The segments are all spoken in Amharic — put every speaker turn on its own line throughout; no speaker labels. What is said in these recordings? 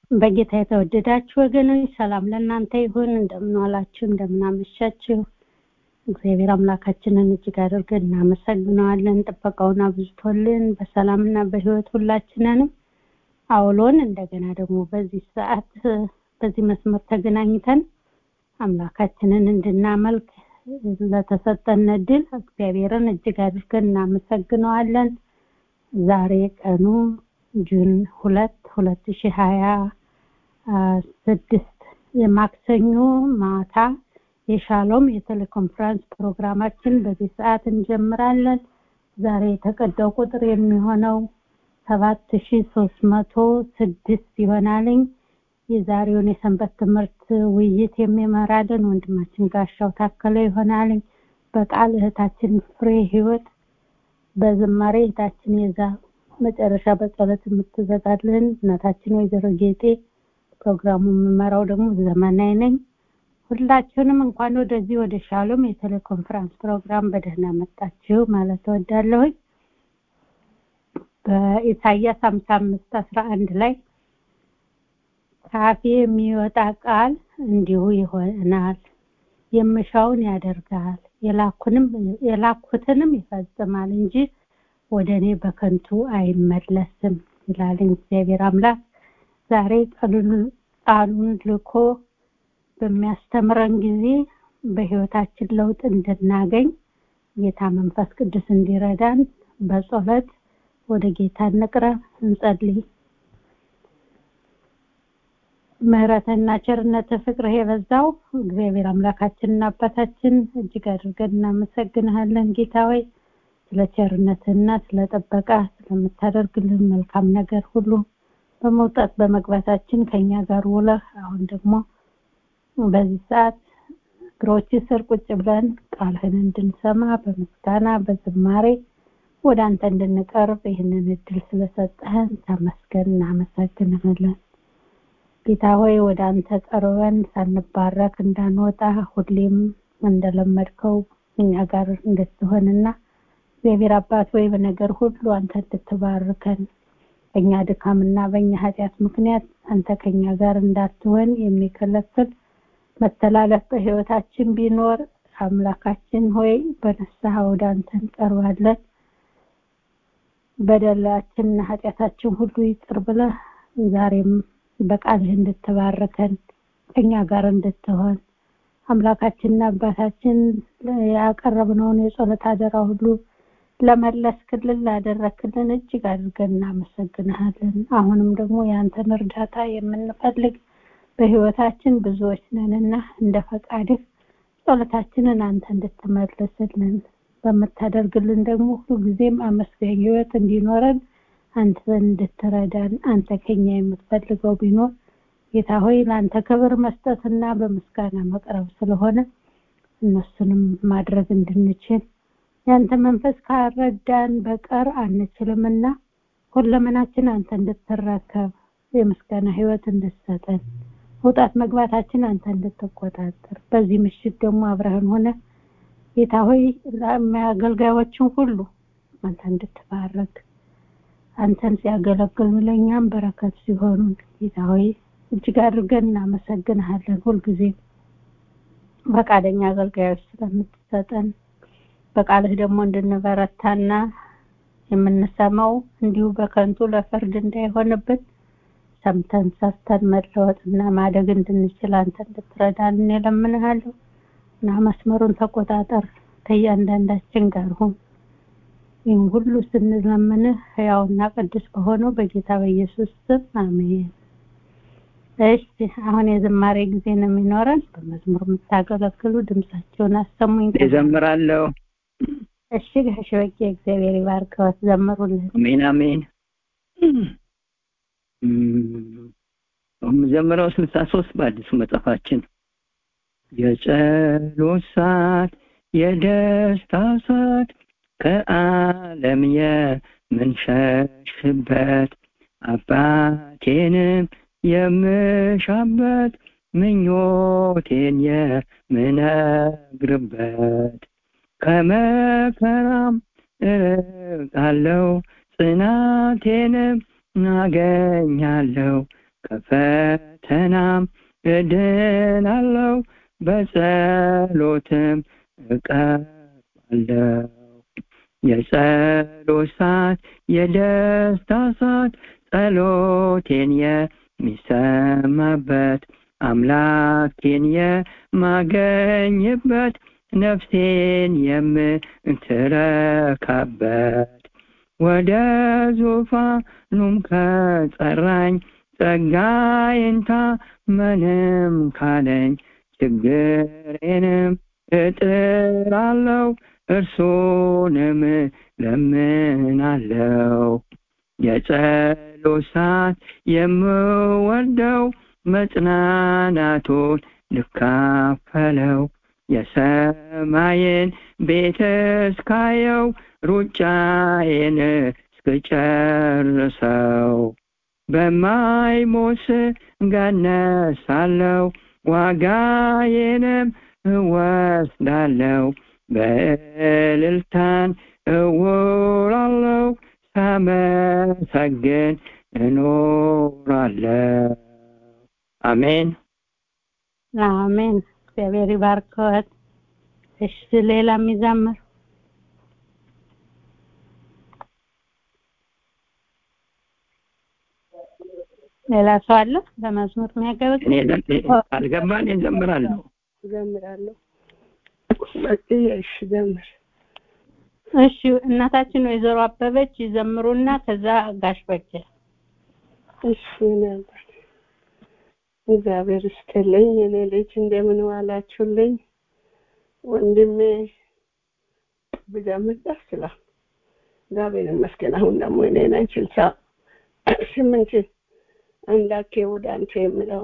በጌታ የተወደዳችሁ ወገኖች ሰላም ለእናንተ ይሁን። እንደምንዋላችሁ፣ እንደምናመሻችሁ እግዚአብሔር አምላካችንን እጅግ አድርገን እናመሰግነዋለን። ጥበቃውን አብዝቶልን በሰላምና በሕይወት ሁላችንንም አውሎን እንደገና ደግሞ በዚህ ሰዓት በዚህ መስመር ተገናኝተን አምላካችንን እንድናመልክ ለተሰጠን እድል እግዚአብሔርን እጅግ አድርገን እናመሰግነዋለን። ዛሬ ቀኑ ጁን ሁለት ሁለት ሺህ ሀያ ስድስት የማክሰኞ ማታ የሻሎም የቴሌኮንፈረንስ ፕሮግራማችን በዚህ ሰዓት እንጀምራለን። ዛሬ የተቀዳው ቁጥር የሚሆነው ሰባት ሺ ሶስት መቶ ስድስት ይሆናልኝ። የዛሬውን የሰንበት ትምህርት ውይይት የሚመራልን ወንድማችን ጋሻው ታከለ ይሆናልኝ። በቃል እህታችን ፍሬ ህይወት፣ በዝማሬ እህታችን የዛ መጨረሻ በጸሎት የምትዘጋልን እናታችን ወይዘሮ ጌጤ፣ ፕሮግራሙ የምመራው ደግሞ ዘመናዊ ነኝ። ሁላችሁንም እንኳን ወደዚህ ወደ ሻሎም የቴሌኮንፈረንስ ፕሮግራም በደህና መጣችሁ ማለት እወዳለሁኝ። በኢሳያስ ሀምሳ አምስት አስራ አንድ ላይ ከአፌ የሚወጣ ቃል እንዲሁ ይሆናል፣ የምሻውን ያደርጋል፣ የላኩትንም ይፈጽማል እንጂ ወደ እኔ በከንቱ አይመለስም ይላል እግዚአብሔር አምላክ። ዛሬ ቃሉን ልኮ በሚያስተምረን ጊዜ በህይወታችን ለውጥ እንድናገኝ ጌታ መንፈስ ቅዱስ እንዲረዳን በጸሎት ወደ ጌታ እንቅረብ፣ እንጸልይ። ምሕረትና ቸርነት ፍቅርህ የበዛው እግዚአብሔር አምላካችንና አባታችን እጅግ አድርገን እናመሰግንሃለን ጌታ ሆይ ስለ ቸርነትና ስለ ጥበቃ ስለምታደርግልን መልካም ነገር ሁሉ በመውጣት በመግባታችን ከኛ ጋር ውለህ አሁን ደግሞ በዚህ ሰዓት እግሮች ስር ቁጭ ብለን ቃልህን እንድንሰማ በምስጋና በዝማሬ ወደ አንተ እንድንቀርብ ይህንን እድል ስለሰጠህን ተመስገን፣ እናመሰግንሃለን። ጌታ ሆይ ወደ አንተ ቀርበን ሳንባረክ እንዳንወጣ ሁሌም እንደለመድከው እኛ ጋር እንድትሆንና እግዚአብሔር አባት ወይ በነገር ሁሉ አንተ እንድትባርከን በእኛ ድካምና በእኛ ኃጢአት ምክንያት አንተ ከኛ ጋር እንዳትሆን የሚከለክል መተላለፍ በህይወታችን ቢኖር አምላካችን ሆይ በንስሐ ወደ አንተ እንቀርባለን። በደላችንና ኃጢአታችን ሁሉ ይቅር ብለህ ዛሬም በቃልህ እንድትባርከን ከኛ ጋር እንድትሆን አምላካችንና አባታችን ያቀረብነውን የጸሎት አደራ ሁሉ ለመለስክልን ላደረክልን እጅግ አድርገን እናመሰግንሃለን። አሁንም ደግሞ የአንተን እርዳታ የምንፈልግ በህይወታችን ብዙዎች ነንና እንደ ፈቃድህ ጸሎታችንን አንተ እንድትመልስልን በምታደርግልን ደግሞ ሁልጊዜም አመስጋኝ ህይወት እንዲኖረን አንተ እንድትረዳን አንተ ከኛ የምትፈልገው ቢኖር ጌታ ሆይ ለአንተ ክብር መስጠትና በምስጋና መቅረብ ስለሆነ እነሱንም ማድረግ እንድንችል ያንተ መንፈስ ካረዳን በቀር አንችልምና ሁለመናችን አንተ እንድትረከብ የምስጋና ህይወት እንድትሰጠን መውጣት መግባታችን አንተ እንድትቆጣጠር በዚህ ምሽት ደግሞ አብረህን ሆነ ጌታ ሆይ አገልጋዮችን ሁሉ አንተ እንድትባረክ አንተን ሲያገለግሉ ለእኛም በረከት ሲሆኑ ጌታ ሆይ እጅግ አድርገን እናመሰግንሃለን። ሁልጊዜ ፈቃደኛ አገልጋዮች ስለምትሰጠን በቃልህ ደግሞ እንድንበረታና የምንሰማው እንዲሁ በከንቱ ለፍርድ እንዳይሆንብን ሰምተን ሰርተን መለወጥና ማደግ እንድንችል አንተ እንድትረዳን እለምንሃለሁ እና መስመሩን ተቆጣጠር ከእያንዳንዳችን ጋር ሁን። ይህን ሁሉ ስንለምንህ ሕያውና ቅዱስ በሆነው በጌታ በኢየሱስ ስም አሜን። እሺ አሁን የዝማሬ ጊዜ ነው የሚኖረን። በመዝሙር የምታገለግሉ ድምጻቸውን አሰሙኝ።
እዘምራለሁ።
እሺ ጋሽ በቄ እግዚአብሔር ይባርከዎት፣ ዘምሩልን።
አሜን አሜን። የምዘምረው ስልሳ ሶስት በአዲሱ መጽሐፋችን የጸሎት ሰዓት የደስታ ሰዓት ከዓለም የምንሸሽበት አባቴንም የምሻበት ምኞቴን የምነግርበት ከመከራም እርቃለሁ ጽናቴንም አገኛለሁ ከፈተናም እድናለሁ በጸሎትም እቀርባለሁ የጸሎት ሰዓት የደስታ ሰዓት ጸሎቴን የሚሰማበት አምላኬን የማገኝበት ነፍሴን የምትረካበት ወደ ዙፋኑም ከጠራኝ ጸጋዬንታ ምንም ካለኝ ችግሬንም እጥራለሁ እርሱንም ለምናለው የጸሎት ሰዓት የምወደው መጽናናቱን ልካፈለው የሰማይን ቤት እስካየው ሩጫዬን እስክጨርሰው በማይሞት ገነት ሳለው ዋጋዬንም እወስዳለው በእልልታን እውራለው ሳመሰግን እኖራለው አሜን
አሜን እግዚአብሔር ይባርከዎት እሺ ሌላ የሚዘምር ሌላ ሰው አለ በመዝሙር የሚያገለግል
እኔ ካልገባን እዘምራለሁ
እዘምራለሁ በቂ እሺ ዘምር
እሺ እናታችን ወይዘሮ አበበች ይዘምሩና ከዛ ጋሽ በጀ
እሺ ነበር እግዚአብሔር ይስጥልኝ እኔ ልጅ እንደምን ዋላችሁልኝ ወንድሜ ብጀምር ደስ ይላል እግዚአብሔር ይመስገን አሁን ደግሞ እኔ ነኝ ስልሳ ስምንት አምላኬ ወደ አንተ የምለው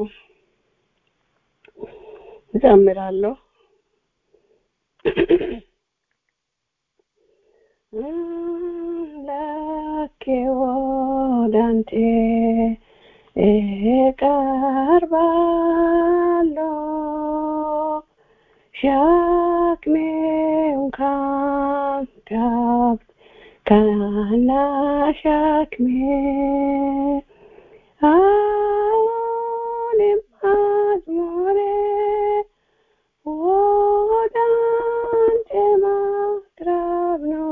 ዘምራለሁ አምላኬ ወደ አንተ እቀርባለሁ ሸክሜ እንኳን ከብት ከና ሸክሜ አሁንም መዝሙሬ ወደ አንተ ማቅረብ ነው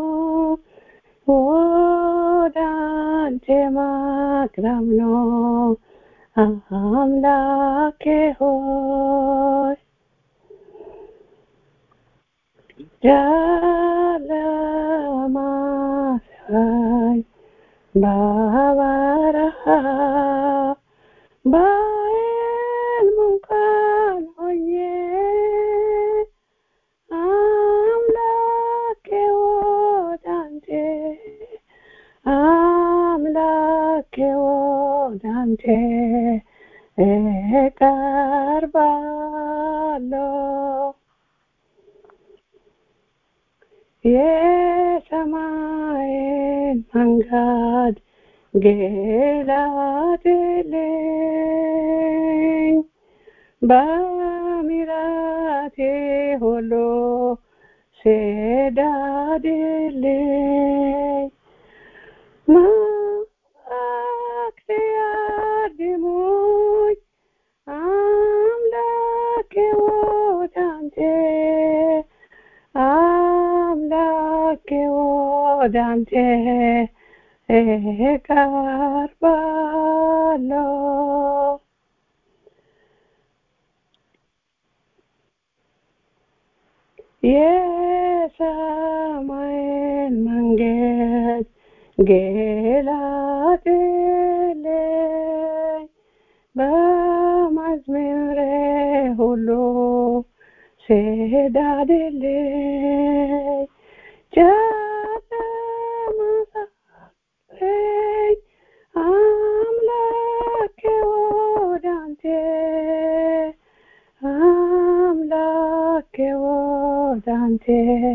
ወደ አንተ ማቅረብ ነው አምላኬ ሆይ ጨለማ ሳይ በበረሃ በሕልም እንኳን ሆኜ አምላኬ ወደ አንተ አምላኬ ወደ አንተ እቀርባለሁ የሰማይን መንገድ ገላጥልኝ በምሕረቴ ሁሉ ስደድልኝ መላእክት ያድሙኝ አምላኬ ወደ አንተ አምላኬ ወደ አንተ እቀርባለሁ የሰማይን መንገድ ገላጥልኝ በመዝሙሬ ሁሉ ስደድልኝ ጨለማ ሳይኝ አምላኬ ወደ አንተ አምላኬ ወደ አንተ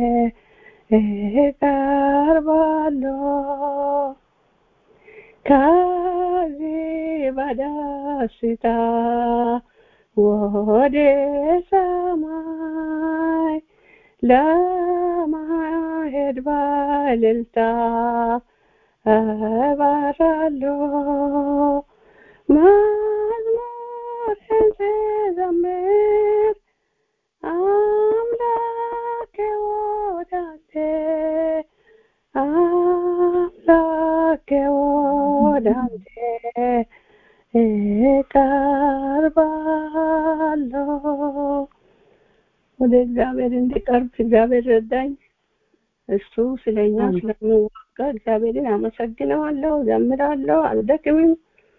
እቀርባለሁ ከዚህ በደስታ ወደ ሰማይ ለማሄድ በእልልታ እበራለሁ አምላኬ ወደ አንተ እቀርባለሁ ወደ እግዚአብሔር እንዲቀርብ እግዚአብሔር ረዳኝ እሱ ስለኛ ስለሚዋጋ እግዚአብሔርን አመሰግነዋለሁ ዘምራለሁ አልደክምም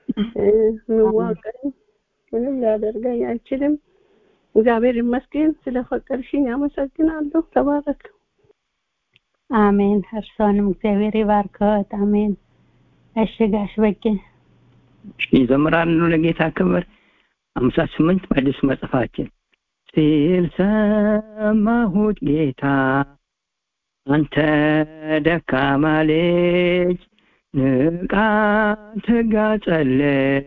ምዋቀኝ ምንም ሊያደርገኝ አይችልም እግዚአብሔር ይመስገን ስለፈቀድሽኝ አመሰግናለሁ ተባረክ
አሜን እርሶንም እግዚአብሔር ይባርከዎት አሜን እሺ ጋሽ በቄ
ይዘምራሉ ለጌታ ክብር አምሳ ስምንት በአዲስ መጽሐፋችን ሲል ሰማሁት ጌታ አንተ ደካማ ልጅ ንቃ ትጋ ጸለይ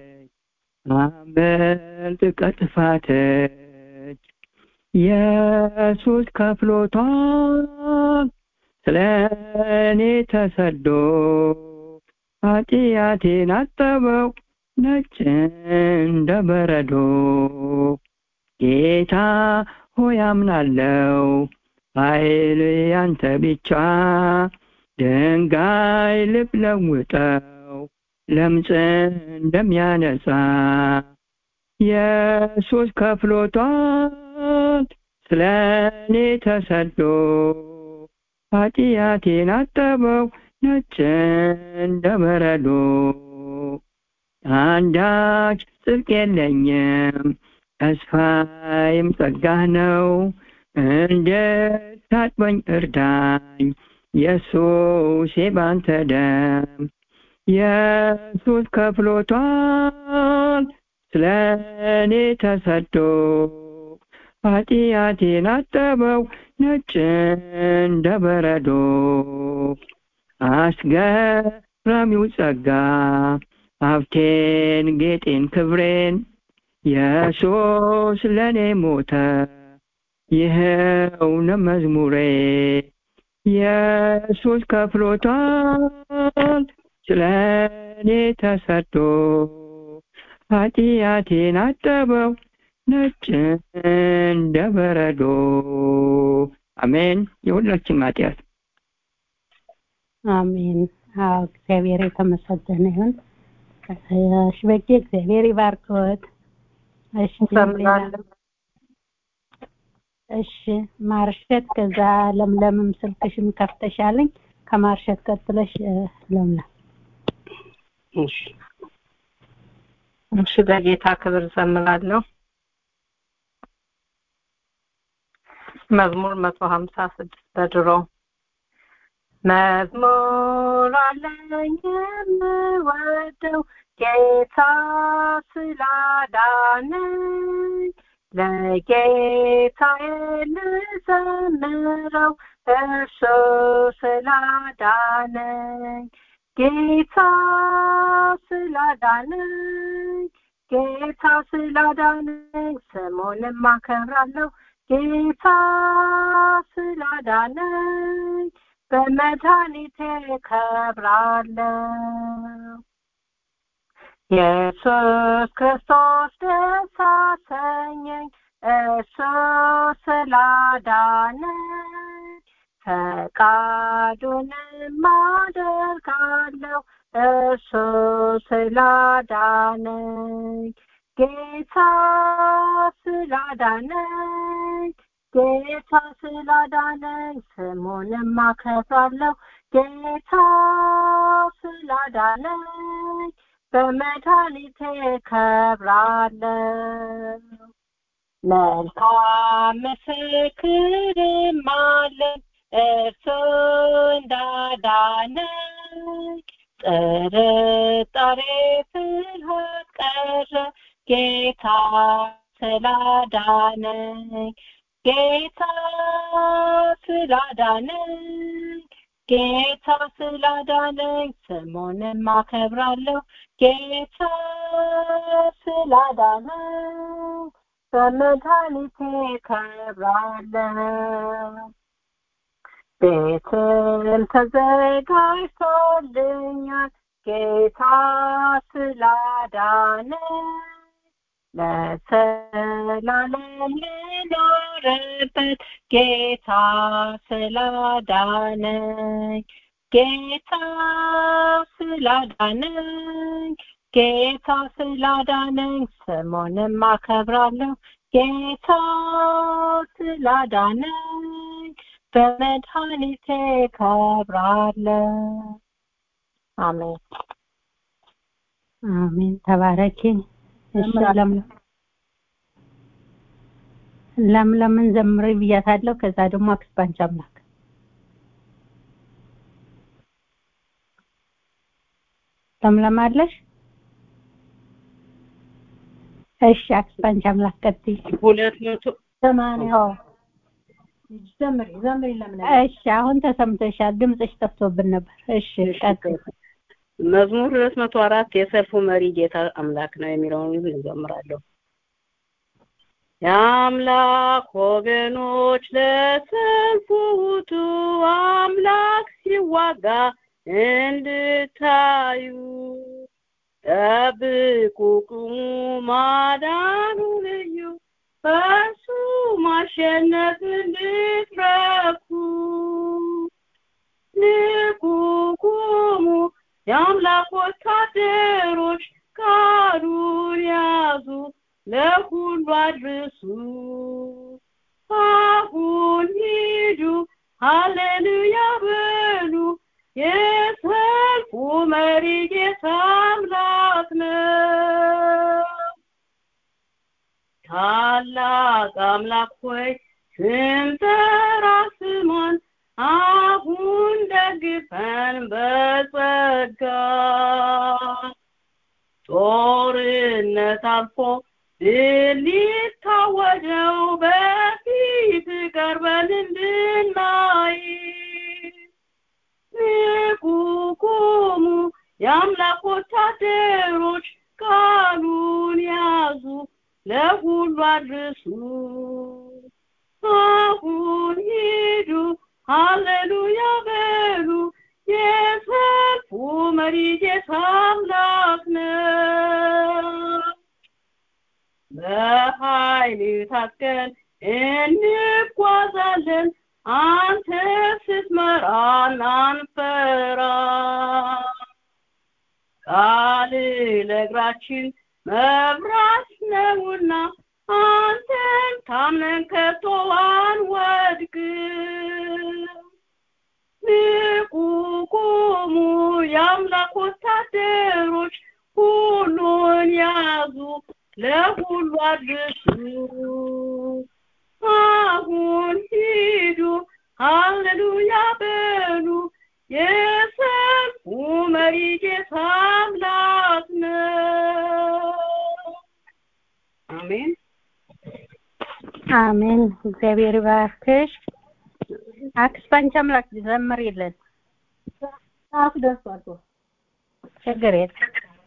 አመልጥ ከጥፋትች ኢየሱስ ከፍሎታል ስለ እኔ ተሰዶ ኃጢአቴን አጠበው ነጭ እንደ በረዶ ጌታ ሆይ አምናለው ኃይል ያንተ ብቻ ድንጋይ ልብ ለውጠው ለምጽ እንደሚያነጻ ኢየሱስ ከፍሎታል ስለ እኔ ተሰዶ ኃጢአቴን አጠበው ነጭ እንደ በረዶ አንዳች ጽድቅ የለኝም ተስፋዬም ጸጋህ ነው እንድታጥበኝ እርዳኝ ኢየሱስ ባንተ ደም ኢየሱስ ከፍሎታል ስለ እኔ ተሰዶ ኃጢአቴን አጠበው ነጭ እንደ በረዶ አስገራሚው ጸጋ ሀብቴን ጌጤን ክብሬን ኢየሱስ ለእኔ ሞተ ይኸው ነው መዝሙሬ ኢየሱስ ከፍሎታል ስለ እኔ ተሰዶ ኃጢአቴን አጠበው ነጭ እንደ በረዶ አሜን የሁላችን ኃጢአት
አሜን አዎ እግዚአብሔር የተመሰገነ ይሁን እሺ በጌ እግዚአብሔር ይባርክዎት እሺ እሺ ማርሸት ከዛ ለምለምም ስልክሽም ከፍተሻለኝ ከማርሸት ቀጥለሽ ለምለም
እሺ እሺ በጌታ ክብር ዘምራለሁ መዝሙር መቶ ሀምሳ ስድስት በድሮ መዝሙር አለኝ የምወደው ጌታ ስላዳነኝ ለጌታዬ ልዘምረው እርሱ ስላዳነኝ ጌታ ስላዳነኝ ጌታ ስላዳነኝ ስሙንም አከብራለሁ ጌታ ስላዳነኝ በመድኃኒቴ ከብራለሁ ኢየሱስ ክርስቶስ ደስ አሰኘኝ እሱ ስላዳነኝ ፈቃዱንም አደርጋለሁ እሱ ስላዳነኝ ጌታ ስላዳነኝ ጌታ ስላዳነኝ ስሙንም አከብራለሁ ጌታ ስላዳነኝ በመድኃኒቴ ከብራለሁ መልካም ምስክርም አለኝ እርሱ እንዳዳነኝ ጥርጣሬ ፍርሃት ቀረ ጌታ ስላዳነኝ ጌታ ስላዳነኝ ጌታ ስላዳነኝ ስሙንም አከብራለሁ ጌታ ስላዳነኝ በመድኃኒቴ ከብራለሁ ቤትም ተዘጋጅቶልኛል ጌታ ስላዳነኝ ለዘላለም ልኖርበት ጌታ ስላዳነኝ ጌታ ስላዳነኝ ጌታ ስላዳነኝ ስሙንም አከብራለሁ ጌታ ስላዳነኝ በመድኃኒቴ ከብራለሁ አሜን
አሜን ተባረኪ እሺ ለምለም ለምለምን ዘምሪ ብያታለሁ ከዛ ደግሞ አክስባንች አምላክ ለምለም አለሽ እሺ አክስባንች አምላክ ቀጥይ
ሁለት መቶ
ሰማንያው ዘምሪ ዘምሪ ለምን
እሺ አሁን ተሰምተሻል ድምፅሽ ጠፍቶብን ነበር እሺ ቀጥይ
መዝሙር ሁለት መቶ አራት የሰልፉ መሪ ጌታ አምላክ ነው የሚለውን እንዘምራለሁ የአምላክ ወገኖች ለሰልፉ ውጡ አምላክ ሲዋጋ እንድታዩ ጠብቁ ቁሙ ማዳኑ ልዩ በእርሱ ማሸነፍ እንድትረኩ ንቁ ቁሙ የአምላክ ወታደሮች ቃሉን ያዙ ለሁሉ አድርሱ አሁን ሂዱ ሃሌሉያ በሉ የሰልፉ መሪ ጌታ አምላክ ነው ታላቅ አምላክ ሆይ ስንጠራ ስማን አሁን ደግፈን በጸጋ ጦርነት አልፎ ድል ሊታወጀው በፊት ቀርበን እንድናይ ንቁ ቁሙ የአምላክ ወታደሮች ቃሉን ያዙ ለሁሉ አድርሱ አሁን ሂዱ ሃሌሉያ በሉ የሰልፉ መሪ ጌታ አምላክ ነው በኃይል ታጥቀን እንጓዛለን አንተ ስትመራን አንፈራ ቃል ለእግራችን መብራት ነውና አንተን ታምነን ከቶ አንወድቅም ንቁ ቁሙ የአምላክ ወታደሮች ሁሉን ያዙ ለሁሉ አድርሱ አሁን ሂዱ ሃሌሉያ በሉ የሰልፉ መሪ ጌታ አምላክ ነው አሜን
አሜን እግዚአብሔር ይባርክሽ አክስባንች አምላክ ዘምሪልን
ሰዓት ደርሷል እኮ።
ችግር የለም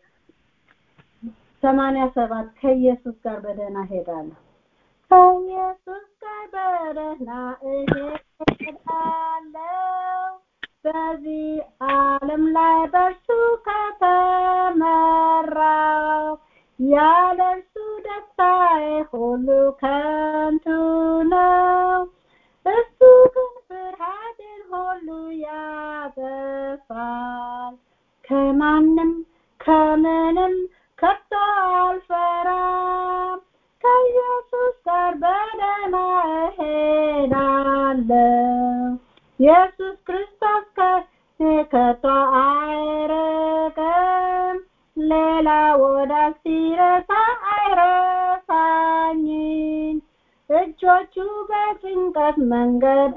ሰማንያ ሰባት ከኢየሱስ ጋር በደህና ሄዳለሁ ከኢየሱስ ጋር በደህና እሄዳለሁ በዚህ ዓለም ላይ በእርሱ ከተመራው ያለ እርሱ ደስታዬ ሁሉ ከንቱ ነው እሱ ግን ፍርሃትን ሁሉ ያጠፋል ከማንም ከምንም ከቶ አልፈራም ከኢየሱስ ጋር በደህና እሄዳለሁ ኢየሱስ ክርስቶስ ከኔ ከቶ አይርቅም ሌላ ወዳጅ ሲረሳ አይረሳኝም እጆቹ በጭንቀት መንገድ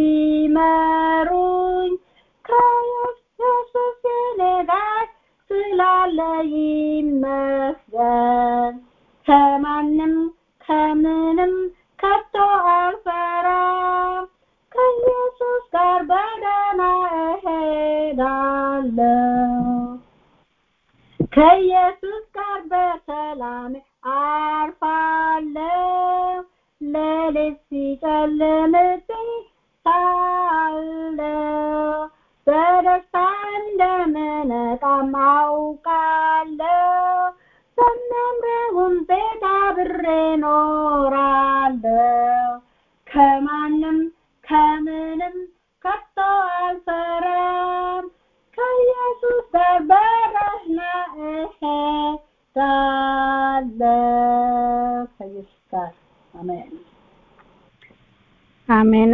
ቢመሩኝ ከኢየሱስ እኔ ጋር ስላለ ይመስገን ከማንም ከምንም ከቶ አልፈራም ከኢየሱስ ጋር በደህና እሄዳለሁ ከኢየሱስ ጋር በሰላም አርፋለሁ ሌሊት ሲጨልምብኝ ሳለሁ በደስታ እንደምነቃም አውቃለሁ በሚያምረውም ቤት አብሬ ኖራለሁ ከማንም ከምንም ከቶ አልፈራም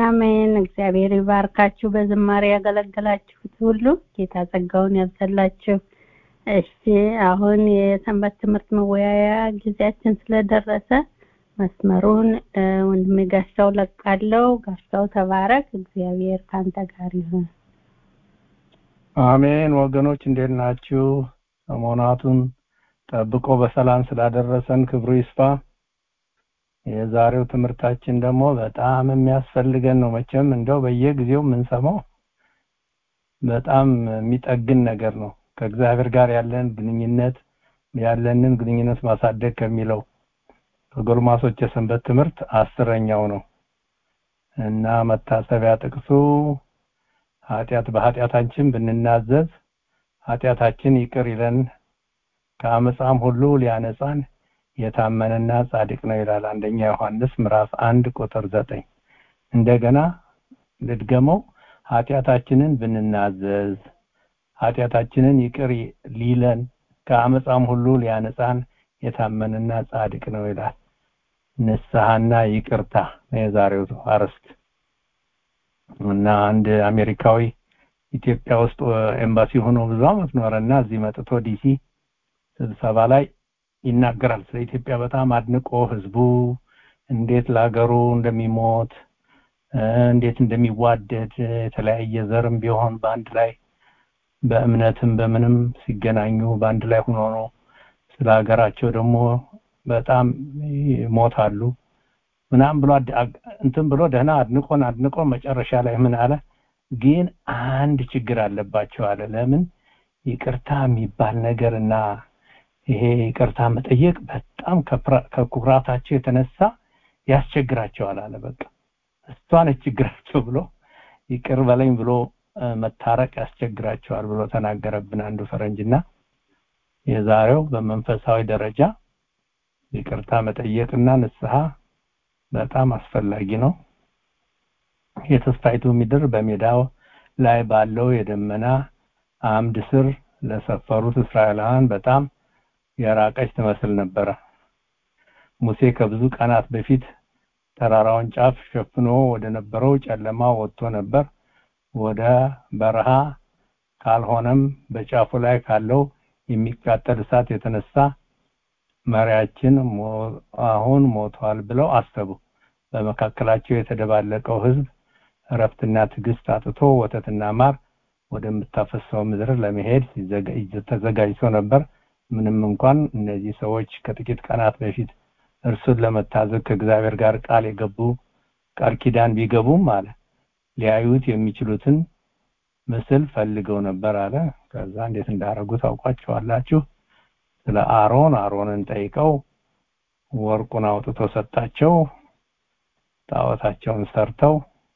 አሜን። እግዚአብሔር ይባርካችሁ። በዝማሬ ያገለገላችሁት ሁሉ ጌታ ጸጋውን ያብዛላችሁ። እሺ አሁን የሰንበት ትምህርት መወያያ ጊዜያችን ስለደረሰ መስመሩን እ፣ ወንድሜ ጋሻው ለቃለው። ጋሻው ተባረክ። እግዚአብሔር ካንተ ጋር ይሁን።
አሜን ወገኖች እንዴት ናችሁ? ሰሞናቱን ጠብቆ በሰላም ስላደረሰን ክብሩ ይስፋ። የዛሬው ትምህርታችን ደግሞ በጣም የሚያስፈልገን ነው። መቼም እንደው በየጊዜው የምንሰማው በጣም የሚጠግን ነገር ነው። ከእግዚአብሔር ጋር ያለን ግንኙነት ያለንን ግንኙነት ማሳደግ ከሚለው ከጎልማሶች የሰንበት ትምህርት አስረኛው ነው እና መታሰቢያ ጥቅሱ ኃጢአት በኃጢአታችን ብንናዘዝ ኃጢአታችን ይቅር ይለን ከአመፃም ሁሉ ሊያነጻን የታመነና ጻድቅ ነው ይላል አንደኛ ዮሐንስ ምዕራፍ አንድ ቁጥር ዘጠኝ እንደገና ልድገመው ኃጢአታችንን ብንናዘዝ ኃጢአታችንን ይቅር ሊለን ከአመፃም ሁሉ ሊያነጻን የታመነና ጻድቅ ነው ይላል ንስሐና ይቅርታ ነው የዛሬው አርዕስት እና አንድ አሜሪካዊ ኢትዮጵያ ውስጥ ኤምባሲ ሆኖ ብዙ አመት ኖረና እዚህ መጥቶ ዲሲ ስብሰባ ላይ ይናገራል ስለ ኢትዮጵያ በጣም አድንቆ ህዝቡ እንዴት ለሀገሩ እንደሚሞት እ፣ እንዴት እንደሚዋደድ የተለያየ ዘርም ቢሆን በአንድ ላይ በእምነትም በምንም ሲገናኙ በአንድ ላይ ሆኖ ነው ስለ ሀገራቸው ደግሞ በጣም ይሞታሉ ምናምን ብሎ አድ- አግ- እንትን ብሎ ደህና አድንቆን አድንቆ መጨረሻ ላይ ምን አለ ግን አንድ ችግር አለባቸው አለ ለምን ይቅርታ የሚባል ነገር እና ይሄ ይቅርታ መጠየቅ በጣም ከፕራ- ከኩራታቸው የተነሳ ያስቸግራቸዋል አለ በቃ እሷ ነች ችግራቸው ብሎ ይቅር በለኝ ብሎ እ፣ መታረቅ ያስቸግራቸዋል ብሎ ተናገረብን አንዱ ፈረንጅና የዛሬው በመንፈሳዊ ደረጃ ይቅርታ መጠየቅና ንስሐ በጣም አስፈላጊ ነው የተስፋይቱ ምድር በሜዳው ላይ ባለው የደመና አምድ ስር ለሰፈሩት እስራኤላውያን በጣም የራቀች ትመስል ነበረ ሙሴ ከብዙ ቀናት በፊት ተራራውን ጫፍ ሸፍኖ ወደ ነበረው ጨለማ ወጥቶ ነበር ወደ በረሃ ካልሆነም በጫፉ ላይ ካለው የሚቃጠል እሳት የተነሳ መሪያችን ሞ- አሁን ሞቷል ብለው አሰቡ በመካከላቸው የተደባለቀው ህዝብ እረፍትና ትዕግስት አጥቶ ወተትና ማር ወደምታፈሰው ምድር ለመሄድ ሲዘጋ- ተዘጋጅቶ ነበር ምንም እንኳን እነዚህ ሰዎች ከጥቂት ቀናት በፊት እርሱን ለመታዘዝ ከእግዚአብሔር ጋር ቃል የገቡ ቃል ኪዳን ቢገቡም አለ ሊያዩት የሚችሉትን ምስል ፈልገው ነበር አለ ከዛ እንዴት እንዳደረጉ ታውቋቸዋላችሁ ስለ አሮን አሮንን ጠይቀው ወርቁን አውጥቶ ሰጣቸው ጣዖታቸውን ሰርተው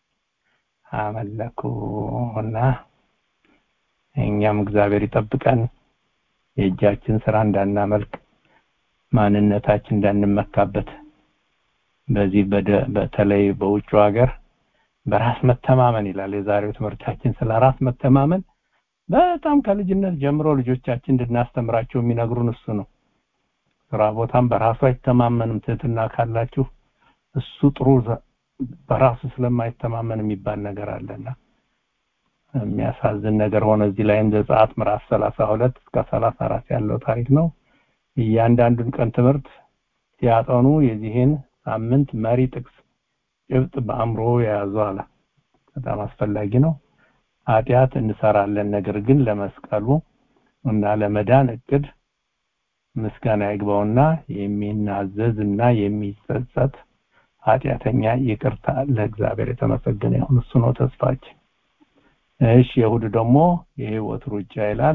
አመለኩ እና እኛም እግዚአብሔር ይጠብቀን የእጃችን ስራ እንዳናመልክ ማንነታችን እንዳንመካበት በዚህ በደ- በተለይ በውጭ ሀገር በራስ መተማመን ይላል የዛሬው ትምህርታችን ስለ ራስ መተማመን በጣም ከልጅነት ጀምሮ ልጆቻችን እንድናስተምራቸው የሚነግሩን እሱ ነው ስራ ቦታም በራሱ አይተማመንም ትህትና ካላችሁ እሱ ጥሩ ዘ- በራሱ ስለማይተማመን የሚባል ነገር አለና የሚያሳዝን ነገር ሆነ እዚህ ላይም ዘጸአት ምዕራፍ 32 እስከ 34 ያለው ታሪክ ነው እያንዳንዱን ቀን ትምህርት ሲያጠኑ የዚህን ሳምንት መሪ ጥቅስ ጭብጥ በአእምሮ የያዙ አለ በጣም አስፈላጊ ነው ኃጢአት እንሰራለን ነገር ግን ለመስቀሉ እና ለመዳን እቅድ ምስጋና ይግባውና የሚናዘዝ እና የሚጸጸት ኃጢአተኛ ይቅርታ ለእግዚአብሔር የተመሰገነ ይሁን እሱ ነው ተስፋችን እሺ የእሑድ ደግሞ የህይወት ሩጫ ይላል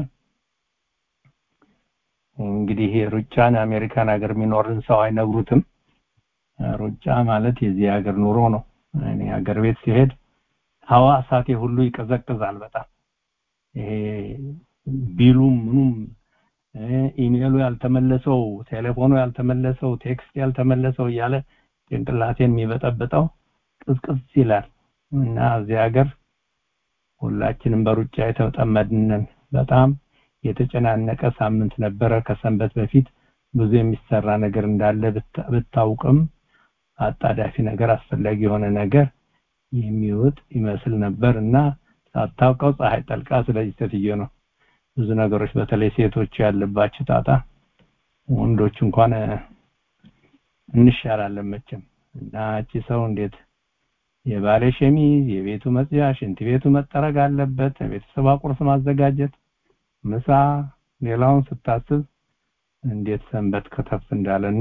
እንግዲህ ይሄ ሩጫን አሜሪካን ሀገር የሚኖርን ሰው አይነግሩትም ሩጫ ማለት የዚህ ሀገር ኑሮ ነው እኔ ሀገር ቤት ሲሄድ ሐዋሳቴ ሁሉ ይቀዘቅዛል በጣም ይሄ ቢሉም ምኑም እ፣ ኢሜሉ ያልተመለሰው ቴሌፎኑ ያልተመለሰው ቴክስት ያልተመለሰው እያለ ጭንቅላቴን የሚበጠብጠው ቅዝቅዝ ይላል እና እዚህ ሀገር ሁላችንም በሩጫ የተጠመድነን በጣም የተጨናነቀ ሳምንት ነበረ ከሰንበት በፊት ብዙ የሚሰራ ነገር እንዳለ ብታ- ብታውቅም አጣዳፊ ነገር አስፈላጊ የሆነ ነገር የሚውጥ ይመስል ነበር እና ሳታውቀው ፀሐይ ጠልቃ ስለዚህ ሴትዮ ነው ብዙ ነገሮች በተለይ ሴቶች ያለባቸው ጣጣ ወንዶች እንኳን እንሻላለን መቼም እና እቺ ሰው እንዴት የባሌ ሸሚዝ የቤቱ መጽያ ሽንት ቤቱ መጠረግ አለበት ቤተሰብ ቁርስ ማዘጋጀት ምሳ ሌላውን ስታስብ እንዴት ሰንበት ከተፍ እንዳለና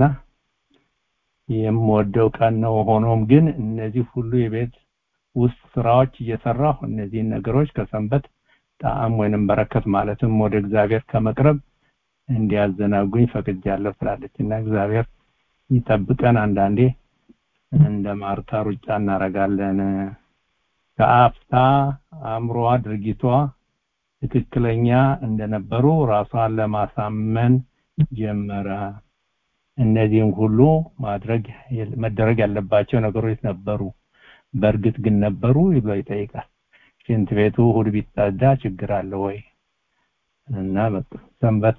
የምወደው ቀን ነው ሆኖም ግን እነዚህ ሁሉ የቤት ውስጥ ስራዎች እየሰራሁ እነዚህን ነገሮች ከሰንበት ጣዕም ወይንም በረከት ማለትም ወደ እግዚአብሔር ከመቅረብ እንዲያዘናጉኝ ፈቅጃለሁ ትላለች እና እግዚአብሔር ይጠብቀን አንዳንዴ እንደ ማርታ ሩጫ እናረጋለን ከአፍታ አእምሮዋ ድርጊቷ ትክክለኛ እንደነበሩ ራሷን ለማሳመን ጀመረ እነዚህም ሁሉ ማድረግ መደረግ ያለባቸው ነገሮች ነበሩ በእርግጥ ግን ነበሩ ብሎ ይጠይቃል ሽንት ቤቱ እሑድ ቢጸዳ ችግር አለ ወይ እና ሰንበት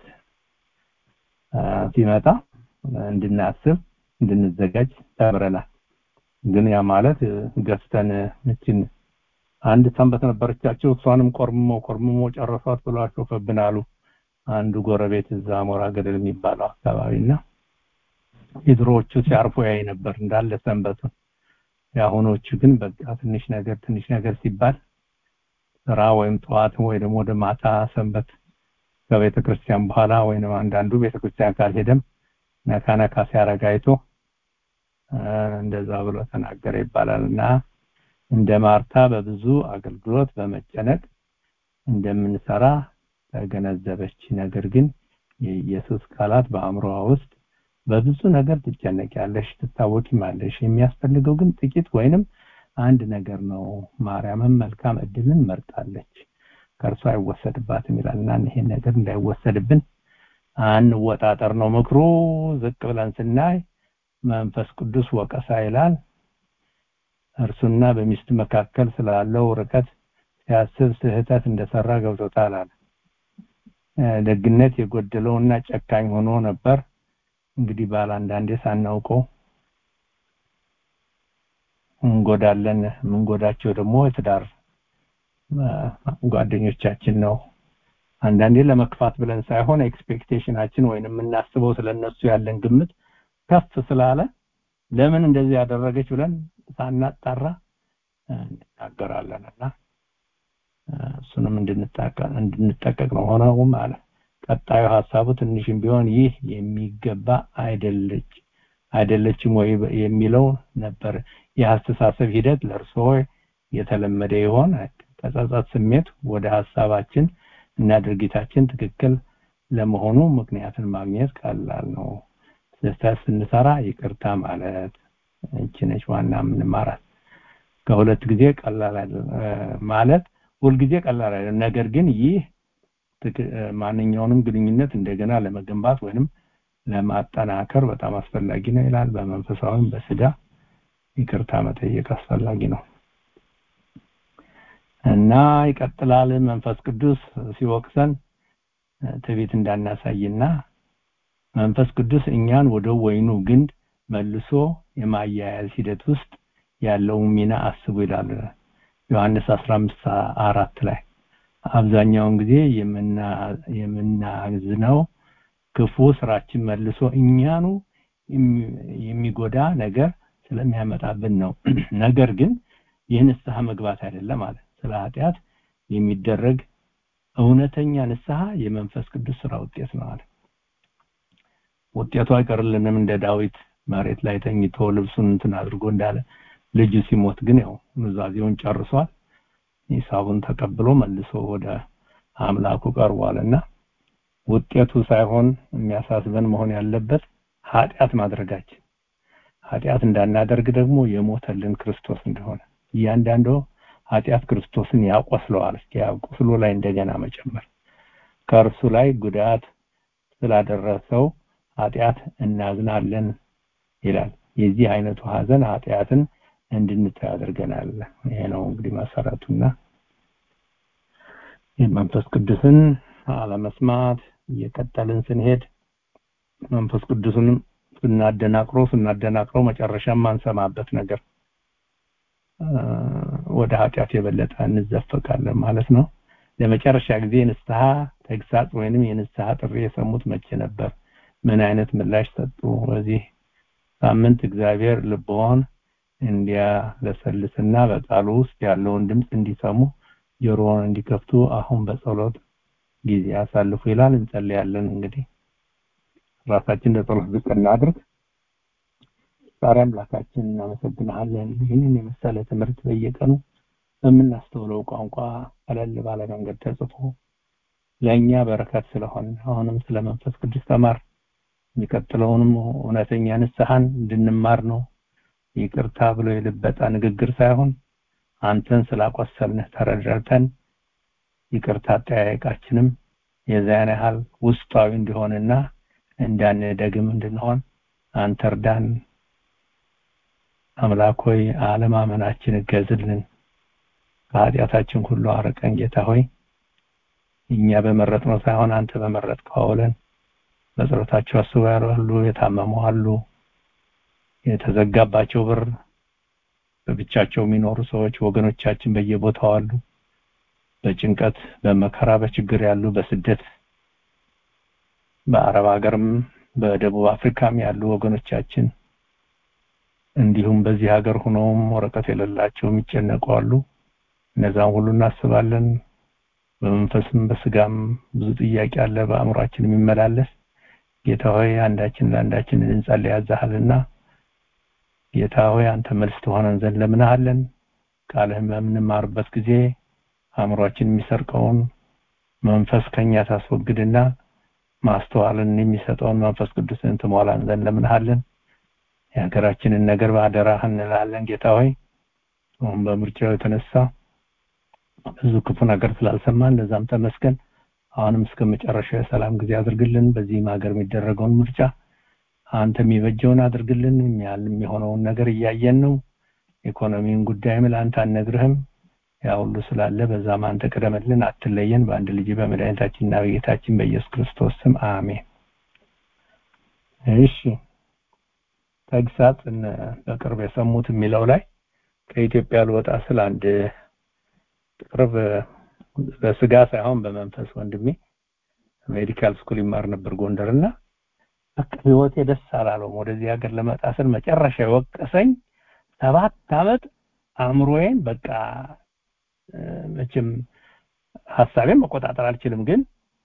ሲመጣ እንድናስብ እንድንዘጋጅ ተምረናል ግን ያ ማለት ገፍተን እችን አንድ ሰንበት ነበረቻቸው እሷንም ቆርምሞ ቆርምሞ ጨረሷት ብሎ አሾፈብን አሉ አንዱ ጎረቤት እዛ አሞራ ገደል የሚባለው አካባቢና የድሮዎቹ ሲያርፉ ያይ ነበር እንዳለ ሰንበቱን የአሁኖቹ ግን በቃ ትንሽ ነገር ትንሽ ነገር ሲባል ስራ ወይም ጠዋት ወይ ደግሞ ወደ ማታ ሰንበት ከቤተ ክርስቲያን በኋላ ወይም አንዳንዱ ቤተ ክርስቲያን ካልሄደም ነካ ነካ ሲያረግ አይቶ እንደዛ ብሎ ተናገረ ይባላል እና እንደ ማርታ በብዙ አገልግሎት በመጨነቅ እንደምንሰራ ተገነዘበች ነገር ግን የኢየሱስ ቃላት በአእምሮዋ ውስጥ በብዙ ነገር ትጨነቂያለሽ ትታወቂማለሽ የሚያስፈልገው ግን ጥቂት ወይንም አንድ ነገር ነው ማርያምም መልካም እድልን መርጣለች ከእርሷ አይወሰድባትም ይላልና ይሄን ነገር እንዳይወሰድብን አንወጣጠር ነው ምክሩ ዝቅ ብለን ስናይ መንፈስ ቅዱስ ወቀሳ ይላል እርሱና በሚስት መካከል ስላለው ርቀት ሲያስብ ስህተት እንደሰራ ገብቶታል አለ ደግነት የጎደለውና ጨካኝ ሆኖ ነበር እንግዲህ ባል አንዳንዴ ሳናውቀው እንጎዳለን ምንጎዳቸው ደግሞ የትዳር ጓደኞቻችን ነው አንዳንዴ ለመክፋት ብለን ሳይሆን ኤክስፔክቴሽናችን ወይንም የምናስበው ስለነሱ ያለን ግምት ከፍ ስላለ ለምን እንደዚህ ያደረገች ብለን ሳናጣራ እንናገራለን እና እሱንም እንድንጠቀቅ ነው ሆነውም አለ ቀጣዩ ሀሳቡ ትንሽም ቢሆን ይህ የሚገባ አይደለች አይደለችም ወይ የሚለው ነበር የአስተሳሰብ ሂደት ለእርስዎ የተለመደ ይሆን ከጸጸት ስሜት ወደ ሀሳባችን እና ድርጊታችን ትክክል ለመሆኑ ምክንያትን ማግኘት ቀላል ነው ስህተት ስንሰራ ይቅርታ ማለት እቺ ነች ዋና የምንማራት ከሁለት ጊዜ ቀላል ማለት ሁልጊዜ ቀላል አይደለም ነገር ግን ይህ ማንኛውንም ግንኙነት እንደገና ለመገንባት ወይንም ለማጠናከር በጣም አስፈላጊ ነው ይላል በመንፈሳዊም በስጋ ይቅርታ መጠየቅ አስፈላጊ ነው እና ይቀጥላል መንፈስ ቅዱስ ሲወቅሰን ትቤት እንዳናሳይና መንፈስ ቅዱስ እኛን ወደ ወይኑ ግንድ መልሶ የማያያዝ ሂደት ውስጥ ያለው ሚና አስቡ ይላል ዮሐንስ 15 አራት ላይ አብዛኛውን ጊዜ የምናዝነው ክፉ ስራችን መልሶ እኛኑ የሚጎዳ ነገር ስለሚያመጣብን ነው ነገር ግን ይህ ንስሐ መግባት አይደለም ማለት ስለ ኃጢአት የሚደረግ እውነተኛ ንስሐ የመንፈስ ቅዱስ ስራ ውጤት ነው አለ ውጤቱ አይቀርልንም እንደ ዳዊት መሬት ላይ ተኝቶ ልብሱን እንትን አድርጎ እንዳለ ልጁ ሲሞት ግን ያው ኑዛዜውን ጨርሷል ሂሳቡን ተቀብሎ መልሶ ወደ አምላኩ ቀርቧልና ውጤቱ ሳይሆን የሚያሳስበን መሆን ያለበት ኃጢአት ማድረጋችን ኃጢአት እንዳናደርግ ደግሞ የሞተልን ክርስቶስ እንደሆነ እያንዳንዱ ኃጢአት ክርስቶስን ያቆስለዋል እስኪ ቁስሉ ላይ እንደገና መጨመር ከእርሱ ላይ ጉዳት ስላደረሰው ኃጢአት እናዝናለን ይላል የዚህ አይነቱ ሀዘን ኃጢአትን እንድንተው ያደርገናል ይሄ ነው እንግዲህ መሰረቱና የመንፈስ ቅዱስን አለመስማት እየቀጠልን ስንሄድ መንፈስ ቅዱስንም ስናደናቅሮ ስናደናቅሮ መጨረሻ ማንሰማበት ነገር ወደ ኃጢአት የበለጠ እንዘፈቃለን ማለት ነው ለመጨረሻ ጊዜ ንስሐ ተግሳጽ ወይንም የንስሐ ጥሪ የሰሙት መቼ ነበር ምን አይነት ምላሽ ሰጡ በዚህ ሳምንት እግዚአብሔር ልቦን እንዲያለሰልስና በቃሉ ውስጥ ያለውን ድምፅ እንዲሰሙ ጆሮውን እንዲከፍቱ አሁን በጸሎት ጊዜ ያሳልፉ ይላል እንጸልያለን እንግዲህ ራሳችን ለጸሎት ዝቅ እናድርግ ዛሬ አምላካችን እናመሰግናለን ይህንን የመሰለ ትምህርት በየቀኑ በምናስተውለው ቋንቋ ቀለል ባለ መንገድ ተጽፎ ለእኛ በረከት ስለሆን አሁንም ስለ መንፈስ ቅዱስ ተማር የሚቀጥለውንም እውነተኛ ንስሐን እንድንማር ነው ይቅርታ ብሎ የልበጣ ንግግር ሳይሆን አንተን ስላቆሰልንህ ተረድረተን ይቅርታ አጠያየቃችንም የዚያን ያህል ውስጣዊ እንዲሆንና እንዳንደግም እንድንሆን አንተ እርዳን አምላክ ሆይ አለማመናችን እገዝልን ከኃጢአታችን ሁሉ አረቀን ጌታ ሆይ እኛ በመረጥነው ሳይሆን አንተ በመረጥከው አውለን በጸሎታቸው አስቡ ያሉ የታመሙ አሉ የተዘጋባቸው በር በብቻቸው የሚኖሩ ሰዎች ወገኖቻችን በየቦታው አሉ በጭንቀት በመከራ በችግር ያሉ በስደት በአረብ ሀገርም በደቡብ አፍሪካም ያሉ ወገኖቻችን እንዲሁም በዚህ ሀገር ሆነውም ወረቀት የሌላቸው የሚጨነቁ አሉ እነዛም ሁሉ እናስባለን በመንፈስም በስጋም ብዙ ጥያቄ አለ በአእምሯችን የሚመላለስ ጌታ ሆይ አንዳችን ለአንዳችን እንጸልይ ያዛሃልና ጌታ ሆይ አንተ መልስ ትሆነን ዘንድ ለምንሃለን ቃልህን በምንማርበት ጊዜ አእምሯችን የሚሰርቀውን መንፈስ ከኛ ታስወግድና ማስተዋልን የሚሰጠውን መንፈስ ቅዱስን ትሞላን ዘንድ ለምንሃለን የሀገራችንን ነገር በአደራህ እንላለን ጌታ ሆይ አሁን በምርጫው የተነሳ ብዙ ክፉ ነገር ስላልሰማን ለዛም ተመስገን አሁንም እስከ መጨረሻው የሰላም ጊዜ አድርግልን በዚህም ሀገር የሚደረገውን ምርጫ አንተ የሚበጀውን አድርግልን የሚያል የሚሆነውን ነገር እያየን ነው ኢኮኖሚን ጉዳይም ለአንተ አነግርህም ያ ሁሉ ስላለ በዛም አንተ ቅደምልን አትለየን በአንድ ልጅ በመድኃኒታችንና በጌታችን በኢየሱስ ክርስቶስ ስም አሜን እሺ ተግሳጽን በቅርብ የሰሙት የሚለው ላይ ከኢትዮጵያ ልወጣ ስል አንድ ቅርብ በስጋ ሳይሆን በመንፈስ ወንድሜ ሜዲካል ስኩል ይማር ነበር ጎንደር እና በቃ ህይወቴ ደስ አላለውም ወደዚህ ሀገር ለመጣ ስል መጨረሻ የወቀሰኝ ሰባት አመት አእምሮዬን በቃ መቼም ሀሳቤን መቆጣጠር አልችልም ግን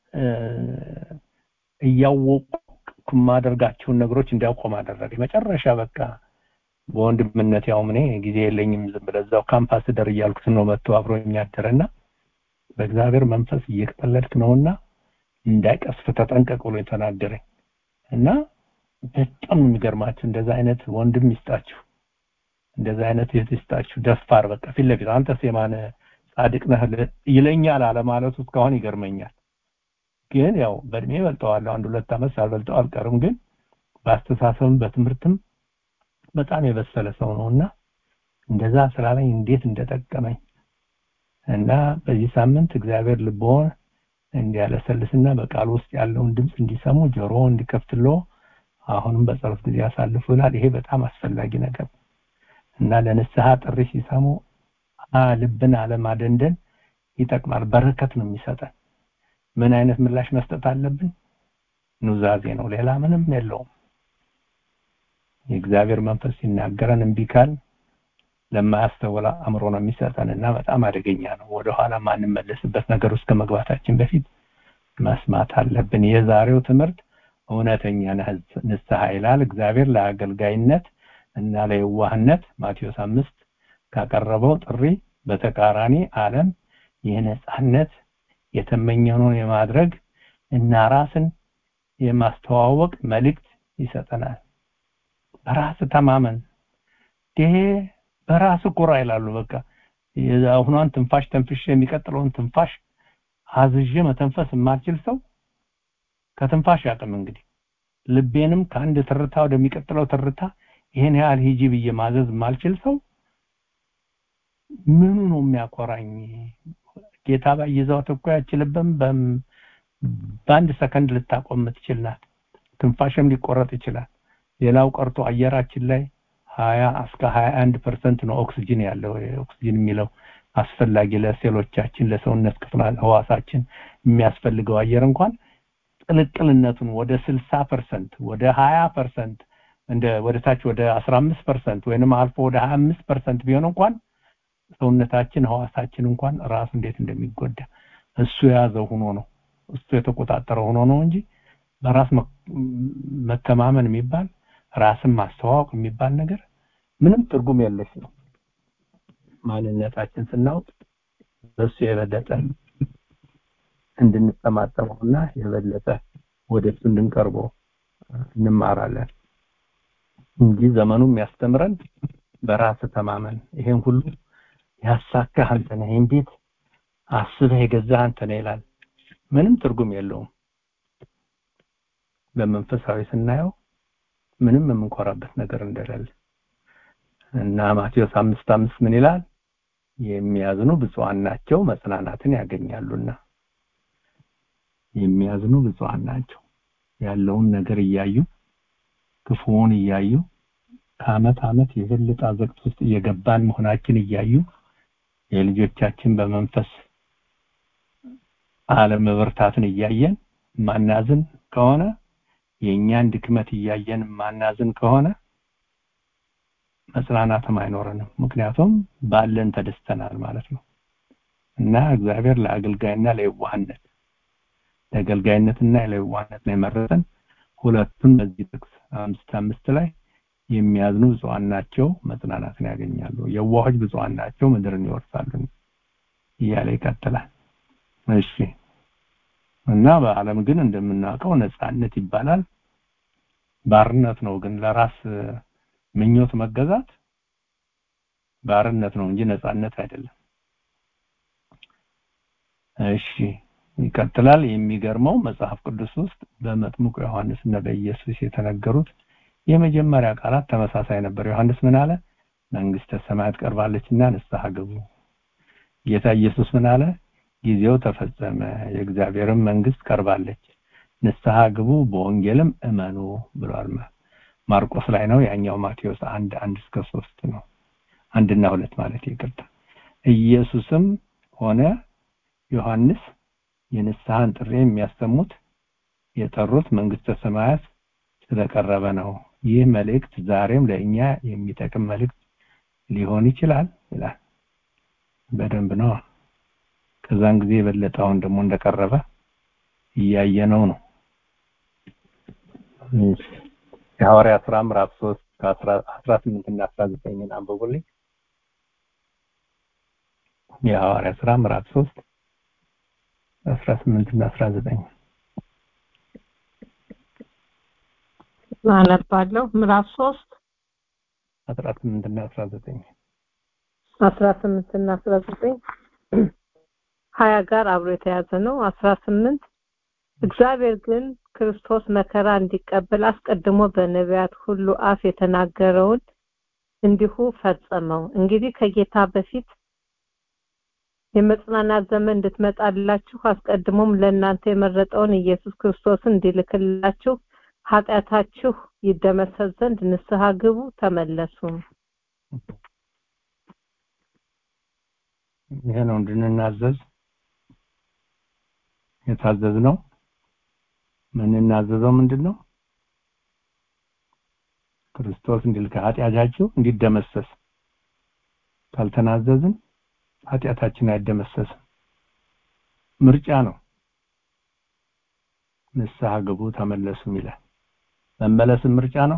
እያወቁ የማደርጋቸውን ነገሮች እንዲያቆም አደረገ መጨረሻ በቃ በወንድምነት ያው እኔ ጊዜ የለኝም ዝም ብለዛው ካምፓስ ደር እያልኩት ነው መጥቶ አብሮ የሚያደረና በእግዚአብሔር መንፈስ እየቀለድክ ነውና እንዳይቀስፍ ተጠንቀቅ ብሎ የተናገረኝ እና በጣም የሚገርማችሁ እንደዛ አይነት ወንድም ይስጣችሁ እንደዛ አይነት እህት ይስጣችሁ ደፋር በቃ ፊት ለፊት አንተስ የማነ ጻድቅ ነህ ይለኛል አለማለቱ እስካሁን ይገርመኛል ግን ያው በእድሜ በልጠዋለሁ አንድ ሁለት ዓመት ሳልበልጠው አልቀርም ግን በአስተሳሰብም በትምህርትም በጣም የበሰለ ሰው ነውና እንደዛ ስላለኝ እንዴት እንደጠቀመኝ እና በዚህ ሳምንት እግዚአብሔር ልቦን እንዲያለሰልስና በቃል ውስጥ ያለውን ድምፅ እንዲሰሙ ጆሮ እንዲከፍትሎ አሁንም በጸሎት ጊዜ ያሳልፉ ይላል ይሄ በጣም አስፈላጊ ነገር እና ለንስሐ ጥሪ ሲሰሙ ልብን አለማደንደን ይጠቅማል በረከት ነው የሚሰጠን ምን አይነት ምላሽ መስጠት አለብን ኑዛዜ ነው ሌላ ምንም የለውም የእግዚአብሔር መንፈስ ሲናገረን እምቢ ካል ለማያስተውል አእምሮ ነው የሚሰጠን እና በጣም አደገኛ ነው ወደኋላ ማንመለስበት ነገር ውስጥ ከመግባታችን በፊት መስማት አለብን የዛሬው ትምህርት እውነተኛ ንስሐ ይላል እግዚአብሔር ለአገልጋይነት እና ለየዋህነት ማቴዎስ አምስት ካቀረበው ጥሪ በተቃራኒ ዓለም የነጻነት የተመኘነውን የማድረግ እና ራስን የማስተዋወቅ መልእክት ይሰጠናል በራስ ተማመን ይሄ በራስ ኩራ ይላሉ በቃ የአሁኗን ትንፋሽ ተንፍሽ የሚቀጥለውን ትንፋሽ አዝዤ መተንፈስ የማልችል ሰው ከትንፋሽ ያቅም እንግዲህ ልቤንም ከአንድ ትርታ ወደሚቀጥለው ትርታ ይሄን ያህል ሂጂ ብዬ ማዘዝ የማልችል ሰው ምኑ ነው የሚያኮራኝ ጌታ ባይዘዋት እኮ ያችልበም በአንድ ሰከንድ ልታቆም የምትችል ናት ትንፋሽም ሊቆረጥ ይችላል ሌላው ቀርቶ አየራችን ላይ ሀያ እስከ ሀያ አንድ ፐርሰንት ነው ኦክስጅን ያለው ኦክስጅን የሚለው አስፈላጊ ለሴሎቻችን ለሰውነት ክፍል ህዋሳችን የሚያስፈልገው አየር እንኳን ቅልቅልነቱን ወደ ስልሳ ፐርሰንት ወደ ሀያ ፐርሰንት እንደ ወደ ታች ወደ አስራ አምስት ፐርሰንት ወይንም አልፎ ወደ ሀያ አምስት ፐርሰንት ቢሆን እንኳን ሰውነታችን ህዋሳችን እንኳን ራሱ እንዴት እንደሚጎዳ እሱ የያዘው ሆኖ ነው እሱ የተቆጣጠረው ሆኖ ነው እንጂ በራስ መተማመን የሚባል ራስን ማስተዋወቅ የሚባል ነገር ምንም ትርጉም የለሽ ነው ማንነታችን ስናውቅ በሱ የበለጠ እንድንጠማጠመውና የበለጠ ወደ እሱ እንድንቀርበው እንማራለን እንጂ ዘመኑ የሚያስተምረን በራስ ተማመን ይሄን ሁሉ ያሳካህ አንተ ነህ ይህን ቤት አስበህ የገዛህ አንተ ነህ ይላል ምንም ትርጉም የለውም በመንፈሳዊ ስናየው ምንም የምንኮራበት ነገር እንደሌለ እና ማቴዎስ አምስት አምስት ምን ይላል የሚያዝኑ ብፁዓን ናቸው መጽናናትን ያገኛሉና የሚያዝኑ ብፁዓን ናቸው ያለውን ነገር እያዩ ክፉውን እያዩ ከአመት አመት የበለጠ አዘቅት ውስጥ እየገባን መሆናችን እያዩ የልጆቻችን በመንፈስ አለመበርታትን እያየን ማናዝን ከሆነ የእኛን ድክመት እያየን ማናዝን ከሆነ መጽናናትም አይኖረንም ምክንያቱም ባለን ተደስተናል ማለት ነው እና እግዚአብሔር ለአገልጋይና ለየዋህነት ለአገልጋይነትና ለየዋህነት ነው የመረጠን ሁለቱን በዚህ ጥቅስ አምስት አምስት ላይ የሚያዝኑ ብፁዓን ናቸው መጽናናትን ያገኛሉ የዋሆች ብፁዓን ናቸው ምድርን ይወርሳሉ እያለ ይቀጥላል እሺ እና በአለም ግን እንደምናውቀው ነጻነት ይባላል ባርነት ነው ግን ለራስ ምኞት መገዛት ባርነት ነው እንጂ ነጻነት አይደለም እሺ ይቀጥላል የሚገርመው መጽሐፍ ቅዱስ ውስጥ በመጥምቁ ዮሐንስ እና በኢየሱስ የተነገሩት የመጀመሪያ ቃላት ተመሳሳይ ነበር ዮሐንስ ምን አለ መንግስተ ሰማያት ቀርባለችና ንስሐ ግቡ ጌታ ኢየሱስ ምን አለ ጊዜው ተፈጸመ የእግዚአብሔርም መንግስት ቀርባለች ንስሐ ግቡ በወንጌልም እመኑ ብሏል ማርቆስ ላይ ነው ያኛው ማቴዎስ አንድ አንድ እስከ ሶስት ነው አንድና ሁለት ማለት ይቅርታ ኢየሱስም ሆነ ዮሐንስ የንስሐን ጥሪ የሚያሰሙት የጠሩት መንግስተ ሰማያት ስለቀረበ ነው ይህ መልእክት ዛሬም ለእኛ የሚጠቅም መልእክት ሊሆን ይችላል ይላል በደንብ ነው ከዛን ጊዜ የበለጠውን ደግሞ እንደቀረበ እያየነው ነው የሐዋርያ ስራ ምዕራፍ 3 ከ18 እና 19 አንብቡልኝ የሐዋርያ ስራ ምዕራፍ 3 18 እና 19
አነባለሁ ምዕራፍ 3
18 እና 19
18 እና 19 ሀያ ጋር አብሮ የተያዘ ነው 18 እግዚአብሔር ግን ክርስቶስ መከራ እንዲቀበል አስቀድሞ በነቢያት ሁሉ አፍ የተናገረውን እንዲሁ ፈጸመው እንግዲህ ከጌታ በፊት የመጽናናት ዘመን እንድትመጣላችሁ አስቀድሞም ለእናንተ የመረጠውን ኢየሱስ ክርስቶስን እንዲልክላችሁ ኃጢአታችሁ ይደመሰስ ዘንድ ንስሐ ግቡ ተመለሱ
ይሄ ነው እንድንናዘዝ የታዘዝ ነው ምንናዘዘው ምንድን ነው ክርስቶስ እንዲል ከኃጢአታችሁ እንዲደመሰስ ካልተናዘዝን ኃጢአታችን አይደመሰስም ምርጫ ነው ንስሐ ግቡ ተመለሱም ይላል መመለስም ምርጫ ነው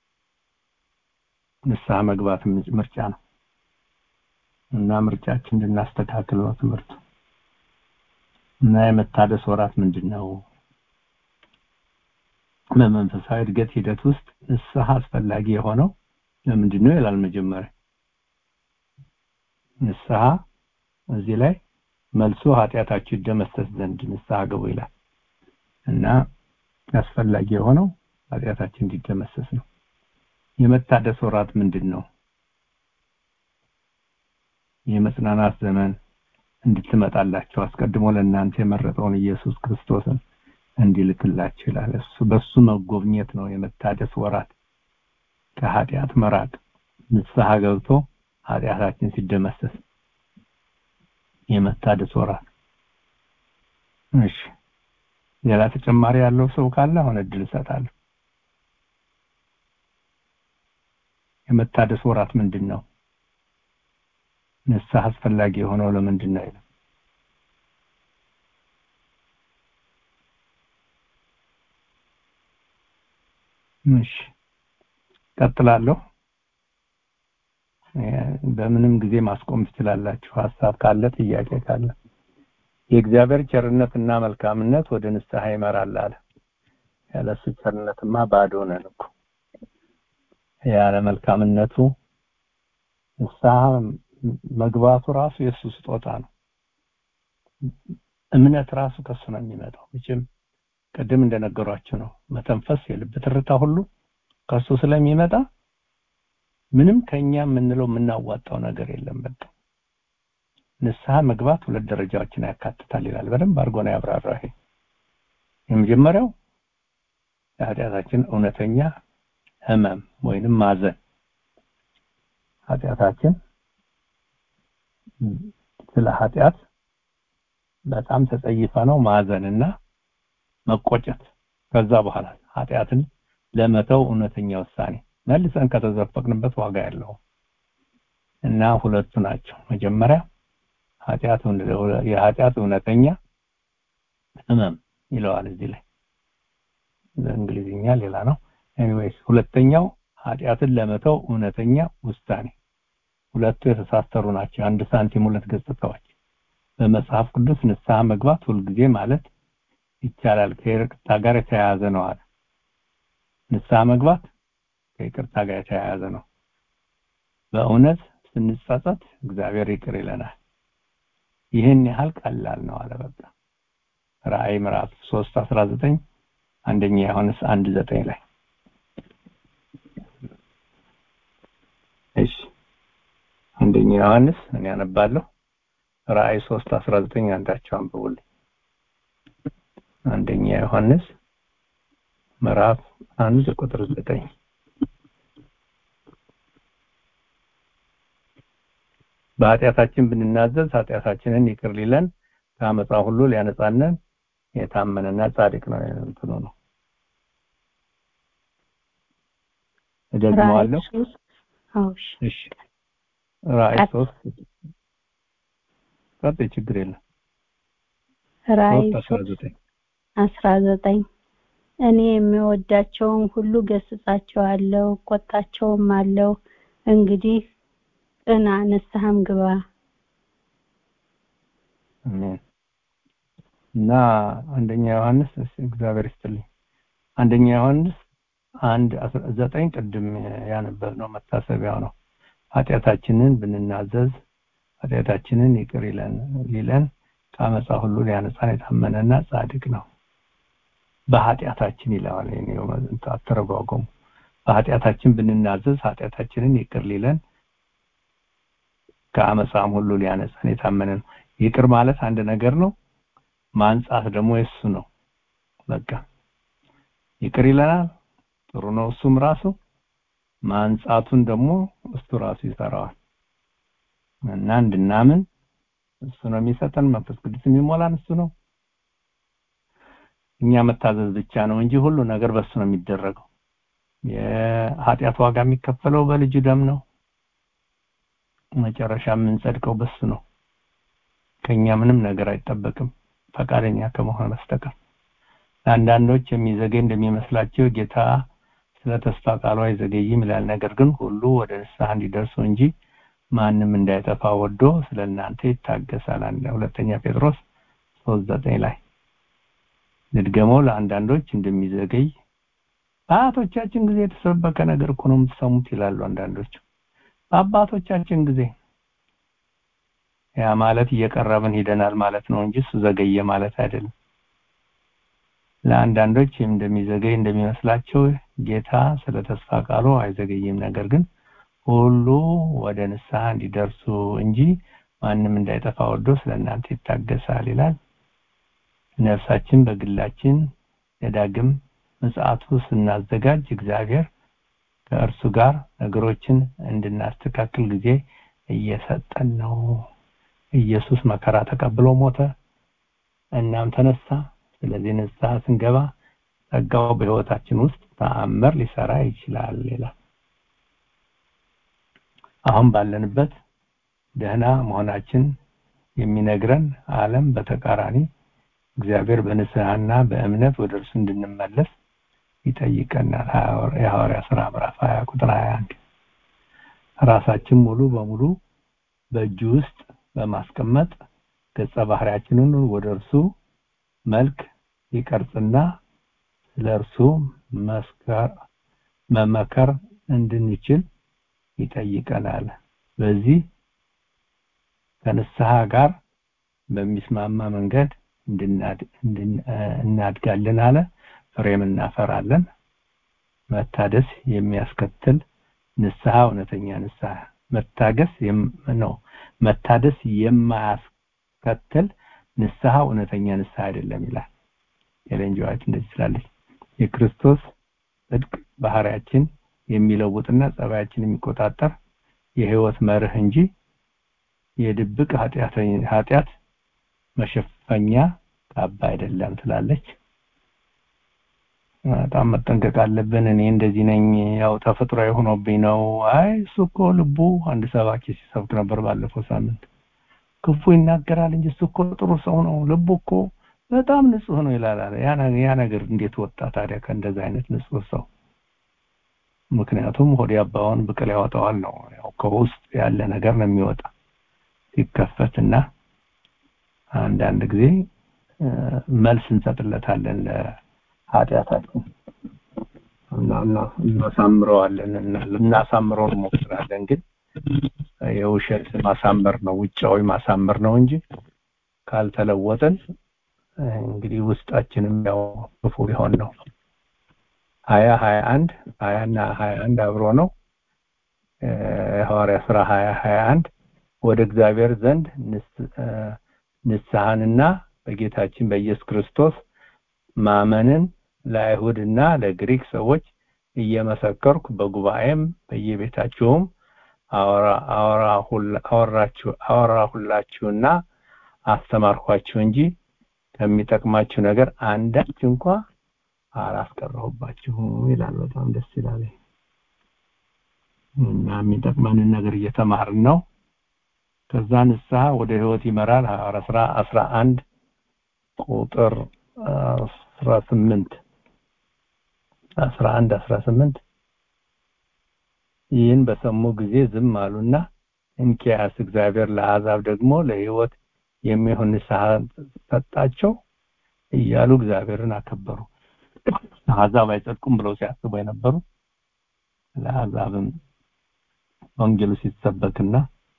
ንስሐ መግባት ምርጫ ነው እና ምርጫችን እንድናስተካክል ነው ትምህርቱ እና የመታደስ ወራት ምንድን ነው በመንፈሳዊ እድገት ሂደት ውስጥ ንስሐ አስፈላጊ የሆነው ለምንድን ነው ይላል መጀመሪያ ንስሐ እዚህ ላይ መልሶ ኃጢአታችሁ ይደመሰስ ዘንድ ንስሐ ግቡ ይላል እና አስፈላጊ የሆነው ኃጢአታችን እንዲደመሰስ ነው የመታደስ ወራት ምንድን ነው የመጽናናት ዘመን እንድትመጣላቸው አስቀድሞ ለእናንተ የመረጠውን ኢየሱስ ክርስቶስን እንዲልክላችሁ ይላል እሱ በሱ መጎብኘት ነው የመታደስ ወራት ከኃጢአት መራቅ ንስሐ ገብቶ ኃጢአታችን ሲደመሰስ የመታደስ ወራት እሺ ሌላ ተጨማሪ ያለው ሰው ካለ አሁን እድል እሰጣለሁ የመታደስ ወራት ምንድን ነው ንስሐ አስፈላጊ የሆነው ለምንድን ነው ይላል እሺ ቀጥላለሁ በምንም ጊዜ ማስቆም ትችላላችሁ ሀሳብ ካለ ጥያቄ ካለ የእግዚአብሔር ቸርነትና መልካምነት ወደ ንስሐ ይመራል አለ ያለሱ ቸርነትማ ባዶ ነን እኮ ያለ መልካምነቱ ንስሐ መግባቱ ራሱ የእሱ ስጦታ ነው እምነት ራሱ ከሱ ነው የሚመጣው መቼም ቅድም እንደነገሯችሁ ነው መተንፈስ የልብ ትርታ ሁሉ ከሱ ስለሚመጣ ምንም ከኛ የምንለው የምናዋጣው ነገር የለም በቃ ንስሐ መግባት ሁለት ደረጃዎችን ያካትታል ይላል በደንብ አድርጎ ነው ያብራራው ይሄ የመጀመሪያው የኃጢአታችን እውነተኛ ህመም ወይንም ማዘን ኃጢአታችን ስለ ኃጢአት በጣም ተጸይፈ ነው ማዘንና መቆጨት ከዛ በኋላ ኃጢአትን ለመተው እውነተኛ ውሳኔ መልሰን ከተዘፈቅንበት ዋጋ ያለው እና ሁለቱ ናቸው መጀመሪያ ኃጢአት የኃጢአት እውነተኛ ህመም ይለዋል እዚህ ላይ በእንግሊዝኛ ሌላ ነው ኤኒዌይስ ሁለተኛው ኃጢአትን ለመተው እውነተኛ ውሳኔ ሁለቱ የተሳሰሩ ናቸው አንድ ሳንቲም ሁለት ገጽታዎች በመጽሐፍ ቅዱስ ንስሐ መግባት ሁልጊዜ ማለት ይቻላል ከይቅርታ ጋር የተያያዘ ነው አለ ንስሐ መግባት ከይቅርታ ጋር የተያያዘ ነው በእውነት ስንጸጸት እግዚአብሔር ይቅር ይለናል ይህን ያህል ቀላል ነው አለ በቃ ራእይ ምዕራፍ 3 19 አንደኛ ዮሐንስ 1 9 ላይ እሺ አንደኛ ዮሐንስ እኔ አነባለሁ ራእይ 3 19 አንዳቸው አንብቡልኝ አንደኛ ዮሐንስ ምዕራፍ 1 ቁጥር 9 በኃጢአታችን ብንናዘዝ ኃጢአታችንን ይቅር ሊለን ከአመፃ ሁሉ ሊያነጻነን የታመነና ጻድቅ ነው እንትኑ ነው እደግመዋለሁ እሺ ራእይ ሶስት ቀጥይ ችግር የለም
ራእይ አስራ ዘጠኝ እኔ የሚወዳቸውን ሁሉ ገስጻቸዋለሁ ቆጣቸውም አለው እንግዲህ ቅና ንስሐም ግባ
አሜን እና አንደኛ ዮሐንስ እግዚአብሔር ይስጥልኝ አንደኛ ዮሐንስ አንድ ዘጠኝ ቅድም ያነበብነው መታሰቢያው ነው ኃጢአታችንን ብንናዘዝ ኃጢአታችንን ይቅር ይለን ሊለን ከአመፃ ሁሉ ሊያነጻን የታመነና ጻድቅ ነው በኃጢአታችን ይለዋል አተረጓጎሙ በኃጢአታችን ብንናዘዝ ኃጢአታችንን ይቅር ሊለን ከአመፃም ሁሉ ሊያነጻን የታመነ ነው ይቅር ማለት አንድ ነገር ነው ማንጻት ደግሞ የሱ ነው በቃ ይቅር ይለናል ጥሩ ነው እሱም ራሱ ማንጻቱን ደግሞ እሱ ራሱ ይሰራዋል እና እንድናምን እሱ ነው የሚሰጠን መንፈስ ቅዱስ የሚሞላን እሱ ነው እኛ መታዘዝ ብቻ ነው እንጂ ሁሉ ነገር በሱ ነው የሚደረገው የኃጢአት ዋጋ የሚከፈለው በልጁ ደም ነው መጨረሻ የምንጸድቀው በሱ ነው ከኛ ምንም ነገር አይጠበቅም ፈቃደኛ ከመሆን በስተቀር ለአንዳንዶች የሚዘገይ እንደሚመስላቸው ጌታ ስለ ተስፋ ቃሉ አይዘገይም ይላል ነገር ግን ሁሉ ወደ ንስሐ እንዲደርሱ እንጂ ማንም እንዳይጠፋ ወዶ ስለ እናንተ ይታገሳል ሁለተኛ ጴጥሮስ 3:9 ላይ ልድገመው ለአንዳንዶች እንደሚዘገይ በአያቶቻችን ጊዜ የተሰበከ ነገር እኮ ነው የምትሰሙት ይላሉ አንዳንዶች በአባቶቻችን ጊዜ ያ ማለት እየቀረብን ሂደናል ማለት ነው እንጂ እሱ ዘገየ ማለት አይደለም ለአንዳንዶች እንደሚዘገይ እንደሚመስላቸው ጌታ ስለ ተስፋ ቃሉ አይዘገይም ነገር ግን ሁሉ ወደ ንስሐ እንዲደርሱ እንጂ ማንም እንዳይጠፋ ወዶ ስለ እናንተ ይታገሳል ይላል ነፍሳችን በግላችን የዳግም ምጽአቱ ስናዘጋጅ እግዚአብሔር ከእርሱ ጋር ነገሮችን እንድናስተካክል ጊዜ እየሰጠን ነው ኢየሱስ መከራ ተቀብሎ ሞተ እናም ተነሳ ስለዚህ ንስሐ ስንገባ ጸጋው በህይወታችን ውስጥ ተአምር ሊሰራ ይችላል ይላል አሁን ባለንበት ደህና መሆናችን የሚነግረን ዓለም በተቃራኒ እግዚአብሔር በንስሐና በእምነት ወደ እርሱ እንድንመለስ ይጠይቀናል የሐዋርያ ስራ ምዕራፍ 20 ቁጥር 21 ራሳችን ሙሉ በሙሉ በእጁ ውስጥ በማስቀመጥ ገጸ ባህሪያችንን ወደ እርሱ መልክ ይቀርጽና ስለ እርሱ መመከር እንድንችል ይጠይቀናል በዚህ ከንስሐ ጋር በሚስማማ መንገድ እናድጋለን አለ ፍሬም እናፈራለን መታደስ የሚያስከትል ንስሐ እውነተኛ ንስሐ መታገስ ነው መታደስ የማያስከትል ንስሐ እውነተኛ ንስሐ አይደለም ይላል ኤሌን ጂ ዋይት እንደዚህ ስላለች የክርስቶስ ጽድቅ ባህሪያችን የሚለውጥና ጸባያችን የሚቆጣጠር የህይወት መርህ እንጂ የድብቅ ኃጢአት መሸፈኛ ካባ አይደለም ትላለች በጣም መጠንቀቅ አለብን እኔ እንደዚህ ነኝ ያው ተፈጥሮ ሆኖብኝ ነው አይ እሱ እኮ ልቡ አንድ ሰባኪ ሲሰብክ ነበር ባለፈው ሳምንት ክፉ ይናገራል እንጂ እሱ እኮ ጥሩ ሰው ነው ልቡ እኮ በጣም ንጹህ ነው ይላል ያ ነገር እንዴት ወጣ ታዲያ ከእንደዚህ አይነት ንጹህ ሰው ምክንያቱም ሆዲ አባውን ብቅል ያወጣዋል ነው ያው ከውስጥ ያለ ነገር ነው የሚወጣ ሲከፈትና አንዳንድ ጊዜ መልስ እንሰጥለታለን ለኃጢአታችን እና እናሳምረዋለን እናሳምረው እንሞክራለን ግን የውሸት ማሳመር ነው ውጫዊ ማሳመር ነው እንጂ ካልተለወጠን እንግዲህ ውስጣችንም ያው ክፉ ሊሆን ነው ሀያ ሀያ አንድ ሀያ እና ሀያ አንድ አብሮ ነው የሐዋርያ ስራ ሀያ ሀያ አንድ ወደ እግዚአብሔር ዘንድ ንስሐንና በጌታችን በኢየሱስ ክርስቶስ ማመንን ለአይሁድና ለግሪክ ሰዎች እየመሰከርኩ በጉባኤም በየቤታቸውም አወራሁላችሁና አስተማርኳችሁ እንጂ ከሚጠቅማችሁ ነገር አንዳች እንኳ አላስቀረሁባችሁም ይላል በጣም ደስ ይላል እና የሚጠቅመንን ነገር እየተማርን ነው ከዛ ንስሐ ወደ ህይወት ይመራል ሐዋርያ ስራ 11 ቁጥር 18 11 18 ይህን በሰሙ ጊዜ ዝም አሉና እንኪያስ እግዚአብሔር ለአሕዛብ ደግሞ ለህይወት የሚሆን ንስሐ ሰጣቸው እያሉ እግዚአብሔርን አከበሩ አሕዛብ አይጸድቁም ብለው ሲያስቡ የነበሩ ለአሕዛብም ወንጌሉ ሲሰበክና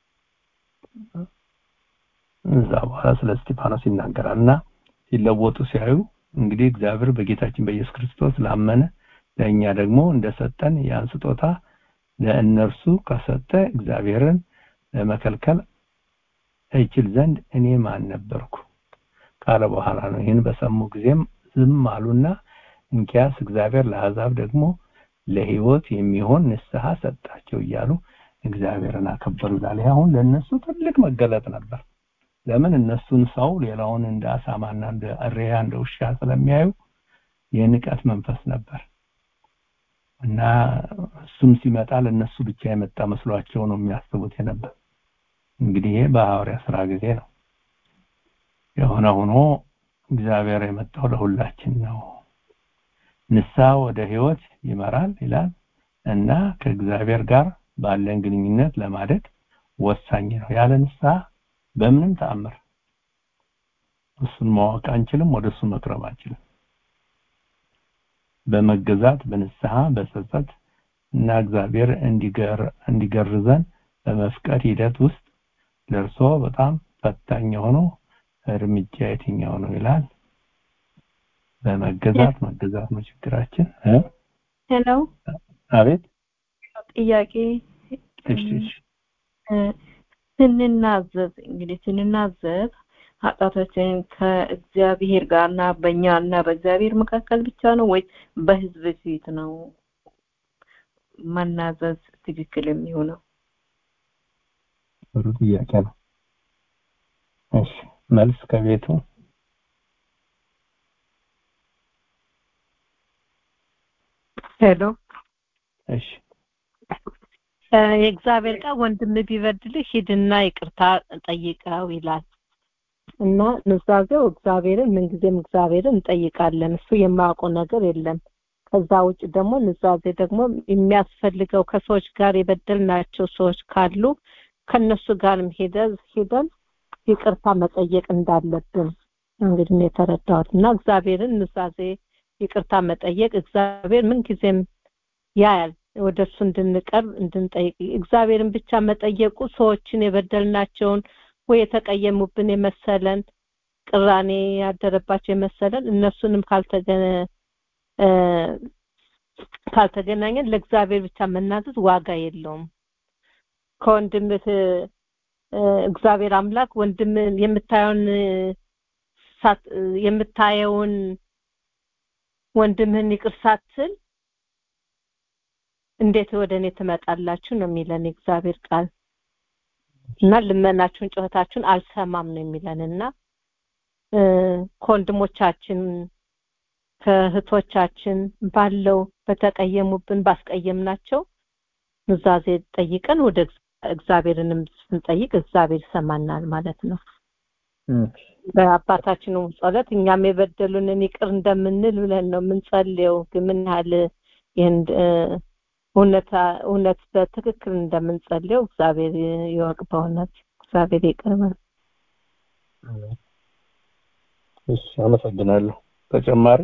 እዛ በኋላ ስለ እስጢፋኖስ ይናገራል እና ሲለወጡ ሲያዩ እንግዲህ እግዚአብሔር በጌታችን በኢየሱስ ክርስቶስ ላመነ ለእኛ ደግሞ እንደሰጠን ያን ስጦታ ለእነርሱ ከሰጠ እግዚአብሔርን ለመከልከል እችል ዘንድ እኔ ማን ነበርኩ ካለ በኋላ ነው ይህን በሰሙ ጊዜም ዝም አሉና እንኪያስ እግዚአብሔር ለአሕዛብ ደግሞ ለህይወት የሚሆን ንስሐ ሰጣቸው እያሉ እግዚአብሔርን አከበሩ ይላል አሁን ለእነሱ ትልቅ መገለጥ ነበር ለምን እነሱን ሰው ሌላውን እንደ አሳማና እንደ እሪያ እንደ ውሻ ስለሚያዩ የንቀት መንፈስ ነበር እና እሱም ሲመጣ ለእነሱ ብቻ የመጣ መስሏቸው ነው የሚያስቡት የነበር እንግዲህ ይሄ በሐዋርያ ስራ ጊዜ ነው የሆነ ሆኖ እግዚአብሔር የመጣው ለሁላችን ነው ንስሐ ወደ ህይወት ይመራል ይላል እና ከእግዚአብሔር ጋር ባለን ግንኙነት ለማደግ ወሳኝ ነው ያለ ንስሐ በምንም ተአምር እሱን ማወቅ አንችልም ወደ እሱ መቅረብ አንችልም በመገዛት በንስሐ በጸጸት እና እግዚአብሔር እንዲገርዘን በመፍቀድ ሂደት ውስጥ ለእርሶ በጣም ፈታኝ የሆነው እርምጃ የትኛው ነው ይላል በመገዛት መገዛት ነው ችግራችን
ሄሎ
አቤት
ጥያቄ
እሺ
ስንናዘዝ እንግዲህ ስንናዘዝ ኃጢአታችንን ከእግዚአብሔር ጋርና በእኛና በእግዚአብሔር መካከል ብቻ ነው ወይስ በህዝብ ፊት ነው መናዘዝ ትክክል የሚሆነው?
ጥሩ ጥያቄ ነው። እሺ መልስ ከቤቱ
ሄሎ
እሺ
የእግዚአብሔር ቃል ወንድም ቢበድልህ ሂድና ይቅርታ ጠይቀው ይላል እና ኑዛዜው እግዚአብሔርን ምንጊዜም እግዚአብሔርን እንጠይቃለን እሱ የማያውቀው ነገር የለም ከዛ ውጭ ደግሞ ኑዛዜ ደግሞ የሚያስፈልገው ከሰዎች ጋር የበደልናቸው ሰዎች ካሉ ከነሱ ጋርም ሄደን ሄደን ይቅርታ መጠየቅ እንዳለብን እንግዲህ ነው የተረዳሁት እና እግዚአብሔርን ኑዛዜ ይቅርታ መጠየቅ እግዚአብሔር ምንጊዜም ያያል ወደ እሱ እንድንቀርብ እንድንጠይቅ እግዚአብሔርን ብቻ መጠየቁ ሰዎችን የበደልናቸውን ወይ የተቀየሙብን የመሰለን ቅራኔ ያደረባቸው የመሰለን እነሱንም ካልተገነ ካልተገናኘን ለእግዚአብሔር ብቻ መናዘዝ ዋጋ የለውም ከወንድምህ እግዚአብሔር አምላክ ወንድም የምታየውን የምታየውን ወንድምህን ይቅር ሳትል እንዴት ወደ እኔ ትመጣላችሁ ነው የሚለን እግዚአብሔር ቃል እና ልመናችሁን ጩኸታችሁን አልሰማም ነው የሚለን እና ከወንድሞቻችን ከእህቶቻችን ባለው በተቀየሙብን ባስቀየምናቸው ኑዛዜ ጠይቀን ወደ እግዚአብሔርንም ስንጠይቅ እግዚአብሔር ይሰማናል ማለት ነው በአባታችንም ጸሎት እኛም የበደሉንን ይቅር እንደምንል ብለን ነው የምንጸልየው ግን ምን ያህል ይህን እውነት በትክክል እንደምንጸልየው እግዚአብሔር ይወቅ በእውነት እግዚአብሔር ይቅርበል
እሺ አመሰግናለሁ ተጨማሪ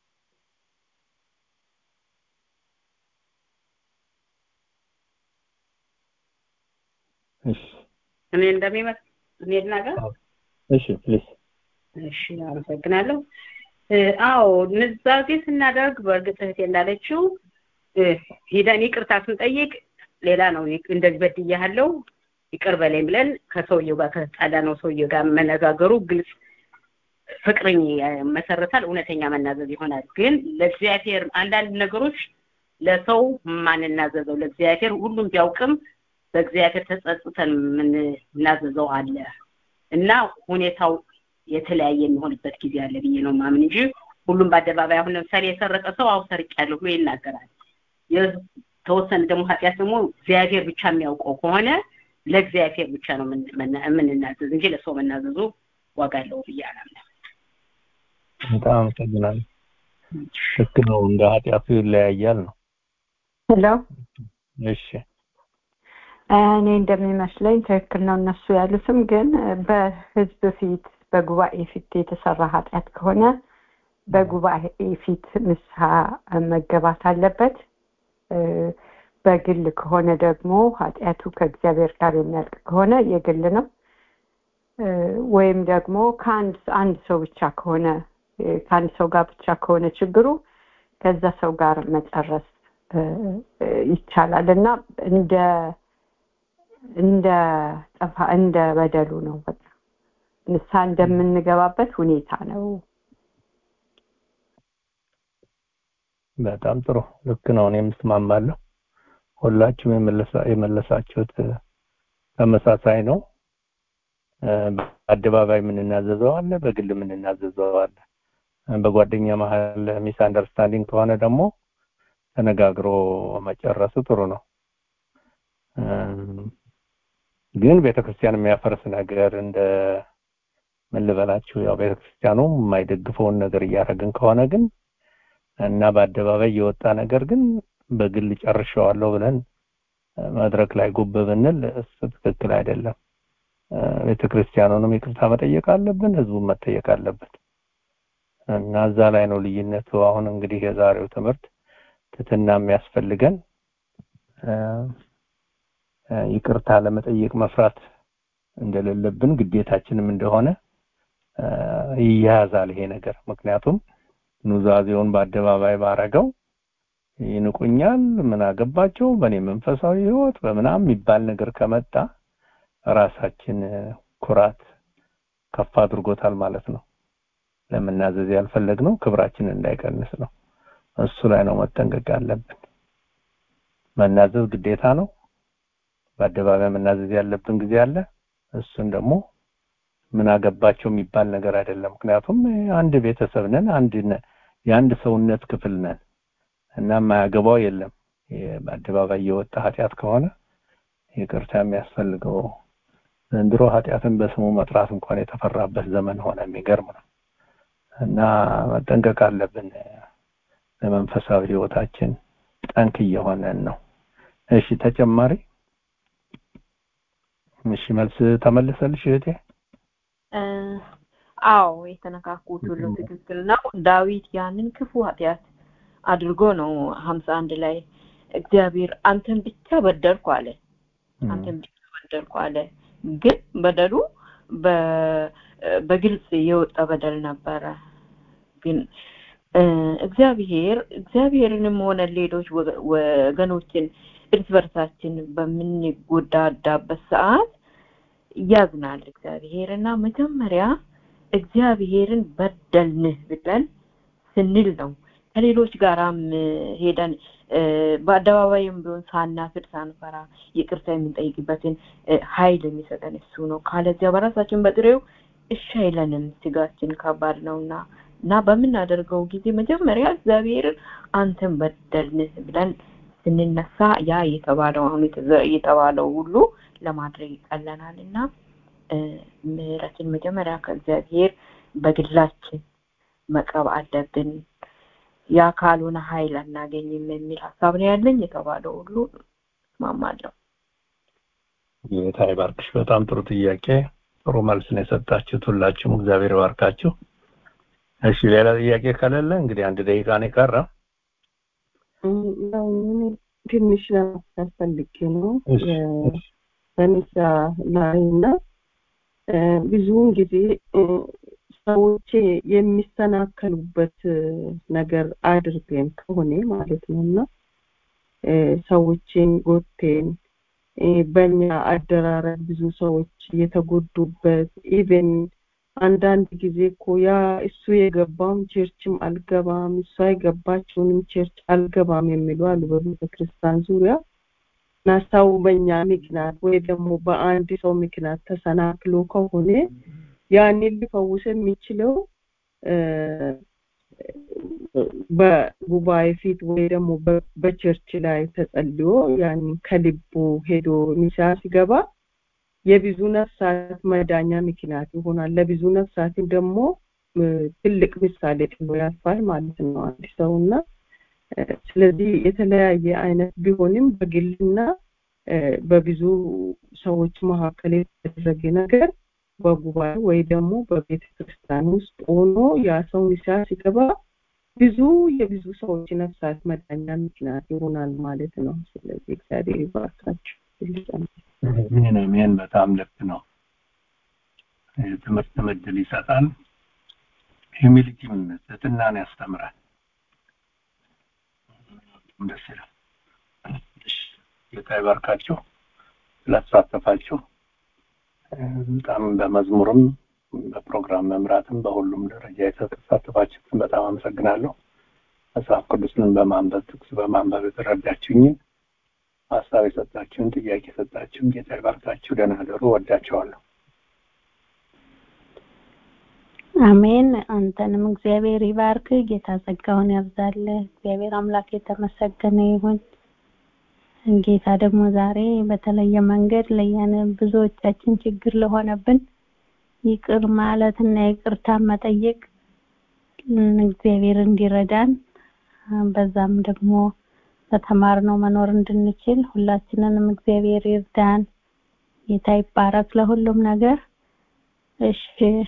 እሺ
እኔ እንደሚመስል እኔ ልናገር
እሺ ፕሊዝ
እሺ አመሰግናለሁ አዎ ንዛዜ ስናደርግ በእርግጥ እህቴ እንዳለችው ሂደን ይቅርታ ስንጠይቅ ሌላ ነው እንደዚህ በድያለሁ ይቅር በለኝ ብለን ከሰውየው ጋር ከተጣላ ነው ሰውየው ጋር መነጋገሩ ግልጽ ፍቅርን መሰረታል እውነተኛ መናዘዝ ይሆናል ግን ለእግዚአብሔር አንዳንድ ነገሮች ለሰው ማንናዘዘው ለእግዚአብሔር ሁሉም ቢያውቅም በእግዚአብሔር ተጸጽተን የምናዘዘው አለ እና ሁኔታው የተለያየ የሚሆንበት ጊዜ አለ ብዬ ነው ማምን እንጂ ሁሉም በአደባባይ አሁን ለምሳሌ የሰረቀ ሰው አው ሰርቄያለሁ ብሎ ይናገራል የተወሰነ ደግሞ ኃጢአት ደግሞ እግዚአብሔር ብቻ የሚያውቀው ከሆነ ለእግዚአብሔር ብቻ ነው የምንናዘዝ እንጂ ለሰው መናዘዙ ዋጋ አለው ብዬ አላምንም
በጣም አመሰግናለሁ ልክ ነው እንደ ኃጢአቱ ይለያያል ነው
ሄሎ
እሺ
እኔ እንደሚመስለኝ ትክክል ነው እነሱ ያሉትም ግን በህዝብ ፊት በጉባኤ ፊት የተሰራ ኃጢአት ከሆነ በጉባኤ ፊት ንስሐ መገባት አለበት በግል ከሆነ ደግሞ ኃጢአቱ ከእግዚአብሔር ጋር የሚያልቅ ከሆነ የግል ነው ወይም ደግሞ ከአንድ አንድ ሰው ብቻ ከሆነ ከአንድ ሰው ጋር ብቻ ከሆነ ችግሩ ከዛ ሰው ጋር መጨረስ ይቻላል እና እንደ እንደ ጠፋ እንደ በደሉ ነው በቃ ንስሐ እንደምንገባበት ሁኔታ ነው
በጣም ጥሩ ልክ ነው እኔም እስማማለሁ ሁላችሁም የመለሳችሁት ተመሳሳይ ነው በአደባባይ የምንናዘዘው አለ በግል የምንናዘዘው አለ በጓደኛ መሀል ሚስ አንደርስታንዲንግ ከሆነ ደግሞ ተነጋግሮ መጨረሱ ጥሩ ነው ግን ቤተክርስቲያን የሚያፈርስ ነገር እንደ ምን ልበላችሁ ያው ቤተክርስቲያኑ የማይደግፈውን ነገር እያደረግን ከሆነ ግን እና በአደባባይ የወጣ ነገር ግን በግል ጨርሸዋለሁ ብለን መድረክ ላይ ጉብ ብንል እሱ ትክክል አይደለም ቤተክርስቲያኑንም ይቅርታ መጠየቅ አለብን ህዝቡን መጠየቅ አለበት እና እዛ ላይ ነው ልዩነቱ አሁን እንግዲህ የዛሬው ትምህርት ትትና የሚያስፈልገን ይቅርታ ለመጠየቅ መፍራት እንደሌለብን ግዴታችንም እንደሆነ ይያያዛል ይሄ ነገር ምክንያቱም ኑዛዜውን በአደባባይ ባረገው ይንቁኛል ምን አገባቸው በእኔ መንፈሳዊ ህይወት በምናም የሚባል ነገር ከመጣ ራሳችን ኩራት ከፍ አድርጎታል ማለት ነው ለመናዘዝ ያልፈለግነው ክብራችን እንዳይቀንስ ነው እሱ ላይ ነው መጠንቀቅ ያለብን መናዘዝ ግዴታ ነው በአደባባይ መናዘዝ ያለብን ጊዜ አለ እሱን ደግሞ ምን አገባቸው የሚባል ነገር አይደለም ምክንያቱም አንድ ቤተሰብ ነን አንድ የአንድ ሰውነት ክፍል ነን እና የማያገባው የለም በአደባባይ የወጣ ኃጢአት ከሆነ ይቅርታ የሚያስፈልገው ዘንድሮ ኃጢአትን በስሙ መጥራት እንኳን የተፈራበት ዘመን ሆነ የሚገርም ነው እና መጠንቀቅ አለብን ለመንፈሳዊ ህይወታችን ጠንክ እየሆነን ነው እሺ ተጨማሪ እሺ መልስ ተመለሰልሽ እህቴ
አዎ የተነካኩት ሁሉ ትክክል ነው ዳዊት ያንን ክፉ ኃጢአት አድርጎ ነው ሀምሳ አንድ ላይ እግዚአብሔር አንተን ብቻ በደልኩ አለ አንተን ብቻ በደልኩ አለ ግን በደሉ በግልጽ የወጣ በደል ነበረ ግን እግዚአብሔር እግዚአብሔርንም ሆነ ሌሎች ወገኖችን እርስ በርሳችን በምንጎዳዳበት ሰዓት ያዝናል እግዚአብሔር እና መጀመሪያ እግዚአብሔርን በደልንህ ብለን ስንል ነው ከሌሎች ጋራም ሄደን በአደባባይም ቢሆን ሳናፍር ሳንፈራ ይቅርታ የምንጠይቅበትን ኃይል የሚሰጠን እሱ ነው ካለዚያ በራሳችን በጥሬው እሺ አይለንም ስጋችን ከባድ ነውና እና በምናደርገው ጊዜ መጀመሪያ እግዚአብሔርን አንተን በደልን ብለን ስንነሳ ያ የተባለው አሁን የተባለው ሁሉ ለማድረግ ይቀለናል እና ምህረትን መጀመሪያ ከእግዚአብሔር በግላችን መቅረብ አለብን ያ ካልሆነ ኃይል አናገኝም የሚል ሀሳብ ነው ያለኝ የተባለው ሁሉ እስማማለሁ
ጌታ ይባርክሽ በጣም ጥሩ ጥያቄ ጥሩ መልስ ነው የሰጣችሁት ሁላችሁም እግዚአብሔር ይባርካችሁ እሺ ሌላ ጥያቄ ከሌለ እንግዲህ አንድ ደቂቃ ነው የቀረ
ትንሽ ለማሳት ፈልጌ ነው በንሳ ላይ እና ብዙውን ጊዜ ሰዎች የሚሰናከሉበት ነገር አድርገን ከሆነ ማለት ነው እና ሰዎችን ጎቴን በእኛ አደራረግ ብዙ ሰዎች የተጎዱበት ኢቨን አንዳንድ ጊዜ እኮ ያ እሱ የገባውን ቸርችም አልገባም እሷ የገባችውንም ቸርች አልገባም የሚሉ አሉ በቤተ ክርስቲያን ዙሪያ እና ሰው በእኛ ምክንያት ወይ ደግሞ በአንድ ሰው ምክንያት ተሰናክሎ ከሆነ ያንን ሊፈውስ የሚችለው በጉባኤ ፊት ወይ ደግሞ በቸርች ላይ ተጸልዮ ያንን ከልቡ ሄዶ ሚሳ ሲገባ የብዙ ነፍሳት መዳኛ ምክንያት ይሆናል ለብዙ ነፍሳትን ደግሞ ትልቅ ምሳሌ ጥሎ ያልፋል ማለት ነው አንድ ሰው እና ስለዚህ የተለያየ አይነት ቢሆንም በግልና በብዙ ሰዎች መካከል የተደረገ ነገር በጉባኤ ወይ ደግሞ በቤተ ክርስቲያን ውስጥ ሆኖ ያ ሰው ንስሐ ሲገባ ብዙ የብዙ ሰዎች ነፍሳት መዳኛ ምክንያት ይሆናል ማለት ነው ስለዚህ እግዚአብሔር ይባርካችሁ
ምን ምን በጣም ልክ ነው ትምህርት ምድል ይሰጣል ሂሚሊቲም ትህትናን ያስተምራል ደስ ይላል ጌታ ይባርካችሁ ስለተሳተፋችሁ በጣም በመዝሙርም በፕሮግራም መምራትም በሁሉም ደረጃ የተሳተፋችሁትን በጣም አመሰግናለሁ መጽሐፍ ቅዱስን በማንበብ ጥቅስ በማንበብ የተረዳችሁኝን ሀሳብ የሰጣችሁን ጥያቄ የሰጣችሁን ጌታ ይባርካችሁ ደህና ደሩ ወዳቸዋለሁ
አሜን አንተንም እግዚአብሔር ይባርክ ጌታ ጸጋውን ያብዛል እግዚአብሔር አምላክ የተመሰገነ ይሁን ጌታ ደግሞ ዛሬ በተለየ መንገድ ለያን ብዙዎቻችን ችግር ለሆነብን ይቅር ማለት እና ይቅርታ መጠየቅ እግዚአብሔር እንዲረዳን በዛም ደግሞ በተማርነው መኖር እንድንችል ሁላችንንም እግዚአብሔር ይርዳን ጌታ ይባረክ ለሁሉም ነገር እሺ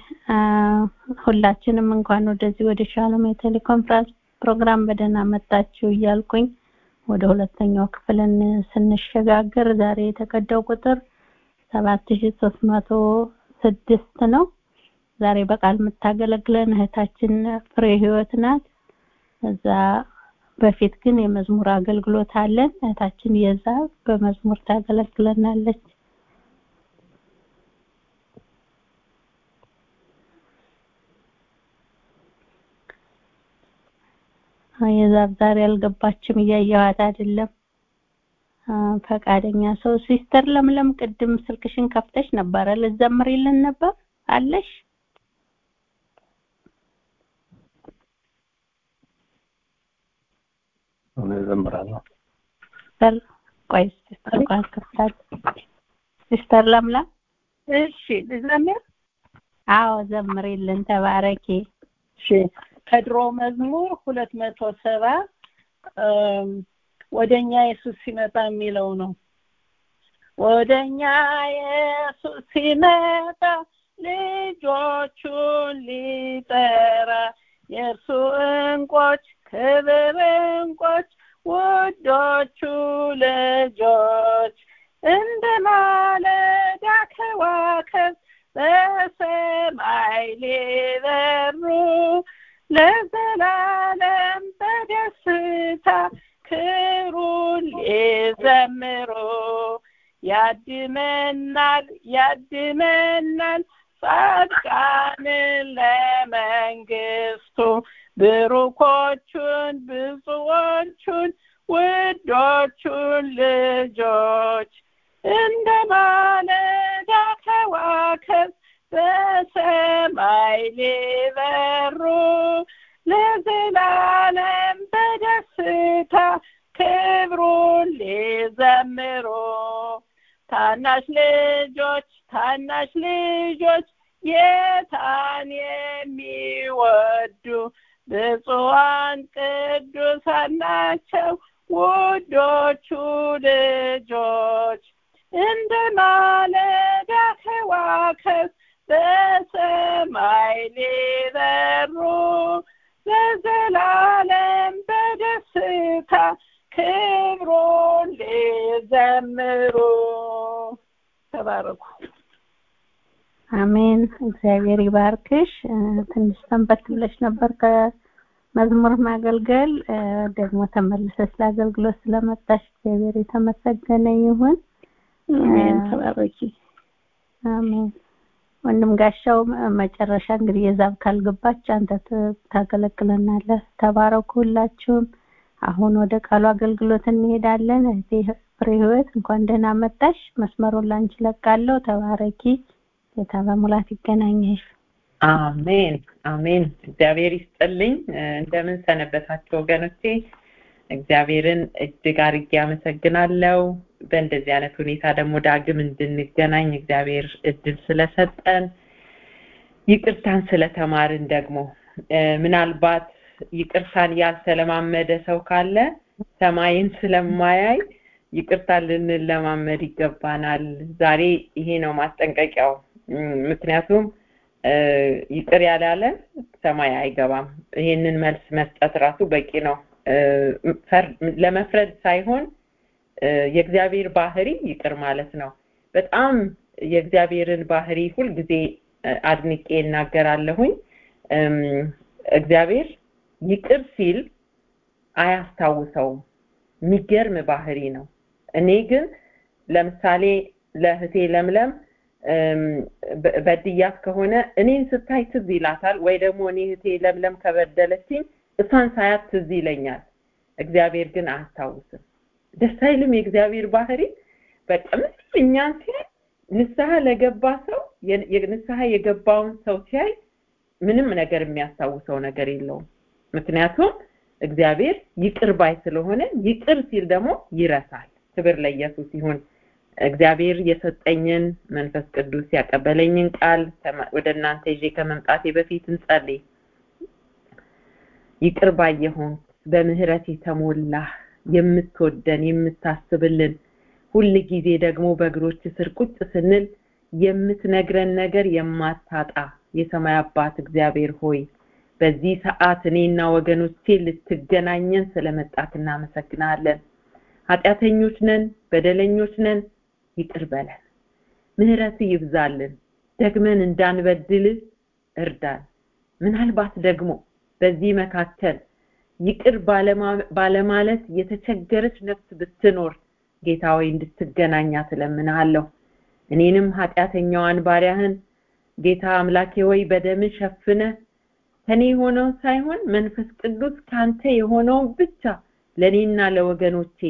ሁላችንም እንኳን ወደዚህ ወደ ሻሎም የቴሌኮንፈረንስ ፕሮግራም በደህና መጣችሁ እያልኩኝ ወደ ሁለተኛው ክፍልን ስንሸጋገር ዛሬ የተቀዳው ቁጥር 7306 ነው ዛሬ በቃል የምታገለግለን እህታችን ፍሬ ህይወት ናት እዛ በፊት ግን የመዝሙር አገልግሎት አለን እህታችን የዛ በመዝሙር ታገለግለናለች የዛብ ዛሬ አልገባችም እያየኋት አይደለም ፈቃደኛ ሰው ሲስተር ለምለም ቅድም ስልክሽን ከፍተሽ ነበረ ልዘምሪልን ነበር አለሽ
እኔ እዘምራለሁ
ሲስተር ቆይ ሲስተር ቃል ከፍታል ሲስተር ለምለም
እሺ ልዘምር
አዎ ዘምሪልን ተባረኪ
እሺ ከድሮ መዝሙር ሁለት መቶ ሰባ ወደኛ ኢየሱስ ሲመጣ የሚለው ነው ወደኛ ኢየሱስ ሲመጣ ልጆቹን ሊጠራ የእርሱ እንቆች ክብር እንቆች ውዶቹ ልጆች እንደ ማለዳ ከዋክብት በሰማይ ሊበሩ ለዘላለም በደስታ ክብሩን ሊዘምሩ ያድመናል ያድመናል ጻድቃንን ለመንግስቱ ብሩኮቹን ብዙዎቹን ውዶቹን ልጆች እንደ ማለዳ ከዋክብት በሰማይ ሊበሩ ለዘላለም በደስታ ክብሩን ሊዘምሩ ታናሽ ልጆች ታናሽ ልጆች ጌታን የሚወዱ ብፁዓን ቅዱሳን ናቸው ውዶቹ ልጆች እንደ ማለዳ ከዋክብት በሰማይ ሊበሩ ለዘላለም በደስታ ክብሩን ሊዘምሩ ተባረኩ
አሜን እግዚአብሔር ይባርክሽ ትንሽ ሰንበት ብለሽ ነበር ከመዝሙር ማገልገል ደግሞ ተመልሰሽ ለአገልግሎት ስለመጣሽ እግዚአብሔር የተመሰገነ ይሁን
አሜን ተባረኪ
አሜን ወንድም ጋሻው መጨረሻ እንግዲህ የዛብ ካልገባች አንተ ታገለግለናለህ ተባረኩ ሁላችሁም አሁን ወደ ቃሉ አገልግሎት እንሄዳለን እህቴ ፍሬ ህይወት እንኳን ደህና መጣሽ መስመሩን ላንቺ ለቃለሁ ተባረኪ ጌታ በሙላት ይገናኘሽ
አሜን አሜን እግዚአብሔር ይስጥልኝ እንደምን ሰነበታችሁ ወገኖቼ እግዚአብሔርን እጅግ አርጌ አመሰግናለሁ በእንደዚህ አይነት ሁኔታ ደግሞ ዳግም እንድንገናኝ እግዚአብሔር እድል ስለሰጠን ይቅርታን ስለተማርን ደግሞ ምናልባት ይቅርታን ያልተለማመደ ሰው ካለ ሰማይን ስለማያይ ይቅርታ ልንለማመድ ይገባናል ዛሬ ይሄ ነው ማስጠንቀቂያው ምክንያቱም ይቅር ያላለ ሰማይ አይገባም ይሄንን መልስ መስጠት ራሱ በቂ ነው ለመፍረድ ሳይሆን የእግዚአብሔር ባህሪ ይቅር ማለት ነው በጣም የእግዚአብሔርን ባህሪ ሁልጊዜ አድንቄ እናገራለሁኝ እግዚአብሔር ይቅር ሲል አያስታውሰውም የሚገርም ባህሪ ነው እኔ ግን ለምሳሌ ለህቴ ለምለም በድያት ከሆነ እኔን ስታይ ትዝ ይላታል ወይ ደግሞ እኔ ህቴ ለምለም ከበደለችኝ እሷን ሳያት ትዝ ይለኛል እግዚአብሔር ግን አያስታውስም ደስ አይልም የእግዚአብሔር ባህሪ በቃ ምንም እኛን ሲያይ ንስሐ ለገባ ሰው ንስሐ የገባውን ሰው ሲያይ ምንም ነገር የሚያስታውሰው ነገር የለውም ምክንያቱም እግዚአብሔር ይቅር ባይ ስለሆነ ይቅር ሲል ደግሞ ይረሳል ክብር ለኢየሱስ ይሁን እግዚአብሔር የሰጠኝን መንፈስ ቅዱስ ያቀበለኝን ቃል ወደ እናንተ ይዤ ከመምጣቴ በፊት እንጸልይ ይቅር ባይ የሆን በምህረት የተሞላ የምትወደን የምታስብልን ሁል ጊዜ ደግሞ በእግሮች ስር ቁጭ ስንል የምትነግረን ነገር የማታጣ የሰማይ አባት እግዚአብሔር ሆይ በዚህ ሰዓት እኔና ወገኖቼ ልትገናኘን ስለመጣት እናመሰግናለን ኃጢአተኞች ነን በደለኞች ነን ይቅር በለን ምህረት ይብዛልን ደግመን እንዳንበድል እርዳን ምናልባት ደግሞ በዚህ መካከል ይቅር ባለማለት የተቸገረች ነፍስ ብትኖር ጌታ ሆይ እንድትገናኛ ትለምናለሁ እኔንም ኃጢአተኛዋን ባሪያህን ጌታ አምላኬ ሆይ በደም ሸፍነ ከኔ የሆነውን ሳይሆን መንፈስ ቅዱስ ካንተ የሆነውን ብቻ ለእኔና ለወገኖቼ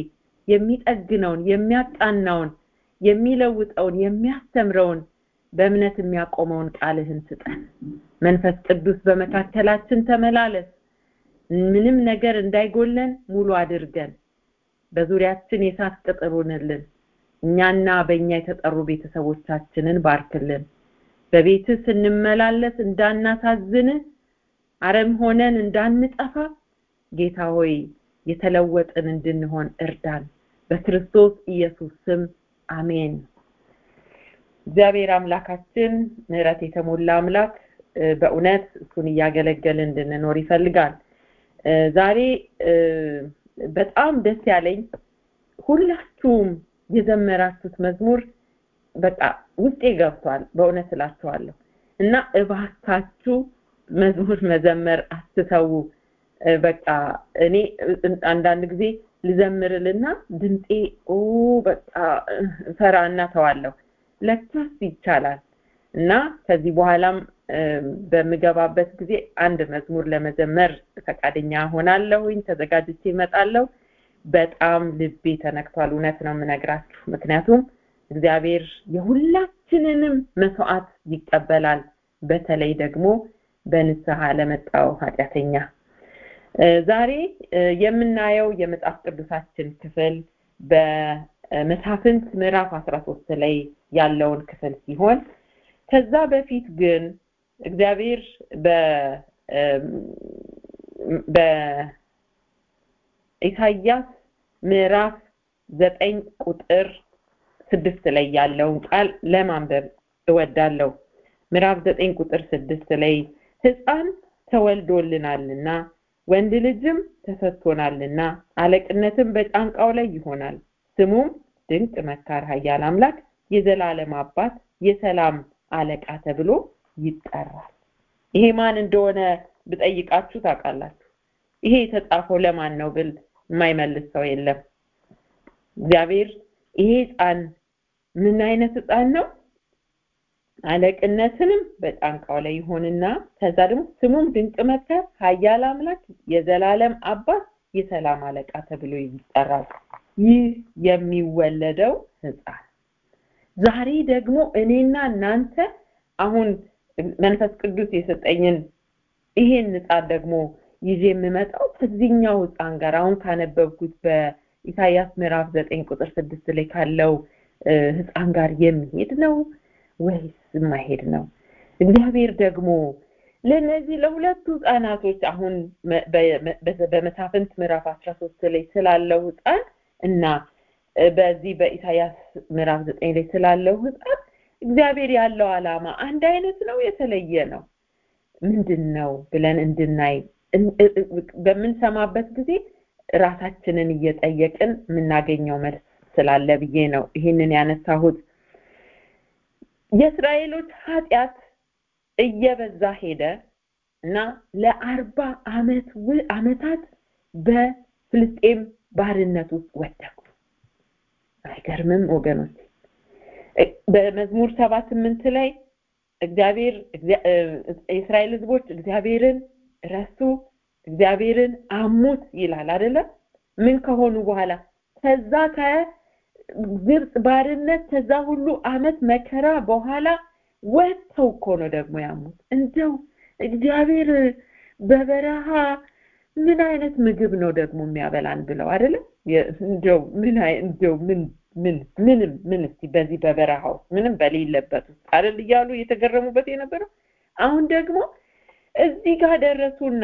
የሚጠግነውን የሚያቃናውን የሚለውጠውን የሚያስተምረውን በእምነት የሚያቆመውን ቃልህን ስጠን መንፈስ ቅዱስ በመካከላችን ተመላለስ ምንም ነገር እንዳይጎለን ሙሉ አድርገን በዙሪያችን የሳት ቅጥር ሁንልን እኛና በእኛ የተጠሩ ቤተሰቦቻችንን ባርክልን በቤትህ ስንመላለስ እንዳናሳዝን አረም ሆነን እንዳንጠፋ ጌታ ሆይ የተለወጥን እንድንሆን እርዳን በክርስቶስ ኢየሱስ ስም አሜን እግዚአብሔር አምላካችን ምህረት የተሞላ አምላክ በእውነት እሱን እያገለገልን እንድንኖር ይፈልጋል ዛሬ በጣም ደስ ያለኝ ሁላችሁም የዘመራችሁት መዝሙር በቃ ውስጤ ገብቷል በእውነት እላችኋለሁ እና እባካችሁ መዝሙር መዘመር አትተዉ በቃ እኔ አንዳንድ ጊዜ ልዘምርልና ድምጤ ኦ በቃ ፈራና ተዋለሁ ለካስ ይቻላል እና ከዚህ በኋላም በምገባበት ጊዜ አንድ መዝሙር ለመዘመር ፈቃደኛ ሆናለሁኝ ተዘጋጅቼ እመጣለሁ በጣም ልቤ ተነክቷል እውነት ነው የምነግራችሁ ምክንያቱም እግዚአብሔር የሁላችንንም መስዋዕት ይቀበላል በተለይ ደግሞ በንስሐ ለመጣው ኃጢአተኛ ዛሬ የምናየው የመጽሐፍ ቅዱሳችን ክፍል በመሳፍንት ምዕራፍ 13 ላይ ያለውን ክፍል ሲሆን ከዛ በፊት ግን እግዚአብሔር በ በኢሳያስ ምዕራፍ ዘጠኝ ቁጥር ስድስት ላይ ያለውን ቃል ለማንበብ እወዳለሁ ምዕራፍ ዘጠኝ ቁጥር ስድስት ላይ ህፃን ተወልዶልናልና ወንድ ልጅም ተሰጥቶናልና አለቅነትም በጫንቃው ላይ ይሆናል ስሙም ድንቅ መካር ሀያል አምላክ የዘላለም አባት የሰላም አለቃ ተብሎ ይጠራል ይሄ ማን እንደሆነ ብጠይቃችሁ ታውቃላችሁ ይሄ የተጻፈው ለማን ነው ብል የማይመልስ ሰው የለም እግዚአብሔር ይሄ ህፃን ምን አይነት ህፃን ነው አለቅነትንም በጫንቃው ላይ ይሆንና ከዛ ደግሞ ስሙም ድንቅ መከር ሀያል አምላክ የዘላለም አባት የሰላም አለቃ ተብሎ ይጠራል ይህ የሚወለደው ህፃን ዛሬ ደግሞ እኔና እናንተ አሁን መንፈስ ቅዱስ የሰጠኝን ይሄን ህፃን ደግሞ ይዤ የምመጣው ከዚህኛው ህፃን ጋር አሁን ካነበብኩት በኢሳያስ ምዕራፍ ዘጠኝ ቁጥር ስድስት ላይ ካለው ህፃን ጋር የሚሄድ ነው ወይስ የማይሄድ ነው እግዚአብሔር ደግሞ ለነዚህ ለሁለቱ ህፃናቶች አሁን በመሳፍንት ምዕራፍ 13 ላይ ስላለው ህፃን እና በዚህ በኢሳያስ ምዕራፍ 9 ላይ ስላለው ህፃን እግዚአብሔር ያለው አላማ አንድ አይነት ነው የተለየ ነው ምንድን ነው ብለን እንድናይ በምንሰማበት ጊዜ ራሳችንን እየጠየቅን የምናገኘው መልስ ስላለ ብዬ ነው ይህንን ያነሳሁት የእስራኤሎች ኃጢአት እየበዛ ሄደ እና ለአርባ አመት አመታት በፍልስጤም ባርነት ውስጥ ወደቁ አይገርምም ወገኖች በመዝሙር ሰባ ስምንት ላይ እግዚአብሔር የእስራኤል ህዝቦች እግዚአብሔርን ረሱ እግዚአብሔርን አሙት ይላል አይደለም ምን ከሆኑ በኋላ ከዛ ከግብፅ ባርነት ከዛ ሁሉ አመት መከራ በኋላ ወጥተው እኮ ነው ደግሞ ያሙት እንደው እግዚአብሔር በበረሃ ምን አይነት ምግብ ነው ደግሞ የሚያበላን ብለው አይደለም እንደው ምን እንደው ምን ምን ምንም ምን እስቲ በዚህ በበረሃ ውስጥ ምንም በሌለበት ውስጥ አይደል እያሉ እየተገረሙበት የነበረው አሁን ደግሞ እዚህ ጋር ደረሱና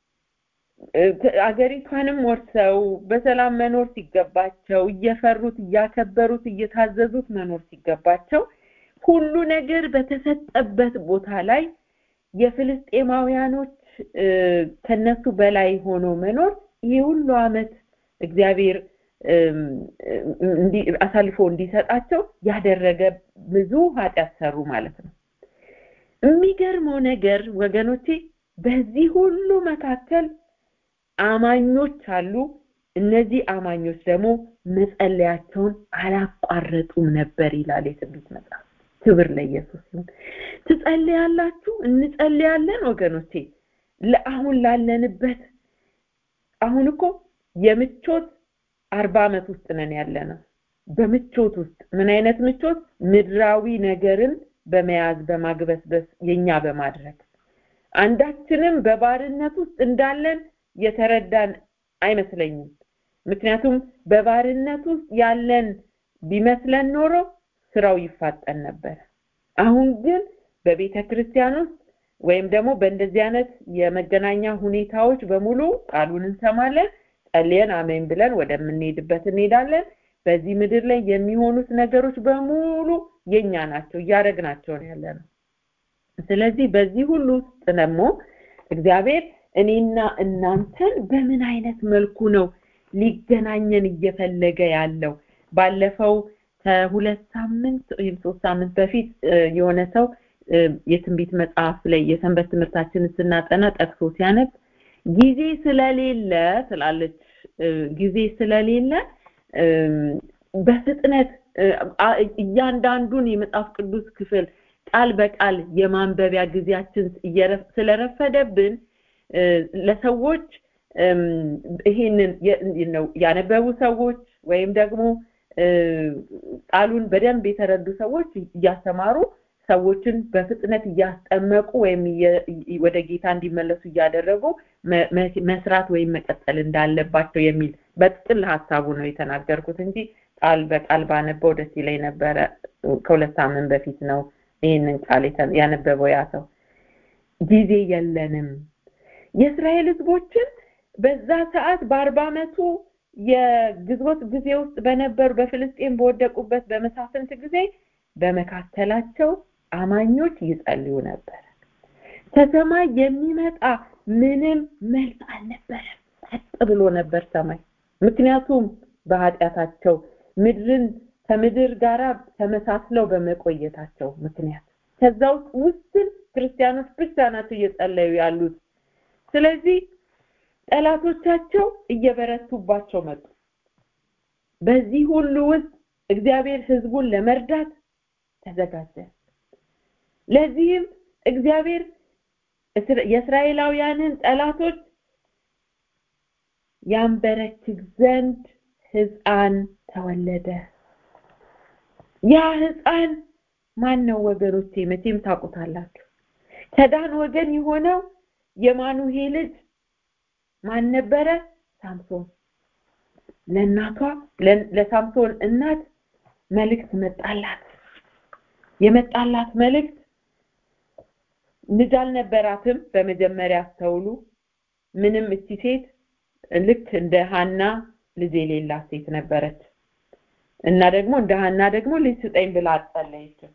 አገሪቷንም ወርሰው በሰላም መኖር ሲገባቸው እየፈሩት እያከበሩት እየታዘዙት መኖር ሲገባቸው ሁሉ ነገር በተሰጠበት ቦታ ላይ የፍልስጤማውያኖች ከነሱ በላይ ሆኖ መኖር ይህ ሁሉ አመት እግዚአብሔር አሳልፎ እንዲሰጣቸው ያደረገ ብዙ ኃጢአት ሰሩ ማለት ነው የሚገርመው ነገር ወገኖቼ በዚህ ሁሉ መካከል አማኞች አሉ እነዚህ አማኞች ደግሞ መጸለያቸውን አላቋረጡም ነበር ይላል የትንቢት መጽሐፍ ክብር ለኢየሱስ ይሁን ትጸልያላችሁ እንጸልያለን ወገኖቼ ለአሁን ላለንበት አሁን እኮ የምቾት አርባ ዓመት ውስጥ ነን ያለ ነው በምቾት ውስጥ ምን አይነት ምቾት ምድራዊ ነገርን በመያዝ በማግበስበስ የኛ በማድረግ አንዳችንም በባርነት ውስጥ እንዳለን የተረዳን አይመስለኝም ምክንያቱም በባርነት ውስጥ ያለን ቢመስለን ኖሮ ስራው ይፋጠን ነበር አሁን ግን በቤተ ክርስቲያን ውስጥ ወይም ደግሞ በእንደዚህ አይነት የመገናኛ ሁኔታዎች በሙሉ ቃሉን እንሰማለን ጸልየን አሜን ብለን ወደምንሄድበት እንሄዳለን በዚህ ምድር ላይ የሚሆኑት ነገሮች በሙሉ የኛ ናቸው እያደረግናቸው ነው ያለ ነው ስለዚህ በዚህ ሁሉ ውስጥ ደግሞ እግዚአብሔር እኔና እናንተን በምን አይነት መልኩ ነው ሊገናኘን እየፈለገ ያለው ባለፈው ከሁለት ሳምንት ወይም ሶስት ሳምንት በፊት የሆነ ሰው የትንቢት መጽሐፍ ላይ የሰንበት ትምህርታችንን ስናጠና ጠቅሶ ሲያነብ ጊዜ ስለሌለ ትላለች ጊዜ ስለሌለ በፍጥነት እያንዳንዱን የመጽሐፍ ቅዱስ ክፍል ቃል በቃል የማንበቢያ ጊዜያችን ስለረፈደብን ለሰዎች ይሄንን ያነበቡ ሰዎች ወይም ደግሞ ቃሉን በደንብ የተረዱ ሰዎች እያስተማሩ ሰዎችን በፍጥነት እያስጠመቁ ወይም ወደ ጌታ እንዲመለሱ እያደረጉ መስራት ወይም መቀጠል እንዳለባቸው የሚል በጥቅል ሀሳቡ ነው የተናገርኩት እንጂ ቃል በቃል ባነበው ደስ ይለኝ ነበረ ከሁለት ሳምንት በፊት ነው ይህንን ቃል ያነበበው ያ ሰው ጊዜ የለንም የእስራኤል ህዝቦችን በዛ ሰዓት በአርባ ዓመቱ የግዞት ጊዜ ውስጥ በነበሩ በፍልስጤን በወደቁበት በመሳፍንት ጊዜ በመካከላቸው አማኞች ይጸልዩ ነበር ከሰማይ የሚመጣ ምንም መልስ አልነበረም ጸጥ ብሎ ነበር ሰማይ ምክንያቱም በኃጢአታቸው ምድርን ከምድር ጋር ተመሳስለው በመቆየታቸው ምክንያት ከዛ ውስጥ ውስን ክርስቲያኖች ብቻ ናቸው እየጸለዩ ያሉት ስለዚህ ጠላቶቻቸው እየበረቱባቸው መጡ በዚህ ሁሉ ውስጥ እግዚአብሔር ህዝቡን ለመርዳት ተዘጋጀ ለዚህም እግዚአብሔር የእስራኤላውያንን ጠላቶች ያንበረክክ ዘንድ ህፃን ተወለደ ያ ህፃን ማን ነው ወገኖቼ መቼም ታውቁታላችሁ ከዳን ወገን የሆነው የማኑሄ ልጅ ማን ነበረ ሳምሶን ለእናቷ ለሳምሶን እናት መልእክት መጣላት የመጣላት መልእክት ልጅ አልነበራትም በመጀመሪያ አስተውሉ ምንም እቺ ሴት ልክ እንደ ሀና ልጅ የሌላት ሴት ነበረች እና ደግሞ እንደ ሀና ደግሞ ልጅ ስጠኝ ብላ አጸለየችም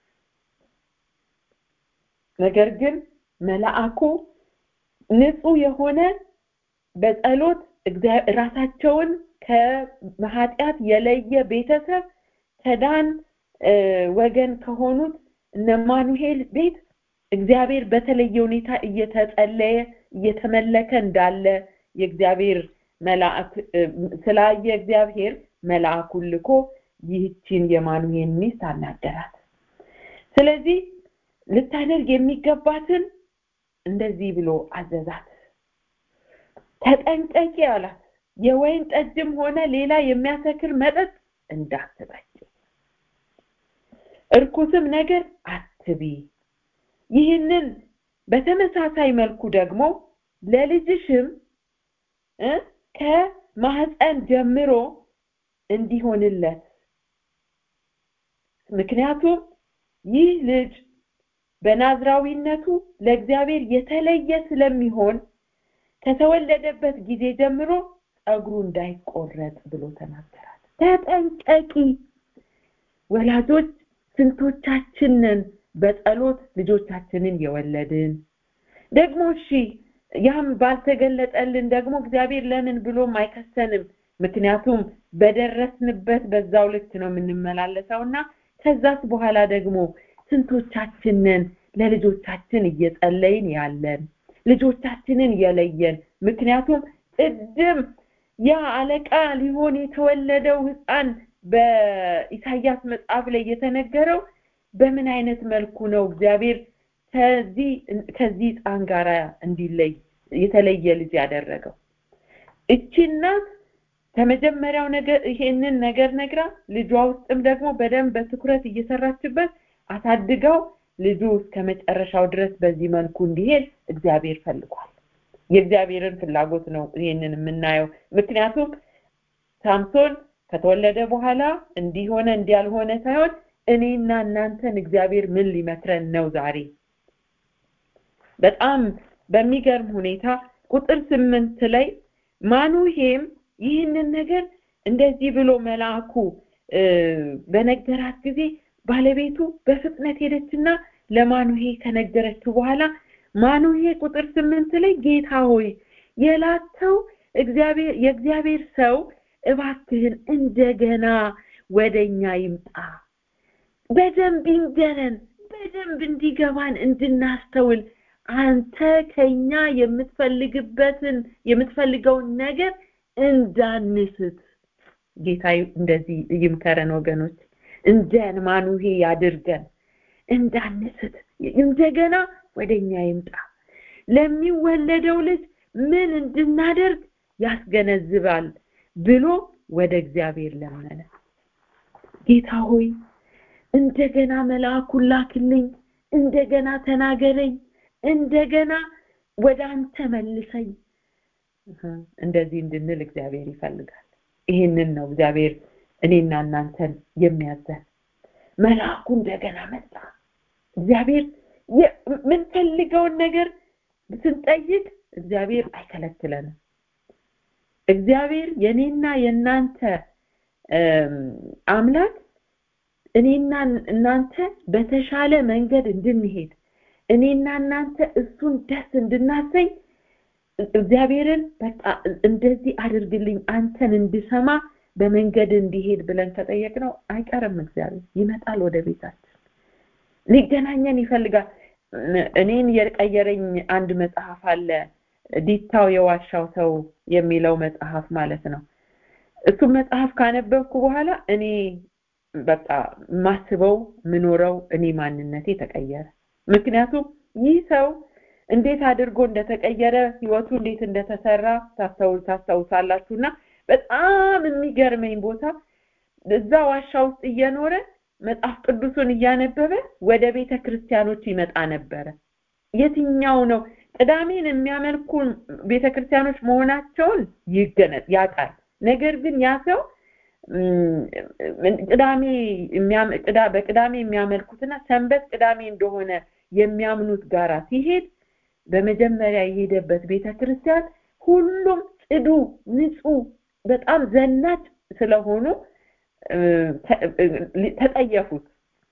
ነገር ግን መልአኩ ንጹህ የሆነ በጸሎት ራሳቸውን ከኃጢአት የለየ ቤተሰብ ከዳን ወገን ከሆኑት እነማኑሄል ቤት እግዚአብሔር በተለየ ሁኔታ እየተጸለየ እየተመለከ እንዳለ የእግዚአብሔር መልአክ ስላየ እግዚአብሔር መልአኩን ልኮ ይህችን የማኑሄን ሚስት አናገራት ስለዚህ ልታደርግ የሚገባትን እንደዚህ ብሎ አዘዛት ተጠንቀቂ አላት የወይን ጠጅም ሆነ ሌላ የሚያሰክር መጠጥ እንዳትጠጪ እርኩስም ነገር አትቢ ይህንን በተመሳሳይ መልኩ ደግሞ ለልጅሽም ከማህፀን ጀምሮ እንዲሆንለት ምክንያቱም ይህ ልጅ በናዝራዊነቱ ለእግዚአብሔር የተለየ ስለሚሆን ከተወለደበት ጊዜ ጀምሮ ጸጉሩ እንዳይቆረጥ ብሎ ተናገራት ተጠንቀቂ ወላጆች ስንቶቻችንን በጸሎት ልጆቻችንን የወለድን ደግሞ እሺ ያም ባልተገለጠልን ደግሞ እግዚአብሔር ለምን ብሎም አይከሰንም ምክንያቱም በደረስንበት በዛው ልክ ነው የምንመላለሰው እና ከዛስ በኋላ ደግሞ ስንቶቻችንን ለልጆቻችን እየጸለይን ያለን ልጆቻችንን የለየን ምክንያቱም ቅድም ያ አለቃ ሊሆን የተወለደው ህፃን በኢሳያስ መጽሐፍ ላይ የተነገረው በምን አይነት መልኩ ነው እግዚአብሔር ከዚህ ከዚህ ህፃን ጋር እንዲለይ የተለየ ልጅ ያደረገው እቺ እናት ከመጀመሪያው ነገር ይሄንን ነገር ነግራ ልጇ ውስጥም ደግሞ በደንብ በትኩረት እየሰራችበት አሳድገው ልጁ እስከ መጨረሻው ድረስ በዚህ መልኩ እንዲሄድ እግዚአብሔር ፈልጓል የእግዚአብሔርን ፍላጎት ነው ይሄንን የምናየው ምክንያቱም ሳምሶን ከተወለደ በኋላ እንዲሆነ እንዲያልሆነ ሳይሆን እኔና እናንተን እግዚአብሔር ምን ሊመክረን ነው ዛሬ በጣም በሚገርም ሁኔታ ቁጥር ስምንት ላይ ማኑሄም ይህንን ነገር እንደዚህ ብሎ መልአኩ በነገራት ጊዜ ባለቤቱ በፍጥነት ሄደችና ለማኑሄ ከነገረችው በኋላ ማኑሄ ቁጥር ስምንት ላይ ጌታ ሆይ የላከው እግዚአብሔር የእግዚአብሔር ሰው እባክህን እንደገና ወደኛ ይምጣ በደንብ ይንገረን በደንብ እንዲገባን እንድናስተውል አንተ ከኛ የምትፈልግበትን የምትፈልገውን ነገር እንዳንስት ጌታ እንደዚህ ይምከረን ወገኖች እንደ ማኑሄ ያድርገን እንዳንስት እንደገና ወደኛ ይምጣ ለሚወለደው ልጅ ምን እንድናደርግ ያስገነዝባል ብሎ ወደ እግዚአብሔር ለመነ ጌታ ሆይ እንደገና መልአኩን ላክልኝ እንደገና ተናገረኝ እንደገና ወደ አንተ መልሰኝ እንደዚህ እንድንል እግዚአብሔር ይፈልጋል ይህንን ነው እግዚአብሔር እኔና እናንተን የሚያዘን መልአኩ እንደገና መጣ እግዚአብሔር የምንፈልገውን ነገር ስንጠይቅ እግዚአብሔር አይከለክለንም እግዚአብሔር የኔና የእናንተ አምላክ እኔና እናንተ በተሻለ መንገድ እንድንሄድ እኔና እናንተ እሱን ደስ እንድናሰኝ እግዚአብሔርን በቃ እንደዚህ አድርግልኝ አንተን እንድሰማ በመንገድ እንዲሄድ ብለን ከጠየቅነው አይቀርም እግዚአብሔር ይመጣል ወደ ቤታችን ሊገናኘን ይፈልጋል እኔን የቀየረኝ አንድ መጽሐፍ አለ ዲታው የዋሻው ሰው የሚለው መጽሐፍ ማለት ነው እሱ መጽሐፍ ካነበብኩ በኋላ እኔ በቃ ማስበው ምኖረው እኔ ማንነቴ ተቀየረ ምክንያቱም ይህ ሰው እንዴት አድርጎ እንደተቀየረ ህይወቱ እንዴት እንደተሰራ ታስታውሳላችሁና በጣም የሚገርመኝ ቦታ እዛ ዋሻ ውስጥ እየኖረ መጽሐፍ ቅዱሱን እያነበበ ወደ ቤተ ክርስቲያኖች ይመጣ ነበረ የትኛው ነው ቅዳሜን የሚያመልኩ ቤተ ክርስቲያኖች መሆናቸውን ይገነጥ ያውቃል ነገር ግን ያ ሰው ቅዳሜ በቅዳሜ የሚያመልኩትና ሰንበት ቅዳሜ እንደሆነ የሚያምኑት ጋራ ሲሄድ በመጀመሪያ የሄደበት ቤተ ክርስቲያን ሁሉም ጽዱ ንጹህ በጣም ዘናጭ ስለሆኑ ተጠየፉት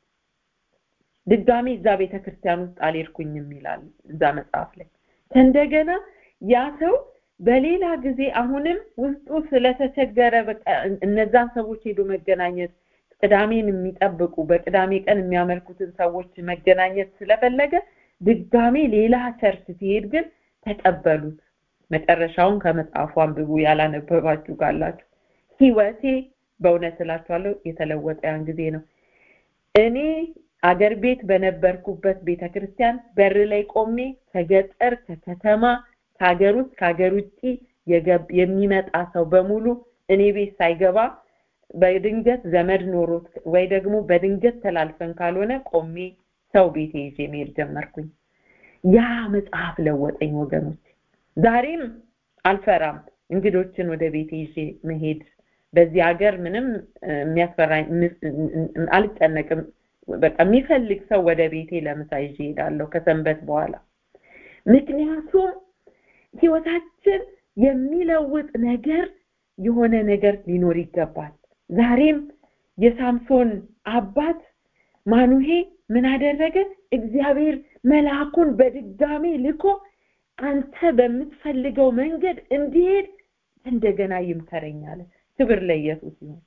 ድጋሜ እዛ ቤተ ክርስቲያን ውስጥ አልሄድኩኝም ይላል እዛ መጽሐፍ ላይ ከእንደገና ያ ሰው በሌላ ጊዜ አሁንም ውስጡ ስለተቸገረ በቃ እነዛን ሰዎች ሄዶ መገናኘት ቅዳሜን የሚጠብቁ በቅዳሜ ቀን የሚያመልኩትን ሰዎች መገናኘት ስለፈለገ ድጋሜ ሌላ ቸርች ሲሄድ ግን ተቀበሉት መጨረሻውን ከመጽሐፉ አንብቡ ያላነበባችሁ ካላችሁ ህይወቴ በእውነት እላችኋለሁ የተለወጠ ያን ጊዜ ነው እኔ አገር ቤት በነበርኩበት ቤተክርስቲያን በር ላይ ቆሜ ከገጠር ከከተማ ከሀገር ውስጥ ከሀገር ውጭ የሚመጣ ሰው በሙሉ እኔ ቤት ሳይገባ በድንገት ዘመድ ኖሮት ወይ ደግሞ በድንገት ተላልፈን ካልሆነ ቆሜ ሰው ቤቴ ይዤ መሄድ ጀመርኩኝ ያ መጽሐፍ ለወጠኝ ወገኖች ዛሬም አልፈራም እንግዶችን ወደ ቤቴ ይዤ መሄድ በዚህ ሀገር ምንም የሚያስፈራኝ አልጨነቅም በቃ የሚፈልግ ሰው ወደ ቤቴ ለምሳ ይዤ ሄዳለሁ ከሰንበት በኋላ ምክንያቱም ህይወታችን የሚለውጥ ነገር የሆነ ነገር ሊኖር ይገባል ዛሬም የሳምሶን አባት ማኑሄ ምን አደረገ እግዚአብሔር መልአኩን በድጋሚ ልኮ አንተ በምትፈልገው መንገድ እንዲሄድ እንደገና ይምከረኛል ክብር ለኢየሱስ ይሁን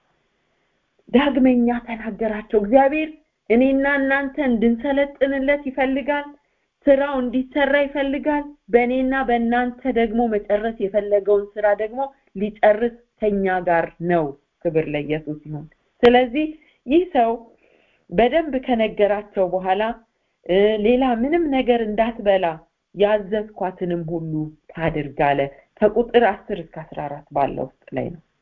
ዳግመኛ ተናገራቸው እግዚአብሔር እኔና እናንተ እንድንሰለጥንለት ይፈልጋል ስራው እንዲሰራ ይፈልጋል በእኔና በእናንተ ደግሞ መጨረስ የፈለገውን ስራ ደግሞ ሊጨርስ ከኛ ጋር ነው ክብር ለኢየሱስ ይሁን ስለዚህ ይህ ሰው በደንብ ከነገራቸው በኋላ ሌላ ምንም ነገር እንዳትበላ ያዘዝኳትንም ሁሉ ታድርግ አለ ከቁጥር አስር እስከ አስራ አራት ባለው ውስጥ ላይ ነው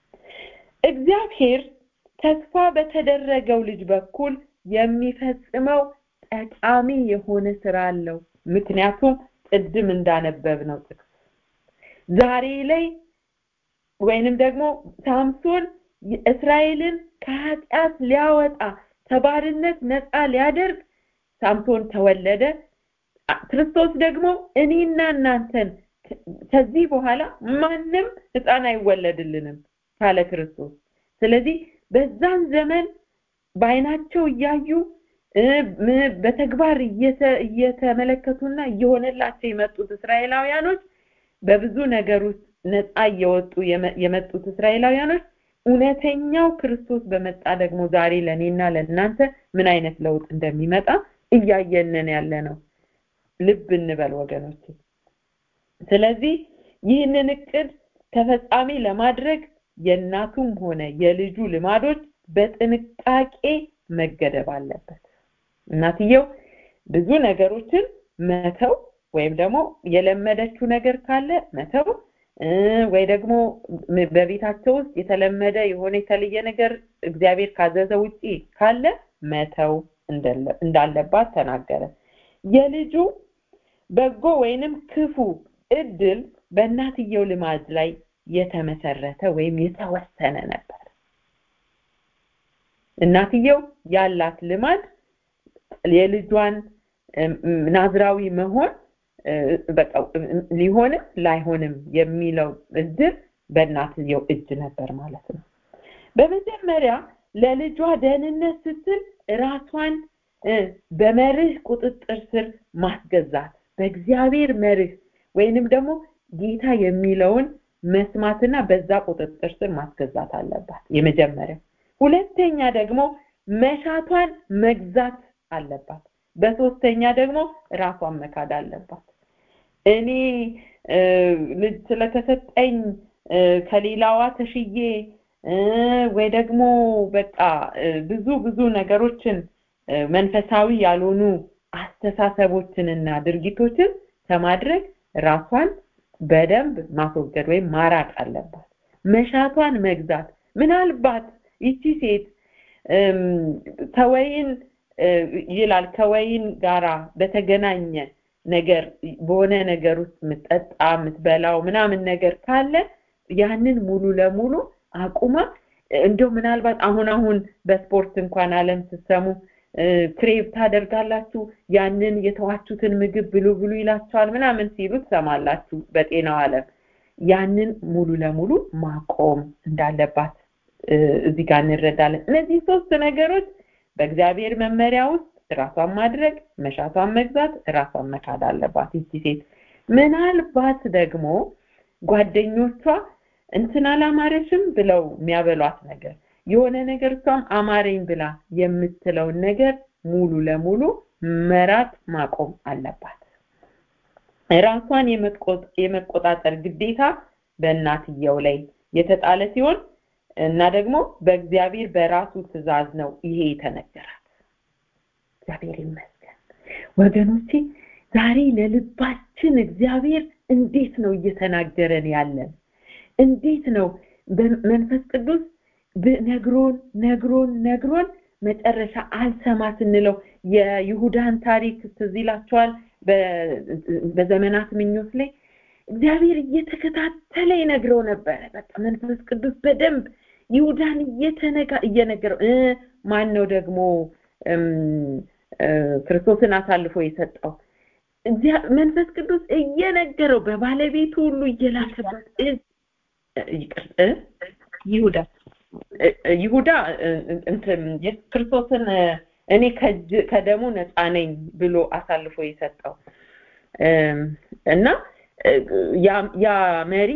እግዚአብሔር ተስፋ በተደረገው ልጅ በኩል የሚፈጽመው ጠቃሚ የሆነ ስራ አለው ምክንያቱም ቅድም እንዳነበብነው ጥቅስ ዛሬ ላይ ወይንም ደግሞ ሳምሶን እስራኤልን ከኃጢአት ሊያወጣ ከባርነት ነፃ ሊያደርግ ሳምሶን ተወለደ ክርስቶስ ደግሞ እኔና እናንተን ከዚህ በኋላ ማንም ህፃን አይወለድልንም ካለ ክርስቶስ ስለዚህ በዛን ዘመን በአይናቸው እያዩ በተግባር እየተመለከቱና እየሆነላቸው የመጡት እስራኤላውያኖች በብዙ ነገር ውስጥ ነፃ እየወጡ የመጡት እስራኤላውያኖች እውነተኛው ክርስቶስ በመጣ ደግሞ ዛሬ ለእኔና ለእናንተ ምን አይነት ለውጥ እንደሚመጣ እያየንን ያለ ነው ልብ እንበል ወገኖች ስለዚህ ይህንን እቅድ ተፈጻሚ ለማድረግ የእናቱም ሆነ የልጁ ልማዶች በጥንቃቄ መገደብ አለበት እናትየው ብዙ ነገሮችን መተው ወይም ደግሞ የለመደችው ነገር ካለ መተው ወይ ደግሞ በቤታቸው ውስጥ የተለመደ የሆነ የተለየ ነገር እግዚአብሔር ካዘዘ ውጪ ካለ መተው እንዳለባት ተናገረ የልጁ በጎ ወይንም ክፉ እድል በእናትየው ልማድ ላይ የተመሰረተ ወይም የተወሰነ ነበር እናትየው ያላት ልማድ የልጇን ናዝራዊ መሆን በቃ ሊሆንም ላይሆንም የሚለው እድል በእናትየው እጅ ነበር ማለት ነው በመጀመሪያ ለልጇ ደህንነት ስትል ራሷን በመርህ ቁጥጥር ስር ማስገዛት በእግዚአብሔር መርህ ወይንም ደግሞ ጌታ የሚለውን መስማትና በዛ ቁጥጥር ስር ማስገዛት አለባት የመጀመሪያ ሁለተኛ ደግሞ መሻቷን መግዛት አለባት በሶስተኛ ደግሞ ራሷን መካድ አለባት እኔ ልጅ ስለተሰጠኝ ከሌላዋ ተሽዬ ወይ ደግሞ በቃ ብዙ ብዙ ነገሮችን መንፈሳዊ ያልሆኑ አስተሳሰቦችንና ድርጊቶችን ከማድረግ ራሷን በደንብ ማስወገድ ወይም ማራቅ አለባት መሻቷን መግዛት ምናልባት ይቺ ሴት ከወይን ይላል ከወይን ጋራ በተገናኘ ነገር በሆነ ነገር ውስጥ የምትጠጣ የምትበላው ምናምን ነገር ካለ ያንን ሙሉ ለሙሉ አቁማ እንደው ምናልባት አሁን አሁን በስፖርት እንኳን አለም ስትሰሙ ክሬቭ ታደርጋላችሁ ያንን የተዋችሁትን ምግብ ብሉ ብሉ ይላቸዋል ምናምን ሲሉ ትሰማላችሁ በጤናው አለም ያንን ሙሉ ለሙሉ ማቆም እንዳለባት እዚህ ጋር እንረዳለን እነዚህ ሶስት ነገሮች በእግዚአብሔር መመሪያ ውስጥ ራሷን ማድረግ መሻቷን መግዛት ራሷን መካድ አለባት ይቺ ሴት ምናልባት ደግሞ ጓደኞቿ እንትን አላማረሽም ብለው የሚያበሏት ነገር የሆነ ነገር እሷም አማረኝ ብላ የምትለውን ነገር ሙሉ ለሙሉ መራቅ ማቆም አለባት ራሷን የመቆጣጠር ግዴታ በእናትየው ላይ የተጣለ ሲሆን እና ደግሞ በእግዚአብሔር በራሱ ትእዛዝ ነው ይሄ የተነገራት እግዚአብሔር ይመስገን ወገኖቼ ዛሬ ለልባችን እግዚአብሔር እንዴት ነው እየተናገረን ያለን እንዴት ነው መንፈስ ቅዱስ ነግሮን ነግሮን ነግሮን መጨረሻ አልሰማ ስንለው የይሁዳን ታሪክ ትዝ ይላቸዋል በዘመናት ምኞት ላይ እግዚአብሔር እየተከታተለ ይነግረው ነበረ በቃ መንፈስ ቅዱስ በደንብ ይሁዳን እየተነጋ እየነገረው ማን ነው ደግሞ ክርስቶስን አሳልፎ የሰጠው መንፈስ ቅዱስ እየነገረው በባለቤቱ ሁሉ እየላከበት
ይሁዳ
ይሁዳ ክርስቶስን እኔ ከደሙ ነፃ ነኝ ብሎ አሳልፎ የሰጠው እና ያ መሪ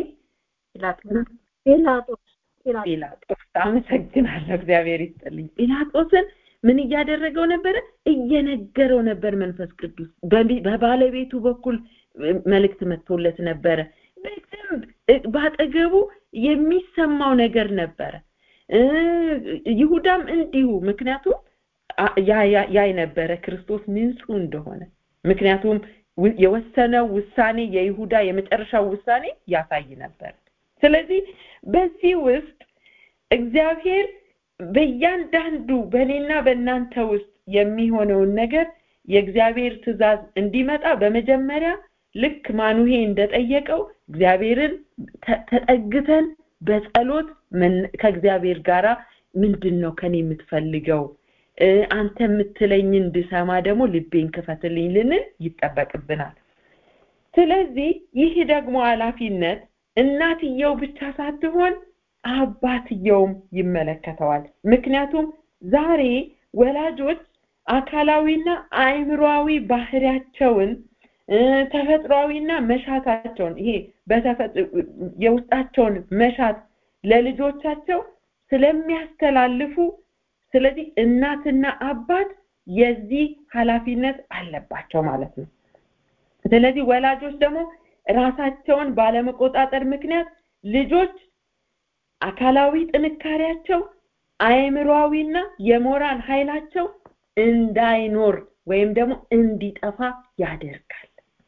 ጲላጦስ
ጲላጦስ አመሰግናለሁ እግዚአብሔር ይስጥልኝ ጲላጦስን ምን እያደረገው ነበረ እየነገረው ነበር መንፈስ ቅዱስ በባለቤቱ በኩል መልእክት መጥቶለት ነበረ በደንብ ባጠገቡ የሚሰማው ነገር ነበረ ይሁዳም እንዲሁ ምክንያቱም ያይ ነበረ ክርስቶስ ንጹህ እንደሆነ ምክንያቱም የወሰነው ውሳኔ የይሁዳ የመጨረሻው ውሳኔ ያሳይ ነበር ስለዚህ በዚህ ውስጥ እግዚአብሔር በእያንዳንዱ በእኔና በእናንተ ውስጥ የሚሆነውን ነገር የእግዚአብሔር ትእዛዝ እንዲመጣ በመጀመሪያ ልክ ማኑሄ እንደጠየቀው እግዚአብሔርን ተጠግተን በጸሎት ከእግዚአብሔር ጋራ ምንድን ነው ከኔ የምትፈልገው አንተ የምትለኝ እንድሰማ ደግሞ ልቤን ክፈትልኝ ልንል ይጠበቅብናል ስለዚህ ይህ ደግሞ ኃላፊነት እናትየው ብቻ ሳትሆን አባትየውም ይመለከተዋል ምክንያቱም ዛሬ ወላጆች አካላዊና አእምሯዊ ባህሪያቸውን ተፈጥሯዊና መሻታቸውን ይሄ የውስጣቸውን መሻት ለልጆቻቸው ስለሚያስተላልፉ ስለዚህ እናትና አባት የዚህ ኃላፊነት አለባቸው ማለት ነው ስለዚህ ወላጆች ደግሞ ራሳቸውን ባለመቆጣጠር ምክንያት ልጆች አካላዊ ጥንካሬያቸው አእምሯዊና የሞራል ኃይላቸው እንዳይኖር ወይም ደግሞ እንዲጠፋ ያደርጋል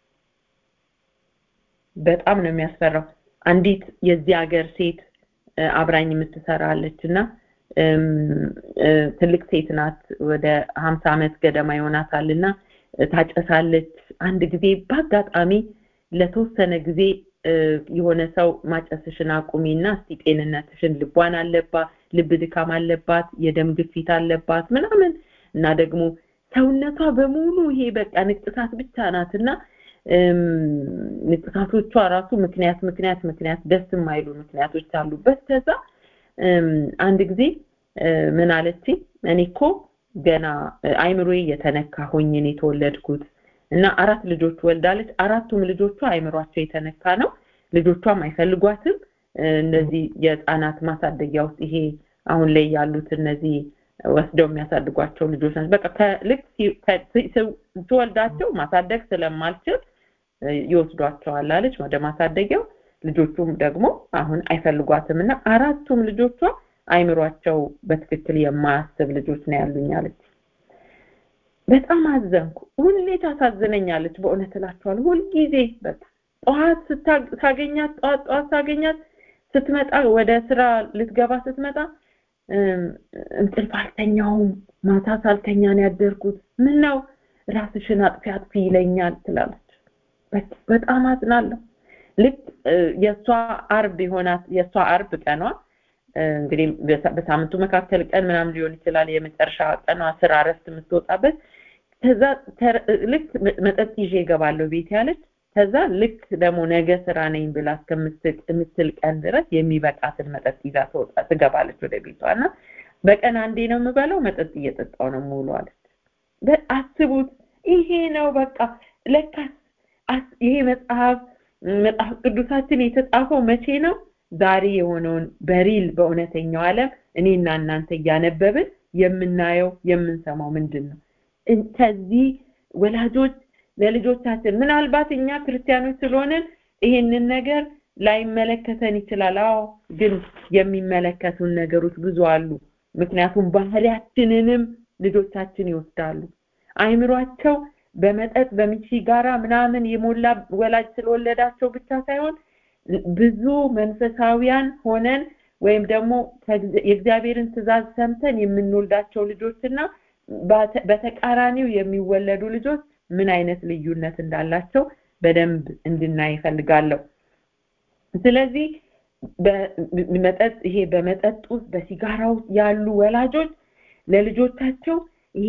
በጣም ነው የሚያስፈራው አንዲት የዚህ ሀገር ሴት አብራኝ የምትሰራለች እና ትልቅ ሴት ናት ወደ ሀምሳ ዓመት ገደማ ይሆናታል እና ታጨሳለች አንድ ጊዜ በአጋጣሚ ለተወሰነ ጊዜ የሆነ ሰው ማጨስሽን አቁሚና እስቲ ጤንነትሽን ልቧን አለባ ልብ ድካም አለባት የደም ግፊት አለባት ምናምን እና ደግሞ ሰውነቷ በሙሉ ይሄ በቃ ንቅሳት ብቻ ናትና ንቅሳቶቿ ራሱ ምክንያት ምክንያት ምክንያት ደስ የማይሉ ምክንያቶች አሉበት ከዛ አንድ ጊዜ ምን አለች እኔ እኮ ገና አይምሮዬ የተነካ ሆኜ ነው የተወለድኩት እና አራት ልጆች ወልዳለች አራቱም ልጆቿ አይምሯቸው የተነካ ነው ልጆቿም አይፈልጓትም እነዚህ የህፃናት ማሳደጊያ ውስጥ ይሄ አሁን ላይ ያሉት እነዚህ ወስደው የሚያሳድጓቸው ልጆች ናቸው በቃ ልክ ትወልዳቸው ማሳደግ ስለማልችል ይወስዷቸዋል አለች ወደ ማሳደጊያው ልጆቹም ደግሞ አሁን አይፈልጓትም እና አራቱም ልጆቿ አይምሯቸው በትክክል የማያስብ ልጆች ነው ያሉኝ አለች በጣም አዘንኩ ሁሌ ታሳዝነኛለች በእውነት እላቸዋል ሁልጊዜ በቃ ጠዋት ሳገኛት ጠዋት ጠዋት ሳገኛት ስትመጣ ወደ ስራ ልትገባ ስትመጣ እንቅልፍ አልተኛውም ማታ ሳልተኛ ነው ያደርኩት ምን ነው ራስሽን አጥፊ አጥፊ ይለኛል ትላለች በጣም አዝናለሁ ልክ የእሷ አርብ የሆናት የእሷ አርብ ቀኗ እንግዲህ በሳምንቱ መካከል ቀን ምናምን ሊሆን ይችላል የመጨረሻ ቀኗ ስራ ረፍት የምትወጣበት ከዛ ልክ መጠጥ ይዤ እገባለሁ ቤት ያለች ከዛ ልክ ደግሞ ነገ ስራ ነኝ ብላ እስከምትል ቀን ድረስ የሚበቃትን መጠጥ ይዛ ትወጣ ትገባለች ወደ ቤቷ እና በቀን አንዴ ነው የምበለው መጠጥ እየጠጣው ነው ሙሉ አለች አስቡት ይሄ ነው በቃ ለካስ ይሄ መጽሐፍ መጽሐፍ ቅዱሳችን የተጻፈው መቼ ነው ዛሬ የሆነውን በሪል በእውነተኛው ዓለም እኔና እናንተ እያነበብን የምናየው የምንሰማው ምንድን ነው ከዚህ ወላጆች ለልጆቻችን ምናልባት እኛ ክርስቲያኖች ስለሆንን ይሄንን ነገር ላይመለከተን ይችላል አዎ ግን የሚመለከቱን ነገሮች ብዙ አሉ ምክንያቱም ባህሪያችንንም ልጆቻችን ይወስዳሉ አይምሯቸው በመጠጥ በሚቺ ጋራ ምናምን የሞላ ወላጅ ስለወለዳቸው ብቻ ሳይሆን ብዙ መንፈሳዊያን ሆነን ወይም ደግሞ የእግዚአብሔርን ትእዛዝ ሰምተን የምንወልዳቸው ልጆችና በተቃራኒው የሚወለዱ ልጆች ምን አይነት ልዩነት እንዳላቸው በደንብ እንድናይ ይፈልጋለሁ ስለዚህ በመጠጥ ይሄ በመጠጥ ውስጥ በሲጋራ ውስጥ ያሉ ወላጆች ለልጆቻቸው ይሄ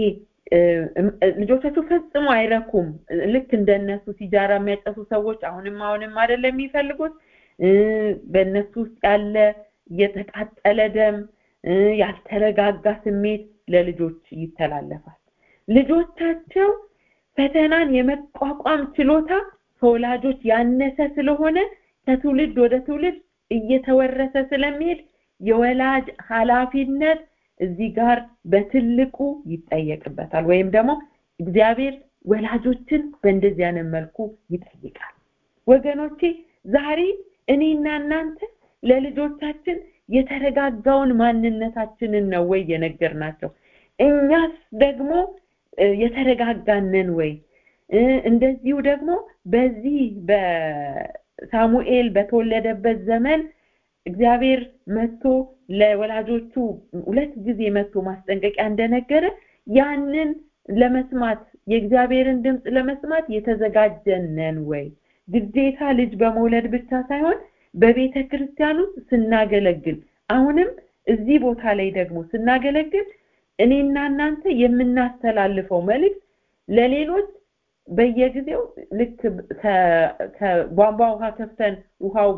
ልጆቻቸው ፈጽሞ አይረኩም ልክ እንደነሱ ሲጃራ የሚያጨሱ ሰዎች አሁንም አሁንም አይደለም የሚፈልጉት በእነሱ ውስጥ ያለ የተቃጠለ ደም ያልተረጋጋ ስሜት ለልጆች ይተላለፋል ልጆቻቸው ፈተናን የመቋቋም ችሎታ ከወላጆች ያነሰ ስለሆነ ከትውልድ ወደ ትውልድ እየተወረሰ ስለሚሄድ የወላጅ ኃላፊነት እዚህ ጋር በትልቁ ይጠየቅበታል ወይም ደግሞ እግዚአብሔር ወላጆችን በእንደዚህ አይነት መልኩ ይጠይቃል ወገኖቼ ዛሬ እኔና እናንተ ለልጆቻችን የተረጋጋውን ማንነታችንን ነው ወይ የነገርናቸው እኛስ ደግሞ የተረጋጋነን ወይ እንደዚሁ ደግሞ በዚህ በሳሙኤል በተወለደበት ዘመን እግዚአብሔር መጥቶ ለወላጆቹ ሁለት ጊዜ መጥቶ ማስጠንቀቂያ እንደነገረ ያንን ለመስማት የእግዚአብሔርን ድምፅ ለመስማት የተዘጋጀን ነን ወይ? ግዴታ ልጅ በመውለድ ብቻ ሳይሆን በቤተ ክርስቲያን ውስጥ ስናገለግል አሁንም እዚህ ቦታ ላይ ደግሞ ስናገለግል እኔና እናንተ የምናስተላልፈው መልእክት ለሌሎች በየጊዜው ልክ ከቧንቧ ውሃ ከፍተን ውሃው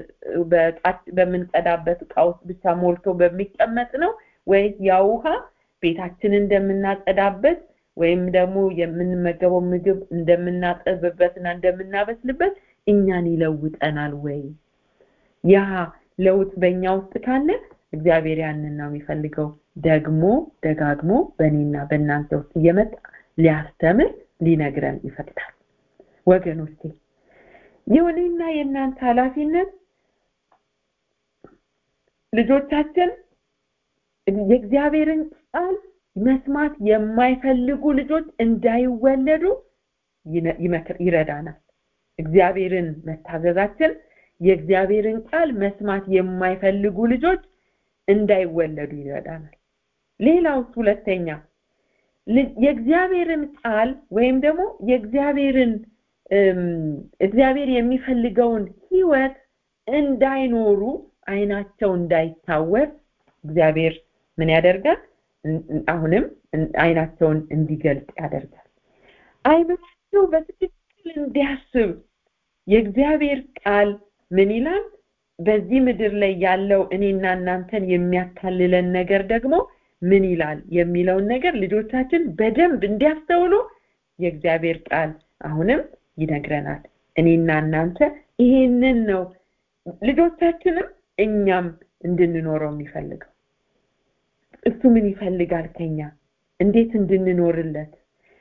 በምንቀዳበት እቃ ውስጥ ብቻ ሞልቶ በሚቀመጥ ነው ወይስ ያ ውሃ ቤታችንን እንደምናጸዳበት ወይም ደግሞ የምንመገበው ምግብ እንደምናጠብበትና እንደምናበስልበት እኛን ይለውጠናል ወይ? ያ ለውጥ በእኛ ውስጥ ካለ እግዚአብሔር ያንን ነው የሚፈልገው። ደግሞ ደጋግሞ በእኔና በእናንተ ውስጥ እየመጣ ሊያስተምር ሊነግረን ይፈቅዳል። ወገኖቼ የእኔና የእናንተ ኃላፊነት ልጆቻችን የእግዚአብሔርን ቃል መስማት የማይፈልጉ ልጆች እንዳይወለዱ ይረዳናል። እግዚአብሔርን መታዘዛችን የእግዚአብሔርን ቃል መስማት የማይፈልጉ ልጆች እንዳይወለዱ ይረዳናል። ሌላው ሁለተኛ የእግዚአብሔርን ቃል ወይም ደግሞ የእግዚአብሔርን እግዚአብሔር የሚፈልገውን ህይወት እንዳይኖሩ አይናቸው እንዳይታወር እግዚአብሔር ምን ያደርጋል? አሁንም አይናቸውን እንዲገልጥ ያደርጋል። አይናቸው በትክክል እንዲያስብ የእግዚአብሔር ቃል ምን ይላል? በዚህ ምድር ላይ ያለው እኔና እናንተን የሚያካልለን ነገር ደግሞ ምን ይላል የሚለውን ነገር ልጆቻችን በደንብ እንዲያስተውሉ የእግዚአብሔር ቃል አሁንም ይነግረናል። እኔና እናንተ ይሄንን ነው ልጆቻችንም እኛም እንድንኖረው የሚፈልገው። እሱ ምን ይፈልጋል ከኛ? እንዴት እንድንኖርለት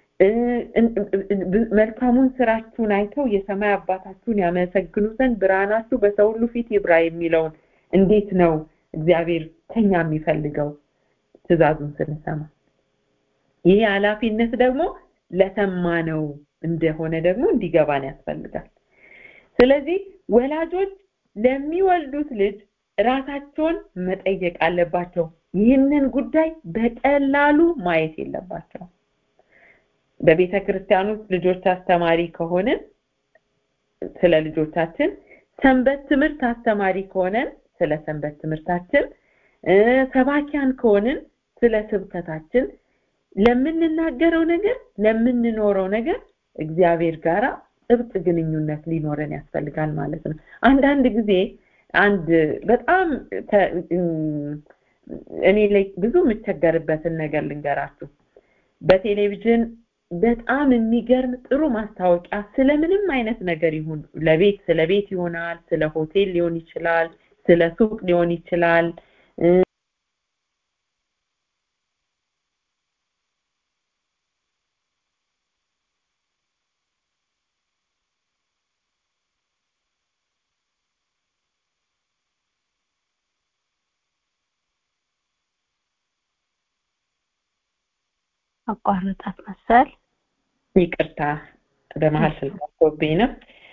መልካሙን ስራችሁን አይተው የሰማይ አባታችሁን ያመሰግኑ ዘንድ ብርሃናችሁ በሰው ሁሉ ፊት ይብራ የሚለውን እንዴት ነው እግዚአብሔር ከኛ የሚፈልገው ትእዛዙን ስንሰማ ይህ ኃላፊነት ደግሞ ለሰማነው እንደሆነ ደግሞ እንዲገባን ያስፈልጋል ስለዚህ ወላጆች ለሚወልዱት ልጅ ራሳቸውን መጠየቅ አለባቸው ይህንን ጉዳይ በቀላሉ ማየት የለባቸው በቤተ ክርስቲያን ውስጥ ልጆች አስተማሪ ከሆንን ስለ ልጆቻችን ሰንበት ትምህርት አስተማሪ ከሆነን ስለ ሰንበት ትምህርታችን ሰባኪያን ከሆንን ስለ ስብከታችን ለምንናገረው ነገር ለምንኖረው ነገር እግዚአብሔር ጋራ ጥብቅ ግንኙነት ሊኖረን ያስፈልጋል ማለት ነው አንዳንድ ጊዜ አንድ በጣም እኔ ላይ ብዙ የምቸገርበትን ነገር ልንገራችሁ በቴሌቪዥን በጣም የሚገርም ጥሩ ማስታወቂያ ስለምንም አይነት ነገር ይሁን ለቤት ስለ ቤት ይሆናል ስለ ሆቴል ሊሆን ይችላል ስለ ሱቅ ሊሆን ይችላል
አቋርጣት መሰል
ይቅርታ በመሀል ስልካቶብኝ ነው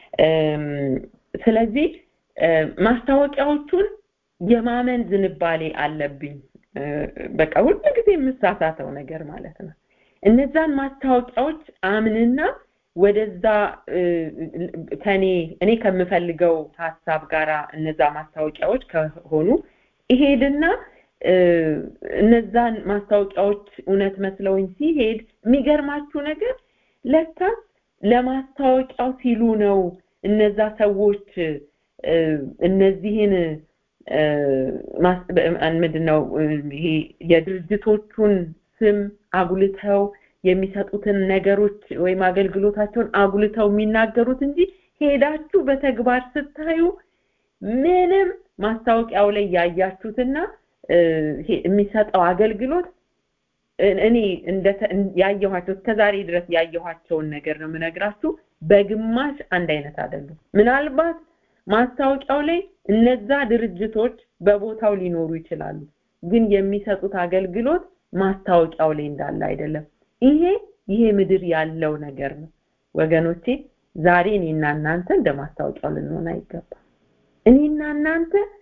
ስለዚህ ማስታወቂያዎቹን የማመን ዝንባሌ አለብኝ በቃ ሁሉ ጊዜ የምሳሳተው ነገር ማለት ነው እነዛን ማስታወቂያዎች አምንና ወደዛ ከኔ እኔ ከምፈልገው ሀሳብ ጋራ እነዛ ማስታወቂያዎች ከሆኑ ይሄድና እነዛን ማስታወቂያዎች እውነት መስለውኝ ሲሄድ የሚገርማችሁ ነገር ለካ ለማስታወቂያው ሲሉ ነው እነዛ ሰዎች እነዚህን ምንድነው ይሄ የድርጅቶቹን ስም አጉልተው የሚሰጡትን ነገሮች ወይም አገልግሎታቸውን አጉልተው የሚናገሩት እንጂ ሄዳችሁ በተግባር ስታዩ ምንም ማስታወቂያው ላይ ያያችሁትና የሚሰጠው አገልግሎት እኔ ያየኋቸው እስከዛሬ ድረስ ያየኋቸውን ነገር ነው የምነግራችሁ በግማሽ አንድ አይነት አይደሉም ምናልባት ማስታወቂያው ላይ እነዛ ድርጅቶች በቦታው ሊኖሩ ይችላሉ ግን የሚሰጡት አገልግሎት ማስታወቂያው ላይ እንዳለ አይደለም ይሄ ይሄ ምድር ያለው ነገር ነው ወገኖቼ ዛሬ እኔና እናንተ እንደ ማስታወቂያው ልንሆን አይገባም እኔና እናንተ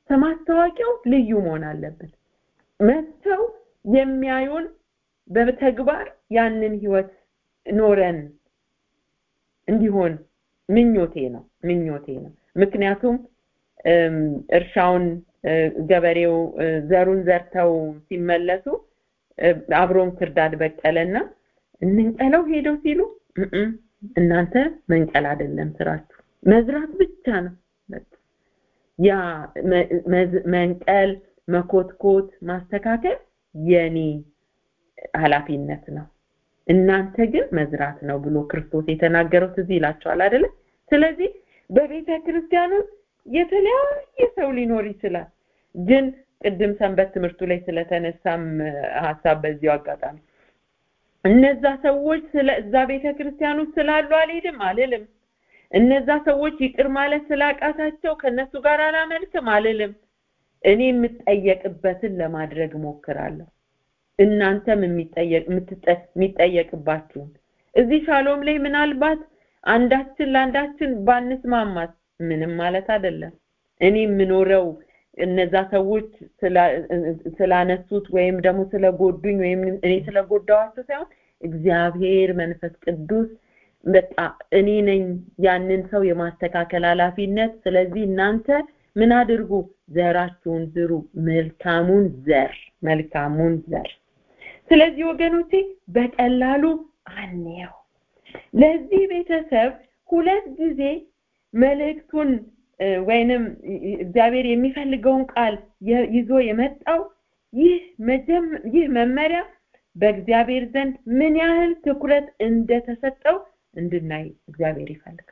ማስታወቂያው ልዩ መሆን አለብን መጥተው የሚያዩን በተግባር ያንን ህይወት ኖረን እንዲሆን ምኞቴ ነው ምኞቴ ነው ምክንያቱም እርሻውን ገበሬው ዘሩን ዘርተው ሲመለሱ አብሮም ክርዳድ በቀለና እንንቀለው ሄደው ሲሉ እናንተ መንቀል አይደለም ስራችሁ መዝራት ብቻ ነው ያ መንቀል መኮትኮት ማስተካከል የኔ ኃላፊነት ነው እናንተ ግን መዝራት ነው ብሎ ክርስቶስ የተናገረው ትዝ ይላቸዋል አይደለ ስለዚህ በቤተ ክርስቲያን ውስጥ የተለያየ ሰው ሊኖር ይችላል ግን ቅድም ሰንበት ትምህርቱ ላይ ስለተነሳም ሀሳብ በዚሁ አጋጣሚ እነዛ ሰዎች ስለ እዛ ቤተ ክርስቲያን ውስጥ ስላሉ አልሄድም አልልም እነዛ ሰዎች ይቅር ማለት ስላቃታቸው ከነሱ ጋር አላመልክም አልልም እኔ የምጠየቅበትን ለማድረግ ሞክራለሁ እናንተም የሚጠየቅባችሁን እዚህ ሻሎም ላይ ምናልባት አንዳችን ለአንዳችን ባንስማማት ምንም ማለት አይደለም እኔ የምኖረው እነዛ ሰዎች ስላነሱት ወይም ደግሞ ስለጎዱኝ ወይም እኔ ስለጎዳዋቸው ሳይሆን እግዚአብሔር መንፈስ ቅዱስ በቃ እኔ ነኝ ያንን ሰው የማስተካከል ኃላፊነት ስለዚህ እናንተ ምን አድርጉ ዘራችሁን ዝሩ መልካሙን ዘር መልካሙን ዘር ስለዚህ ወገኖቼ በቀላሉ አንየው ለዚህ ቤተሰብ ሁለት ጊዜ መልእክቱን ወይንም እግዚአብሔር የሚፈልገውን ቃል ይዞ የመጣው ይህ ይህ መመሪያ በእግዚአብሔር ዘንድ ምን ያህል ትኩረት እንደተሰጠው እንድናይ እግዚአብሔር ይፈልጋል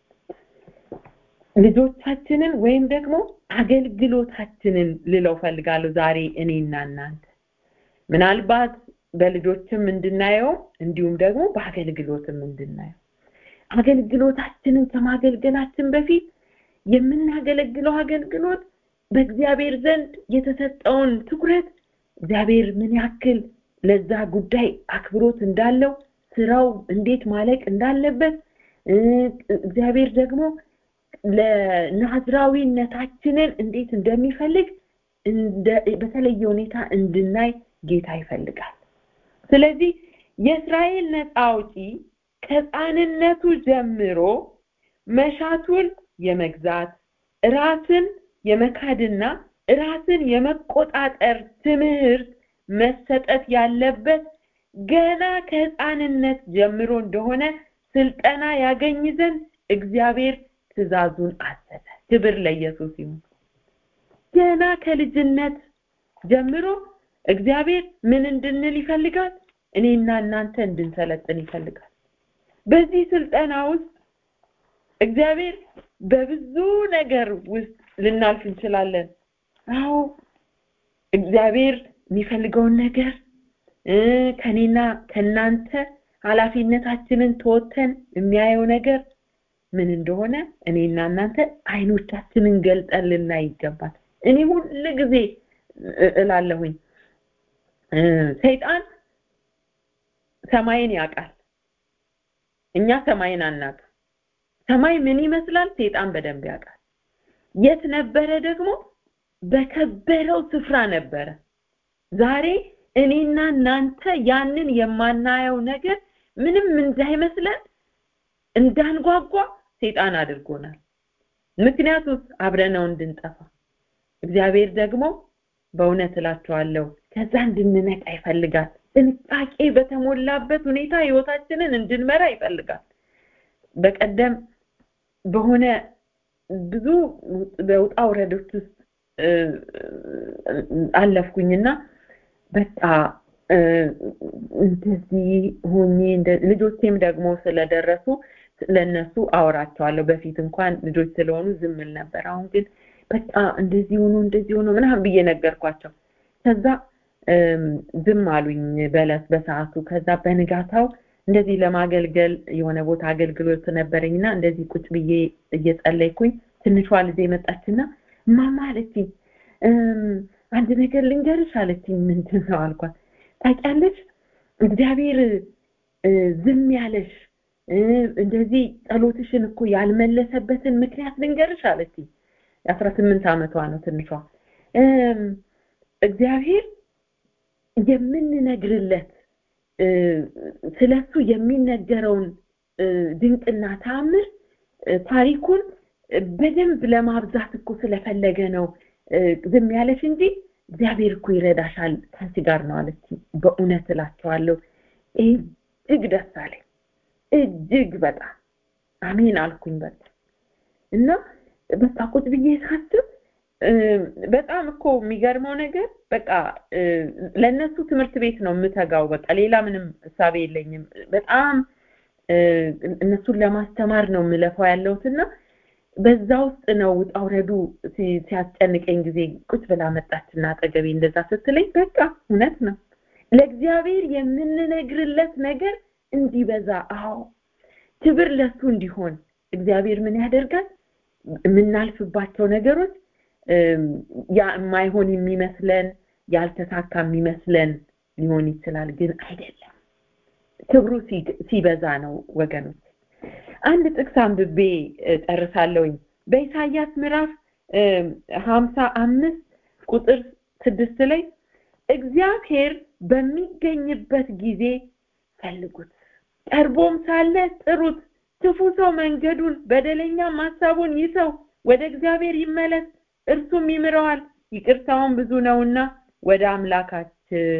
ልጆቻችንን ወይም ደግሞ አገልግሎታችንን ልለው ፈልጋለሁ ዛሬ እኔና እናንተ ምናልባት በልጆችም እንድናየው እንዲሁም ደግሞ በአገልግሎትም እንድናየው አገልግሎታችንን ከማገልገላችን በፊት የምናገለግለው አገልግሎት በእግዚአብሔር ዘንድ የተሰጠውን ትኩረት እግዚአብሔር ምን ያክል ለዛ ጉዳይ አክብሮት እንዳለው ስራው እንዴት ማለቅ እንዳለበት እግዚአብሔር ደግሞ ለናዝራዊነታችንን እንዴት እንደሚፈልግ በተለየ ሁኔታ እንድናይ ጌታ ይፈልጋል ስለዚህ የእስራኤል ነፃ አውጪ ከህፃንነቱ ጀምሮ መሻቱን የመግዛት ራስን የመካድና ራስን የመቆጣጠር ትምህርት መሰጠት ያለበት ገና ከህፃንነት ጀምሮ እንደሆነ ስልጠና ያገኝ ዘንድ እግዚአብሔር ትእዛዙን አዘዘ ክብር ለኢየሱስ ይሁን ገና ከልጅነት ጀምሮ እግዚአብሔር ምን እንድንል ይፈልጋል እኔና እናንተ እንድንሰለጥን ይፈልጋል በዚህ ስልጠና ውስጥ እግዚአብሔር በብዙ ነገር ውስጥ ልናልፍ እንችላለን አዎ እግዚአብሔር የሚፈልገውን ነገር ከኔና ከናንተ ኃላፊነታችንን ተወተን የሚያየው ነገር ምን እንደሆነ እኔና እናንተ አይኖቻችንን ገልጠን ልናይ ይገባል እኔ ሁል ጊዜ እላለሁኝ ሰይጣን ሰማይን ያውቃል እኛ ሰማይን አናውቅ ሰማይ ምን ይመስላል ሰይጣን በደንብ ያውቃል የት ነበረ ደግሞ በከበረው ስፍራ ነበረ ዛሬ እኔና እናንተ ያንን የማናየው ነገር ምንም እንዳይመስለን እንዳንጓጓ ሰይጣን አድርጎናል ምክንያቱስ አብረነው እንድንጠፋ እግዚአብሔር ደግሞ በእውነት እላቸዋለሁ ከዛ እንድንነቃ ይፈልጋል ጥንቃቄ በተሞላበት ሁኔታ ህይወታችንን እንድንመራ ይፈልጋል በቀደም በሆነ ብዙ በውጣ ውረዶች ውስጥ አለፍኩኝና በቃ እንደዚህ ሆኜ ልጆቼም ደግሞ ስለደረሱ ለነሱ አወራቸዋለሁ በፊት እንኳን ልጆች ስለሆኑ ዝምል ነበር አሁን ግን በቃ እንደዚህ ሆኖ እንደዚህ ሆኖ ምናምን ብዬ ነገርኳቸው ከዛ ዝም አሉኝ በለት በሰዓቱ ከዛ በንጋታው እንደዚህ ለማገልገል የሆነ ቦታ አገልግሎት ነበረኝና እንደዚህ ቁጭ ብዬ እየጸለይኩኝ ትንሿ ልጅ መጣችና ማማ አለችኝ አንድ ነገር ልንገርሽ አለችኝ ምንድን ነው አልኳት ታውቂያለሽ እግዚአብሔር ዝም ያለሽ እንደዚህ ጸሎትሽን እኮ ያልመለሰበትን ምክንያት ልንገርሽ አለችኝ የአስራ ስምንት ዓመቷ ነው ትንሿ እግዚአብሔር የምንነግርለት ስለሱ የሚነገረውን ድንቅና ተአምር ታሪኩን በደንብ ለማብዛት እኮ ስለፈለገ ነው ዝም ያለሽ እንጂ እግዚአብሔር እኮ ይረዳሻል ከአንቺ ጋር ነው አለች በእውነት እላቸዋለሁ እጅግ ደስ አለኝ እጅግ በጣም አሜን አልኩኝ በቃ እና በቃ ቁጭ ብዬ ሳስብ በጣም እኮ የሚገርመው ነገር በቃ ለእነሱ ትምህርት ቤት ነው የምተጋው በቃ ሌላ ምንም እሳቤ የለኝም በጣም እነሱን ለማስተማር ነው የምለፋው ያለሁትና በዛ ውስጥ ነው ውጣ ውረዱ ሲያስጨንቀኝ ጊዜ ቁጭ ብላ መጣችና አጠገቤ እንደዛ ስትለኝ በቃ እውነት ነው ለእግዚአብሔር የምንነግርለት ነገር እንዲበዛ አዎ ክብር ለሱ እንዲሆን እግዚአብሔር ምን ያደርጋል የምናልፍባቸው ነገሮች ያ የማይሆን የሚመስለን ያልተሳካ የሚመስለን ሊሆን ይችላል ግን አይደለም ክብሩ ሲበዛ ነው ወገኖች አንድ ጥቅስ አንብቤ ጨርሳለሁኝ በኢሳያስ ምዕራፍ ሀምሳ አምስት ቁጥር ስድስት ላይ እግዚአብሔር በሚገኝበት ጊዜ ፈልጉት ቀርቦም ሳለ ጥሩት ክፉ ሰው መንገዱን በደለኛም ሀሳቡን ይተው ወደ እግዚአብሔር ይመለስ እርሱም ይምረዋል ይቅርታውን ብዙ ነውና ወደ አምላካችን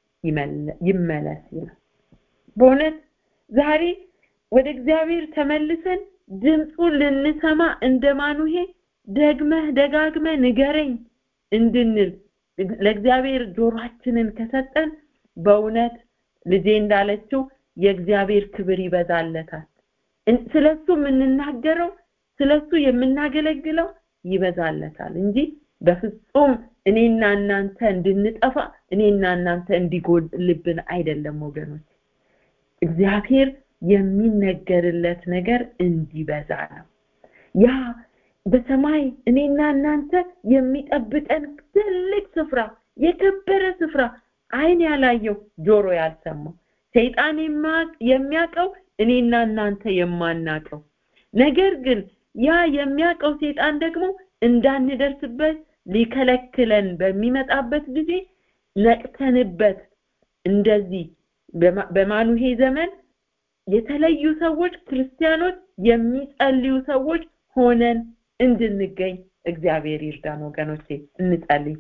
ይመለስ ይላል በእውነት ዛሬ ወደ እግዚአብሔር ተመልሰን ድምፁን ልንሰማ እንደ ማኑሄ ደግመህ ደጋግመህ ንገረኝ እንድንል ለእግዚአብሔር ጆሯችንን ከሰጠን በእውነት ልጄ እንዳለችው የእግዚአብሔር ክብር ይበዛለታል ስለሱ የምንናገረው ስለሱ የምናገለግለው ይበዛለታል እንጂ በፍጹም እኔና እናንተ እንድንጠፋ እኔና እናንተ እንዲጎልብን አይደለም ወገኖች እግዚአብሔር የሚነገርለት ነገር እንዲበዛ ነው ያ በሰማይ እኔና እናንተ የሚጠብቀን ትልቅ ስፍራ የከበረ ስፍራ አይን ያላየው ጆሮ ያልሰማው ሰይጣን የሚያውቀው እኔና እናንተ የማናቀው ነገር ግን ያ የሚያውቀው ሰይጣን ደግሞ እንዳንደርስበት ሊከለክለን በሚመጣበት ጊዜ ነቅተንበት እንደዚህ በማኑሄ ዘመን የተለዩ ሰዎች ክርስቲያኖች የሚጸልዩ ሰዎች ሆነን እንድንገኝ እግዚአብሔር ይርዳን ወገኖቼ እንጸልይ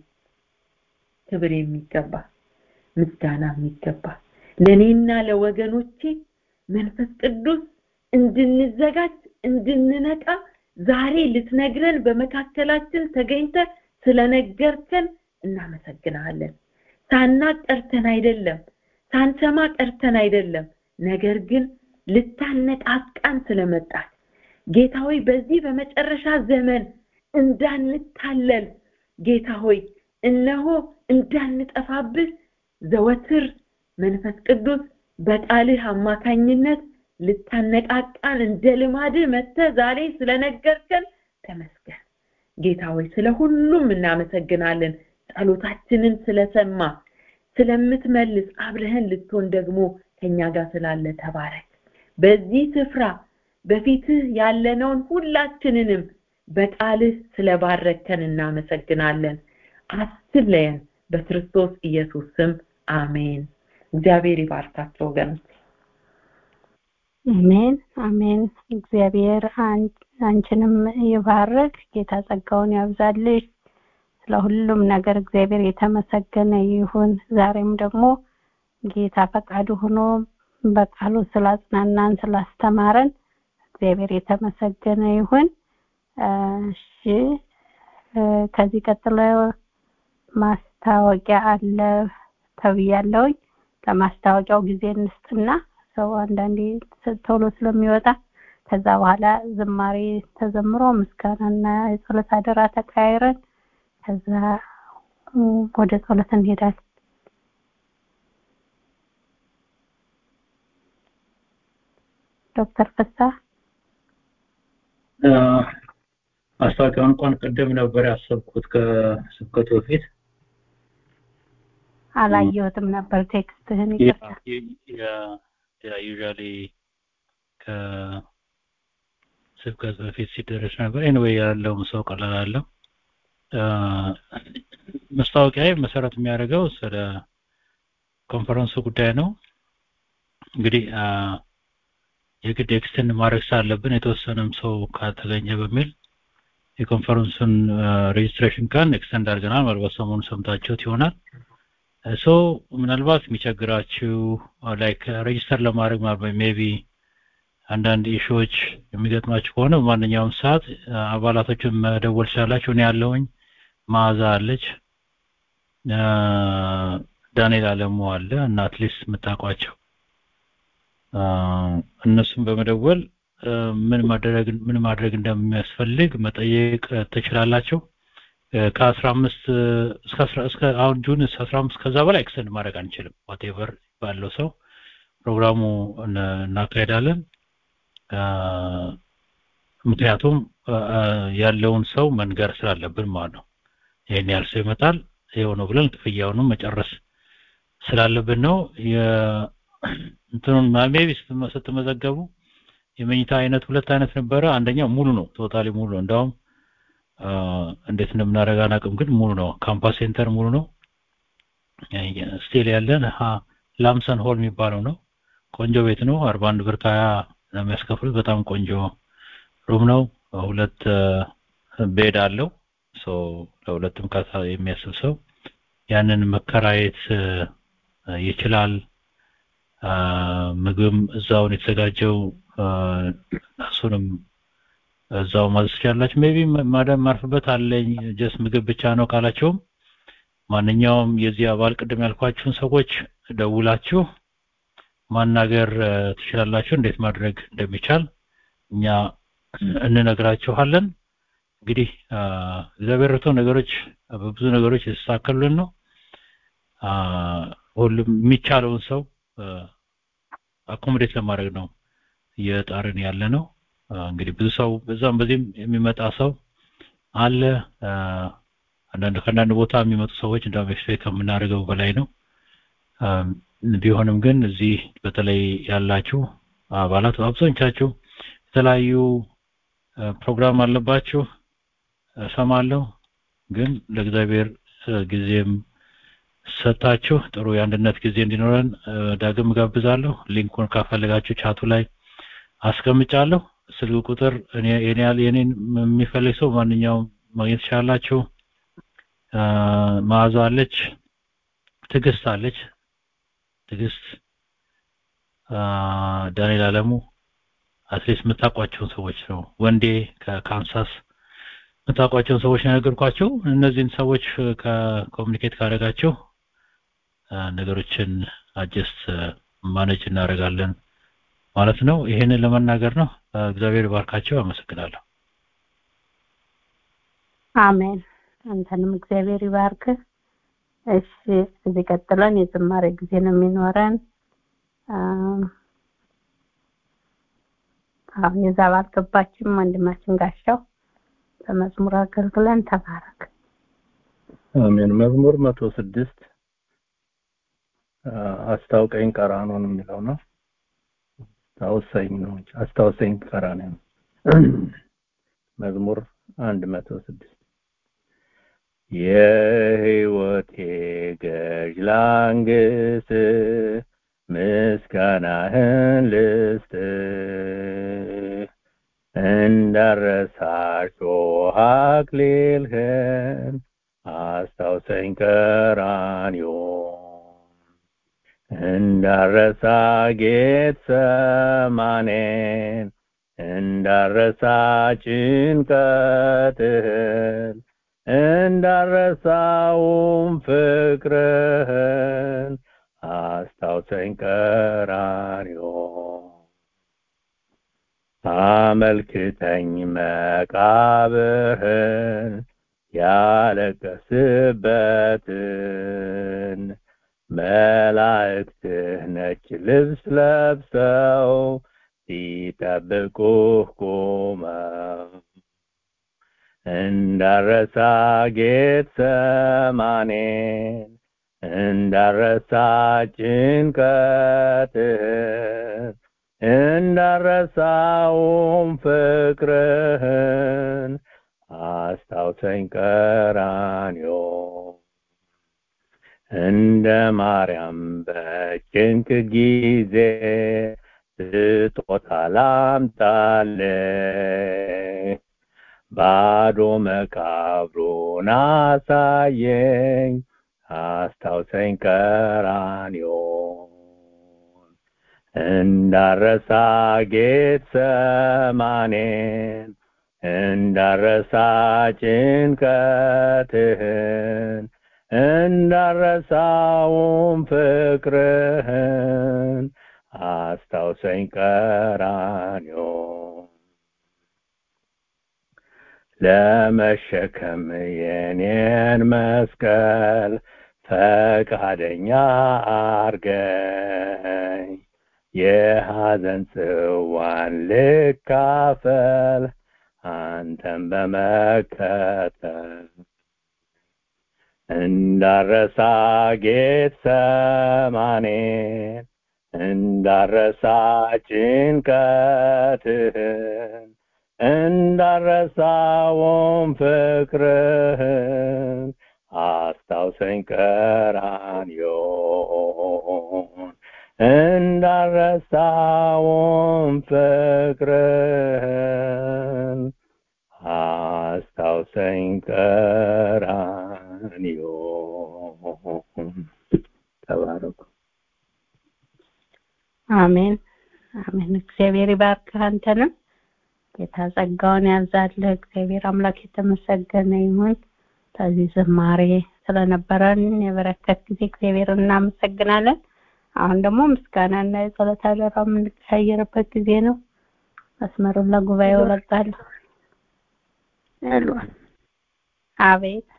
ክብር የሚገባ ምስጋና የሚገባ ለእኔና ለወገኖቼ መንፈስ ቅዱስ እንድንዘጋጅ እንድንነቃ ዛሬ ልትነግረን በመካከላችን ተገኝተ ስለነገርከን እናመሰግናለን ሳናቅ ቀርተን አይደለም ሳንሰማ ቀርተን አይደለም ነገር ግን ልታነቃቃን ስለመጣት ጌታ ሆይ በዚህ በመጨረሻ ዘመን እንዳንታለል ጌታ ሆይ እነሆ እንዳንጠፋብህ ዘወትር መንፈስ ቅዱስ በቃልህ አማካኝነት ልታነቃቃን እንደ ልማድህ መተ ዛሬ ስለነገርከን ተመስገን ጌታ ሆይ ስለ ሁሉም እናመሰግናለን ጸሎታችንን ስለሰማ ስለምትመልስ አብረህን ልትሆን ደግሞ ከኛ ጋር ስላለ ተባረክ በዚህ ስፍራ በፊትህ ያለነውን ሁላችንንም በቃልህ ስለባረከን እናመሰግናለን አትለየን በክርስቶስ ኢየሱስ ስም አሜን እግዚአብሔር ይባርካቸው ወገኖች
አሜን አሜን እግዚአብሔር አንቺንም ይባርክ ጌታ ጸጋውን ያብዛልሽ ስለ ሁሉም ነገር እግዚአብሔር የተመሰገነ ይሁን ዛሬም ደግሞ ጌታ ፈቃዱ ሆኖ በቃሉ ስላጽናናን ስላስተማረን እግዚአብሔር የተመሰገነ ይሁን እሺ ከዚህ ቀጥሎ ማስታወቂያ አለ ተብያለሁኝ ለማስታወቂያው ጊዜ እንስጥና ሰው አንዳንዴ ቶሎ ስለሚወጣ ከዛ በኋላ ዝማሬ ተዘምሮ ምስጋናና የጸሎት አደራ ተቀያይረን ከዛ ወደ ጸሎት እንሄዳለን ዶክተር ፍሳ
ማስታወቂያውን እንኳን ቅድም ነበር ያሰብኩት ከስብከቱ በፊት
አላየሁትም ነበር ቴክስትህን ይቅርታ
ዩዥዋሊ ስብከት በፊት ሲደረስ ነበር ኤንዌይ ያለውም ሰው ቀላል አለው መስታወቂያ መሰረት የሚያደርገው ስለ ኮንፈረንሱ ጉዳይ ነው እንግዲህ የግድ ኤክስቴንድ ማድረግ ስላለብን የተወሰነም ሰው ካልተገኘ በሚል የኮንፈረንሱን ሬጅስትሬሽን ቀን ኤክስቴንድ አድርገናል ምናልባት ሰሞኑን ሰምታችሁት ይሆናል ሶ ምናልባት የሚቸግራችሁ ላይክ ሬጅስተር ለማድረግ ማለት ሜቢ አንዳንድ ኢሹዎች የሚገጥማችሁ ከሆነ በማንኛውም ሰዓት አባላቶችን መደወል ትችላላችሁ እኔ ያለውኝ ማዛ አለች ዳንኤል አለሙ አለ እና አትሊስት የምታውቋቸው እነሱም በመደወል ምን ማድረግ ምን ማድረግ እንደሚያስፈልግ መጠየቅ ትችላላችሁ ከአስራ አምስት እስከ አሁን ጁን አስራ አምስት ከዛ በላይ ኤክስተንድ ማድረግ አንችልም ዋቴቨር ባለው ሰው ፕሮግራሙ እናካሄዳለን ምክንያቱም ያለውን ሰው መንገር ስላለብን ማለት ነው ይህን ያህል ሰው ይመጣል ይኸው ነው ብለን ክፍያውንም መጨረስ ስላለብን ነው እንትኑን ሜቢ ስትመዘገቡ የመኝታ አይነት ሁለት አይነት ነበረ አንደኛው ሙሉ ነው ቶታሊ ሙሉ ነው እንዳውም እንዴት እንደምናደርግ አናውቅም ግን ሙሉ ነው ካምፓስ ሴንተር ሙሉ ነው ስቲል ያለን ላምሰን ሆል የሚባለው ነው ቆንጆ ቤት ነው አርባ አንድ ብር ከሀያ ነው የሚያስከፍሉት በጣም ቆንጆ ሩም ነው ሁለት ቤድ አለው ለሁለትም ካሳ የሚያስብ ሰው ያንን መከራየት ይችላል ምግብም እዛውን የተዘጋጀው እሱንም እዛው ማዘዝ ትችላላችሁ ሜቢ ማዳም ማርፍበት አለኝ ጀስ ምግብ ብቻ ነው ካላቸውም ማንኛውም የዚህ አባል ቅድም ያልኳችሁን ሰዎች ደውላችሁ ማናገር ትችላላችሁ እንዴት ማድረግ እንደሚቻል እኛ እንነግራችኋለን እንግዲህ እግዚአብሔር ረቶ ነገሮች በብዙ ነገሮች የተስተካከሉልን ነው ሁሉም የሚቻለውን ሰው አኮሞዴት ለማድረግ ነው እየጣርን ያለ ነው እንግዲህ ብዙ ሰው በዛም በዚህም የሚመጣ ሰው አለ አንዳንድ ከአንዳንድ ቦታ የሚመጡ ሰዎች እንደውም ኤክስፔክት ከምናደርገው በላይ ነው ቢሆንም ግን እዚህ በተለይ ያላችሁ አባላት አብዛኞቻችሁ የተለያዩ ፕሮግራም አለባችሁ እሰማለሁ ግን ለእግዚአብሔር ጊዜም ሰጣችሁ ጥሩ የአንድነት ጊዜ እንዲኖረን ዳግም ጋብዛለሁ ሊንኩን ካፈለጋችሁ ቻቱ ላይ አስቀምጫለሁ ስልክ ቁጥር እኔ የኔን የሚፈልግ ሰው ማንኛውም ማግኘት ትችላላችሁ መዓዛ አለች ትግስት አለች ትግስት ዳንኤል አለሙ አትሊስት የምታውቋቸውን ሰዎች ነው ወንዴ ከካንሳስ የምታውቋቸውን ሰዎች ነገርኳቸው እነዚህን ሰዎች ከኮሚኒኬት ካደረጋቸው ነገሮችን አጀስት ማነጅ እናደርጋለን ማለት ነው ይሄንን ለመናገር ነው እግዚአብሔር ባርካቸው አመሰግናለሁ
አሜን አንተንም እግዚአብሔር ይባርክ እሺ እዚህ ቀጥለን የዝማሬ ጊዜ ነው የሚኖረን አሁን የዛብ አልገባችም ወንድማችን ጋሻው በመዝሙር አገልግለን ተባረክ
አሜን መዝሙር መቶ ስድስት አስታውቀኝ ቀራኖን የሚለው ነው አስታውሰኝ ነው አስታውሰኝ ቀራኔ ነው መዝሙር አንድ መቶ ስድስት የህይወቴ ገዥ ላንግስ ምስጋናህን ልስጥ እንዳረሳሽ አክሊልህን አስታውሰኝ ቀራንዮ እንዳረሳ ጌት ሰማኔን እንዳረሳ ጭንቀትህን እንዳረሳውም ፍቅርህን አስታውሰኝ ቀራንዮ አመልክተኝ መቃብርህን ያለቀስበትን መላእክትህ ነጭ ልብስ ለብሰው ሲጠብቁህ ቆመው እንዳረሳ ጌት ሰማኔን እንዳረሳ ጭንቀትህን እንዳረሳውም ፍቅርህን አስታውሰኝ ቀራንዮ እንደ ማርያም በጭንቅ ጊዜ ስጦታ ላምጣልህ ባዶ መቃብሩን አሳየኝ አስታውሰኝ ቀራንዮ እንዳረሳ ጌት ሰማኔን እንዳረሳ ጭንቀትህን እንዳረሳውም ፍቅርህን አስታውሰኝ ቀራንዮ ለመሸከም የኔን መስቀል ፈቃደኛ አርገኝ የሐዘን ጽዋን ልካፈል አንተን በመከተል እንዳረሳ ጌት ሰማኔን እንዳረሳ ጭንቀትህን እንዳረሳውም ፍቅርህን አስታውሰኝ ቀራንዮን እንዳረሳውም ፍቅርህን አስታውሰኝ ቀራንዮን ተባረኩ
አሜን አሜን እግዚአብሔር ይባርክህ አንተንም ጌታ ጸጋውን ያብዛልህ እግዚአብሔር አምላክ የተመሰገነ ይሁን ከዚህ ዝማሬ ስለነበረን የበረከት ጊዜ እግዚአብሔር እናመሰግናለን አሁን ደግሞ ምስጋናና የጸሎት አደራ የምንቀያየርበት ጊዜ ነው መስመሩን ለጉባኤው ለቃለሁ
ሄሎ
አቤት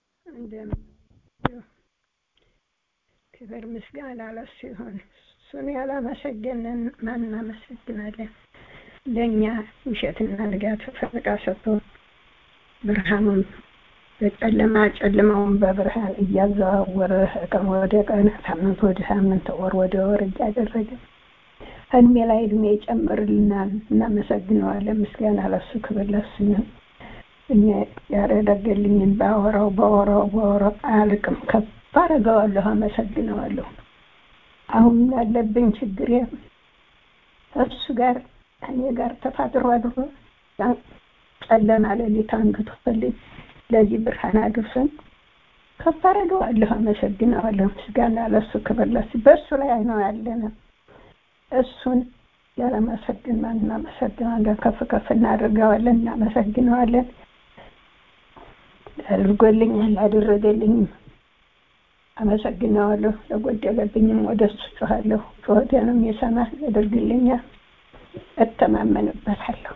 ክብር ምስጋና ለሱ ይሁን እሱን ያላመሰገንን ማን እናመሰግናለን ለእኛ ውሸትና ንጋት ፈረቃ ሰጥቶ ብርሃኑን በጨለማ ጨለማውን በብርሃን እያዘዋወረ ቀን ወደ ቀን ሳምንት ወደ ሳምንት ወር ወደ ወር እያደረገ እድሜ ላይ እድሜ ይጨምርልናል እናመሰግነዋለን ምስጋና ለሱ ክብር ለሱ ይሁን እኛ ያደረገልኝን ባወራው ባወራው ባወራው አያልቅም ከፍ አደርገዋለሁ አመሰግነዋለሁ አሁን ያለብኝ ችግር እሱ ጋር እኔ ጋር ተፋጥሮ አድሮ ጨለማ ሌሊት አንግቶልኝ ለዚህ ብርሃን አድርሰን ከፍ አደርገዋለሁ አመሰግነዋለሁ ምስጋና ለሱ ክብር ለሱ በእሱ ላይ ነው ያለነ እሱን ያለመሰግን ማን እናመሰግናለን ከፍ ከፍ እናደርገዋለን እናመሰግነዋለን አድርጎልኛል አደረገልኝም አመሰግነዋለሁ ለጎደለብኝም ወደ እሱ ጮኋለሁ ጩኸቴንም ይሰማል ያደርግልኛል እተማመንበታለሁ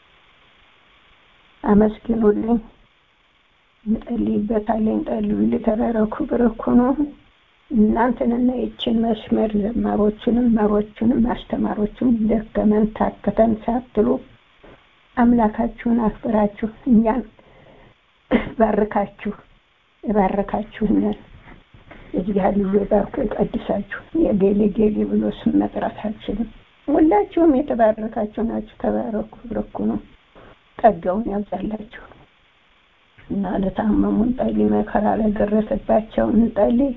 አመስግኑልኝ እንጸልይበታለን ጸልዩ ልተረረኩ ብርኩ ነው እናንተንና ይችን መስመር ዘማሮቹንም መሮቹንም አስተማሮቹም ደከመን ታከተን ሳትሉ አምላካችሁን አክብራችሁ እኛን ባርካችሁ የባረካችሁንን የእግዚአብሔር ልጅ ባርኮ የቀድሳችሁ የጌሌ ጌሌ ብሎ ስም መጥራት አልችልም ሁላችሁም የተባረካችሁ ናችሁ ተባረኩ ብርኩ ነው ጸጋውን ያብዛላችሁ እና ለታመሙ እንጸልይ መከራ ለደረሰባቸው እንጸልይ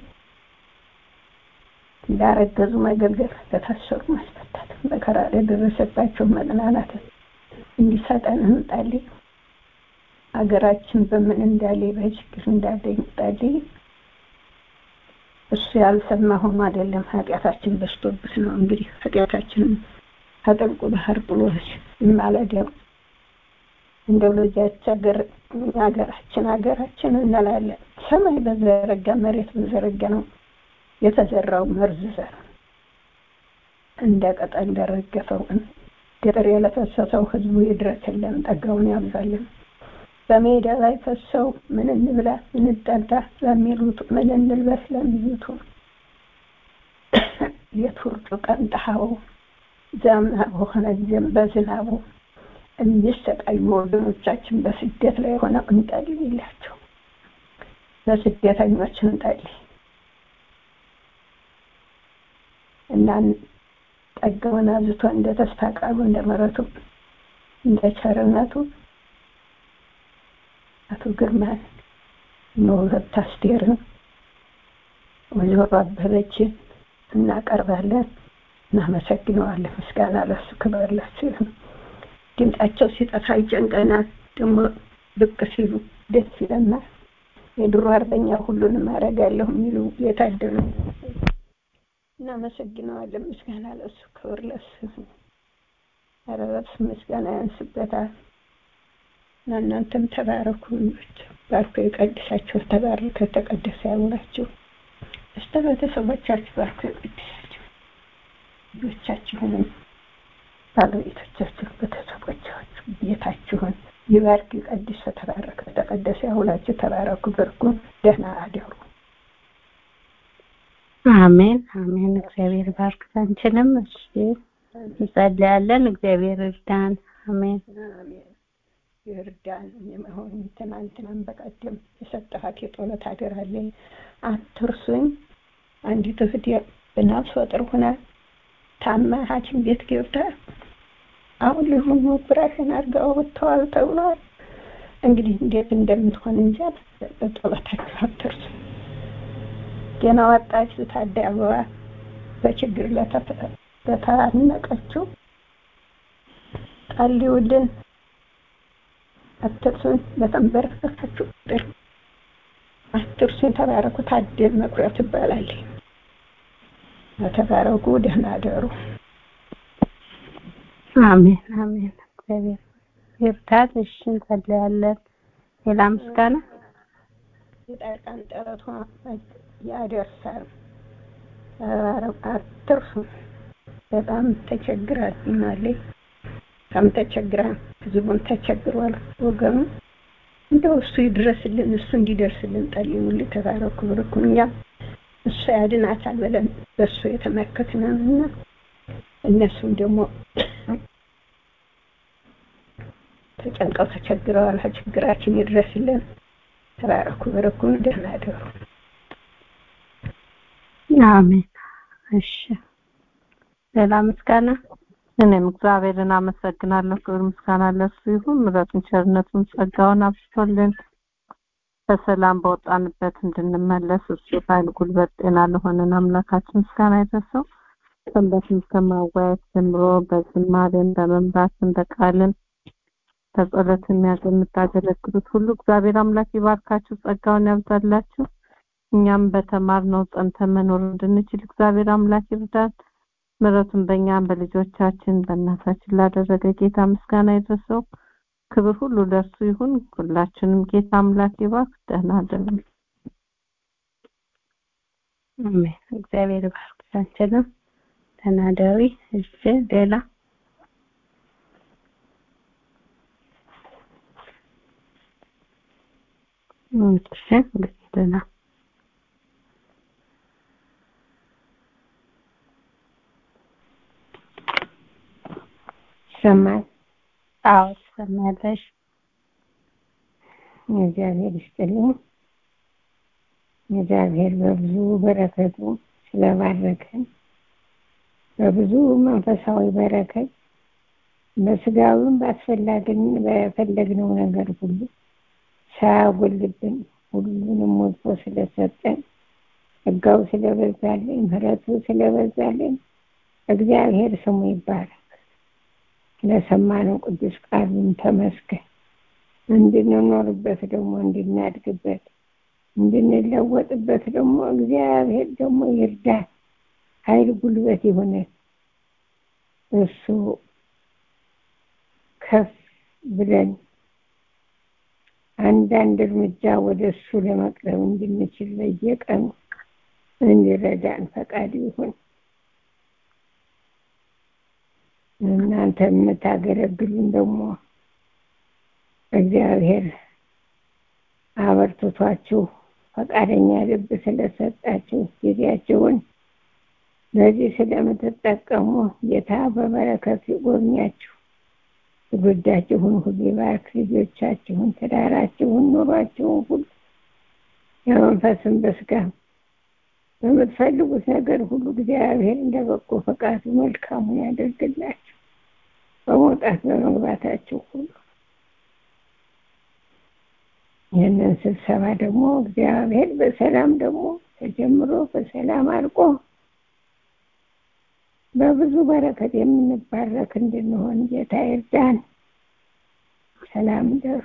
እንዳረገዙ መገልገል ለታሰሩ ማስፈታት መከራ ለደረሰባቸው መጽናናት እንዲሰጠን እንጸልይ ሀገራችን በምን እንዳለ በችግር እንዳለ እንጸልይ እሱ ያልሰማ ሆኖ አይደለም ኃጢአታችን በስቶብት ነው እንግዲህ ኃጢአታችንን ከጥልቁ ባህር ጥሎ ይማለደው እንደው ለዚያች ሀገር ሀገራችን ሀገራችን እንላለን ሰማይ በዘረጋ መሬት በዘረጋ ነው የተዘራው መርዝ ዘር እንደ ቅጠል ለረገፈው ገጠር የለፈሰሰው ህዝቡ ይድረስልን ጠጋውን ያብዛልን በሜዳ ላይ ፈሰው ምን እንብላ ምን እንጠጣ ለሚሉት ምን እንልበስ ለሚሉት የቱርጩ ቀን ፀሐዩ ዝናቡ ሆነ ጊዜም በዝናቡ የሚሰቃዩ ወገኖቻችን በስደት ላይ ሆነው እንጸልይላቸው ለስደተኞች እንጸልይ እና ጸጋውን አብዝቶ እንደ ተስፋ ቃሉ እንደ ምሕረቱ እንደ ቸርነቱ አቶ ግርማን እነሁለት አስቴርን ወይዘሮ አበበችን እናቀርባለን እናመሰግነዋለን ምስጋና ለሱ ክብር ለሱ ይሁን ድምጻቸው ሲጠፋ ይጨንቀናል ደግሞ ብቅ ሲሉ ደስ ይለናል የድሮ አርበኛ ሁሉንም አደርጋለሁ የሚሉ የታደሉ እናመሰግነዋለን ምስጋና ለሱ ክብር ለሱ ይሁን ኧረ በስ ምስጋና ያንስበታል እና እናንተም ተባረኩ ልጆች ባርኮ የቀድሳቸው ተባረከ ተቀደሰ ያውላችሁ እስተ ቤተሰቦቻችሁ ባርኮ የቀድሳችሁ ልጆቻችሁንም ባለቤቶቻችሁ ቤተሰቦቻችሁ ቤታችሁን ይባርክ ይቀድስ ተባረከ ተቀደሰ ያውላችሁ ተባረኩ በርኩ ደህና አደሩ
አሜን አሜን እግዚአብሔር ባርክ አንቺንም እሺ እንጸልያለን እግዚአብሔር እርዳን አሜን
አሜን ይርዳን የመሆን ትናንትናም በቀደም የሰጠኋት የጸሎት አደራ አለኝ አትርሱኝ አንዲት እህቴ በነፍሰ ጡር ሆና ታማ ሐኪም ቤት ገብታ አሁን ልጁን ኦፕሬሽን አድርገው ወጥተዋል ተብሏል። እንግዲህ እንዴት እንደምትሆን እንጃ። በጸሎታችሁ አትርሱ። ገና ወጣች ታዳ አበባ በችግር ለተናነቀችው ጸልዩልን፣ አትርሱን። በተንበረከካችሁ ቁጥር አትርሱን። ተባረኩ። ታደል መኩሪያ ትባላለች። ተባረኩ። ደህና አደሩ።
አሜን አሜን። እግዚአብሔር ይርዳት። እሺ እንጸልያለን። ሌላ ምስጋና
የጻድቃን ጸሎቷ ያደርሳል። አትርሱ። በጣም ተቸግራልናለች። በጣም ተቸግራ ህዝቡን ተቸግሯል ወገኑ። እንደው እሱ ይድረስልን፣ እሱ እንዲደርስልን ጸልዩልን። ተባረኩ ብርኩ። እኛ እሱ ያድናታል ብለን በእሱ የተመከትነንና እነሱም ደግሞ ተጨንቀው ተቸግረዋል። ችግራችን ይድረስልን። ተባረኩ በረኩን። ደህና አደሩ።
አሜን። እሺ ሌላ ምስጋና
እኔም እግዚአብሔርን አመሰግናለሁ። ክብር ምስጋና ለሱ ይሁን። ምሕረቱን፣ ቸርነቱን፣ ጸጋውን አብዝቶልን በሰላም በወጣንበት እንድንመለስ እሱ ኃይል፣ ጉልበት፣ ጤና ለሆነን አምላካችን ምስጋና ይድረሰው። ሰንበትን ከማዋየት ጀምሮ በዝማሬን በመምራትን በቃልን በጸሎት የምታገለግሉት ሁሉ እግዚአብሔር አምላክ ይባርካችሁ፣ ጸጋውን ያብዛላችሁ። እኛም በተማርነው ጸንተን መኖር እንድንችል እግዚአብሔር አምላክ ይርዳን። ምሕረቱን በእኛም በልጆቻችን በእናታችን ላደረገ ጌታ ምስጋና ይድረሰው። ክብር ሁሉ ለእርሱ ይሁን። ሁላችንም ጌታ አምላክ ይባርክ። ደህና አደሩ።
አሜን። እግዚአብሔር ይባርክ። አንቺንም ደህና ደሪ። እሺ ሌላ እሺ እንግዲህ ደህና
ይሰማል?
አዎ ትሰማለሽ።
እግዚአብሔር ይስጥልኝ። እግዚአብሔር በብዙ በረከቱ ስለባረከን በብዙ መንፈሳዊ በረከት በስጋዊም ባስፈላጊን በፈለግነው ነገር ሁሉ ሳያጎልብን ሁሉንም ሞልቶ ስለሰጠን ጸጋው ስለበዛልን ምሕረቱ ስለበዛልን እግዚአብሔር ስሙ ይባረክ። ለሰማነው ቅዱስ ቃሉን ተመስገን። እንድንኖርበት ደግሞ እንድናድግበት እንድንለወጥበት ደግሞ እግዚአብሔር ደግሞ ይርዳን። ኃይል ጉልበት ይሆነን። እሱ ከፍ ብለን አንዳንድ እርምጃ ወደ እሱ ለመቅረብ እንድንችል በየቀኑ እንዲረዳን ፈቃድ ይሁን። እናንተ የምታገለግሉን ደግሞ እግዚአብሔር አበርትቷችሁ ፈቃደኛ ልብ ስለሰጣችሁ ጊዜያችሁን ለዚህ ስለምትጠቀሙ ጌታ በበረከት ይጎብኛችሁ። ትውልዳችሁን ሁሉ ይባርክ። ልጆቻችሁን፣ ትዳራችሁን፣ ኑሯችሁን ሁሉ የመንፈስን በስጋ በምትፈልጉት ነገር ሁሉ እግዚአብሔር እንደ በጎ ፈቃዱ መልካሙን ያደርግላችሁ በመውጣት በመግባታችሁ ሁሉ ይህንን ስብሰባ ደግሞ እግዚአብሔር በሰላም ደግሞ ተጀምሮ በሰላም አልቆ በብዙ በረከት የምንባረክ እንድንሆን ጌታ ይርዳን። ሰላም ደሩ።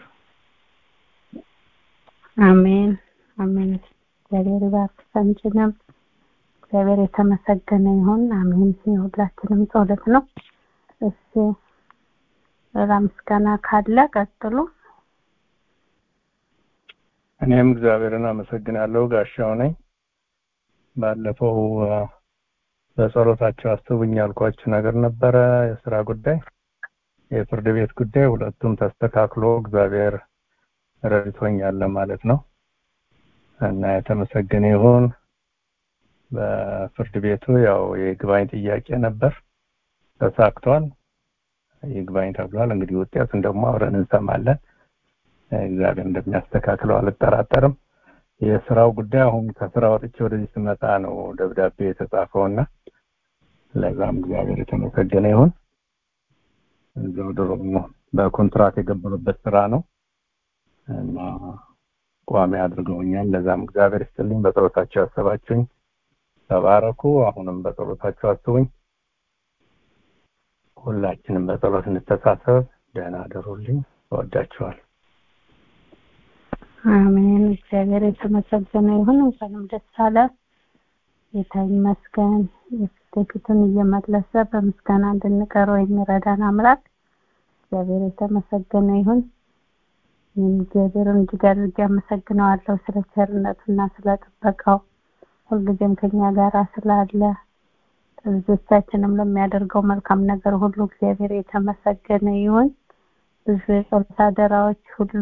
አሜን አሜን። እግዚአብሔር ይባርክ ሰንችንም እግዚአብሔር የተመሰገነ ይሁን። አሜን። የሁላችንም ጸሎት ነው። እሺ ሌላ ምስጋና ካለ ቀጥሉ።
እኔም እግዚአብሔርን አመሰግናለሁ። ጋሻው ነኝ። ባለፈው በጸሎታቸው አስቡኝ ያልኳችሁ ነገር ነበረ። የስራ ጉዳይ፣ የፍርድ ቤት ጉዳይ ሁለቱም ተስተካክሎ እግዚአብሔር ረድቶኛል ማለት ነው እና የተመሰገነ ይሁን። በፍርድ ቤቱ ያው የይግባኝ ጥያቄ ነበር፣ ተሳክቷል። ይግባኝ ተብሏል። እንግዲህ ውጤቱን ደግሞ አብረን እንሰማለን። እግዚአብሔር እንደሚያስተካክለው አልጠራጠርም። የስራው ጉዳይ አሁን ከስራ ወጥቼ ወደዚህ ስመጣ ነው ደብዳቤ የተጻፈውና ለዛም እግዚአብሔር የተመሰገነ ይሁን። እዛው ድሮ በኮንትራት የገባሁበት ስራ ነው እና ቋሚ አድርገውኛል። ለዛም እግዚአብሔር ይስጥልኝ። በጸሎታቸው ያሰባችሁኝ ተባረኩ። አሁንም በጸሎታቸው አስቡኝ። ሁላችንም በጸሎት እንተሳሰብ። ደህና አደሩልኝ። እወዳችኋል።
አሜን። እግዚአብሔር የተመሰገነ ይሁን። እንኳንም ደስ አለ። ጌታ ይመስገን። የፊቱን እየመለሰ በምስጋና እንድንቀረው የሚረዳን አምላክ እግዚአብሔር የተመሰገነ ይሁን። ይህም እግዚአብሔርን እጅግ አድርጌ አመሰግነዋለሁ ስለ ቸርነቱና ስለ ጥበቃው ሁልጊዜም ከኛ ጋር ስላለ ልጆቻችንም ለሚያደርገው መልካም ነገር ሁሉ እግዚአብሔር የተመሰገነ ይሁን። ብዙ የጸሎት አደራዎች ሁሉ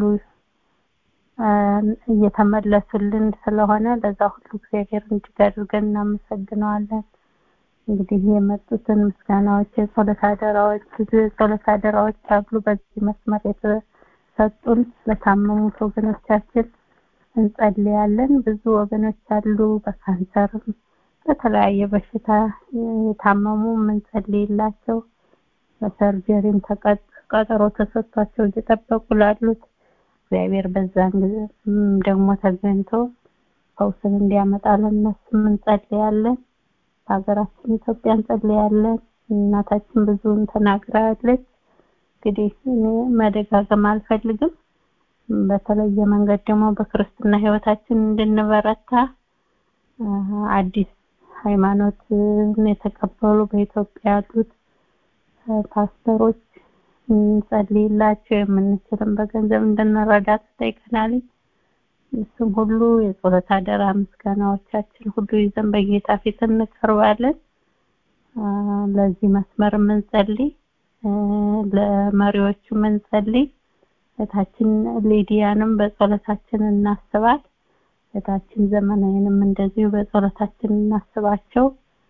እየተመለሱልን ስለሆነ ለዛ ሁሉ እግዚአብሔር እጅግ አድርገን እናመሰግነዋለን። እንግዲህ የመጡትን ምስጋናዎች፣ የጸሎት አደራዎች ብዙ የጸሎት አደራዎች አሉ በዚህ መስመር የተሰጡን ለታመሙት ወገኖቻችን እንጸልያለን። ብዙ ወገኖች አሉ በካንሰርም በተለያየ በሽታ የታመሙ የምንጸልይላቸው በሰርጀሪም ቀጠሮ ተሰጥቷቸው እየጠበቁ ላሉት እግዚአብሔር በዛን ጊዜ ደግሞ ተገኝቶ ፈውስን እንዲያመጣ ለእነሱም እንጸልያለን። በሀገራችን ኢትዮጵያ እንጸልያለን። እናታችን ብዙን ተናግራለች። እንግዲህ እኔ መደጋገም አልፈልግም። በተለየ መንገድ ደግሞ በክርስትና ህይወታችን እንድንበረታ አዲስ ሃይማኖትን የተቀበሉ በኢትዮጵያ ያሉት ፓስተሮች እንጸልይላቸው የምንችልም በገንዘብ እንድንረዳ ትጠይቀናል። እሱም ሁሉ የጸሎት አደራ ምስጋናዎቻችን ሁሉ ይዘን በጌታ ፊት እንቀርባለን። ለዚህ መስመር የምንጸልይ ለመሪዎቹ የምንጸልይ እህታችን ሊዲያንም በጸሎታችን እናስባት። እህታችን ዘመናዊንም እንደዚሁ በጸሎታችን እናስባቸው።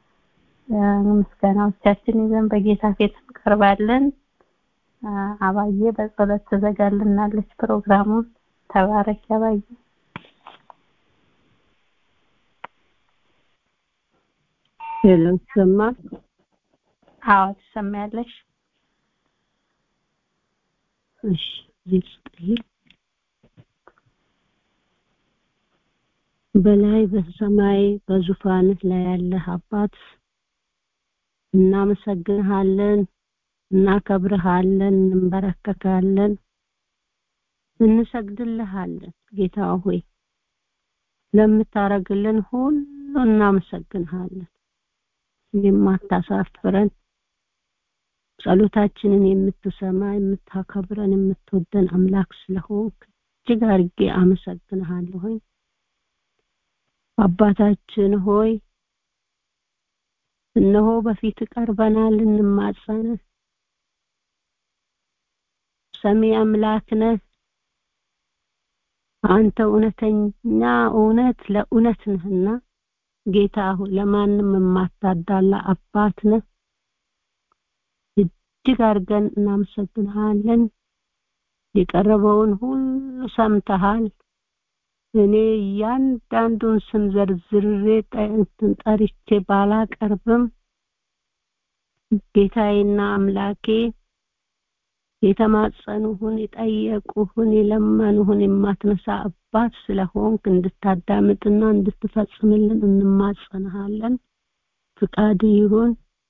ምስጋናዎቻችን ይዘን በጌታ ፊት እንቀርባለን። አባዬ በጸሎት ትዘጋልናለች ፕሮግራሙን። ተባረክ አባዬ።
ሄሎ ሰማ?
አዎ ትሰማያለሽ።
እሺ ይስጥልኝ። በላይ በሰማይ በዙፋንህ ላይ ያለህ አባት እናመሰግንሃለን፣ እናከብርሃለን፣ እንበረከካለን፣ እንሰግድልሃለን። ጌታ ሆይ ለምታረግልን ሁሉ እናመሰግንሃለን። የማታሳፍረን ጸሎታችንን የምትሰማ የምታከብረን የምትወደን አምላክ ስለሆንክ እጅግ አድርጌ አመሰግንሃለሁኝ። አባታችን ሆይ እነሆ በፊት ቀርበናል እንማጸን ሰሚ አምላክ ነህ አንተ እውነተኛ እውነት ለእውነት ነህና ጌታ ሆይ ለማንም የማታዳላ አባት ነህ እጅግ አድርገን እናመሰግንሃለን የቀረበውን ሁሉ ሰምተሃል እኔ እያንዳንዱን ስም ዘርዝሬ እንትን ጠርቼ ባላቀርብም ጌታዬና አምላኬ የተማጸኑህን የጠየቁህን የለመኑህን የማትነሳ አባት ስለሆንክ እንድታዳምጥና እንድትፈጽምልን እንማጸንሃለን። ፍቃድ ይሁን።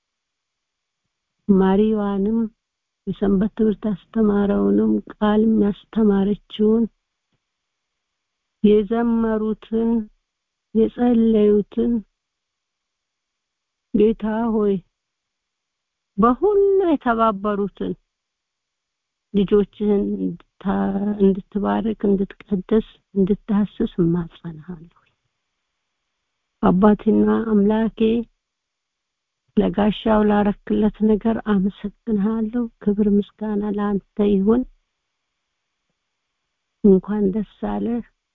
ማሪዋንም የሰንበት ትምህርት ያስተማረውንም ቃልም ያስተማረችውን የዘመሩትን የጸለዩትን ጌታ ሆይ በሁሉ የተባበሩትን ልጆችህን እንድትባርክ እንድትቀድስ እንድታስስ እማጸንሃለሁ አባቴና አምላኬ ለጋሻው ላረክለት ነገር አመሰግንሃለሁ ክብር ምስጋና ለአንተ ይሁን እንኳን ደስ አለ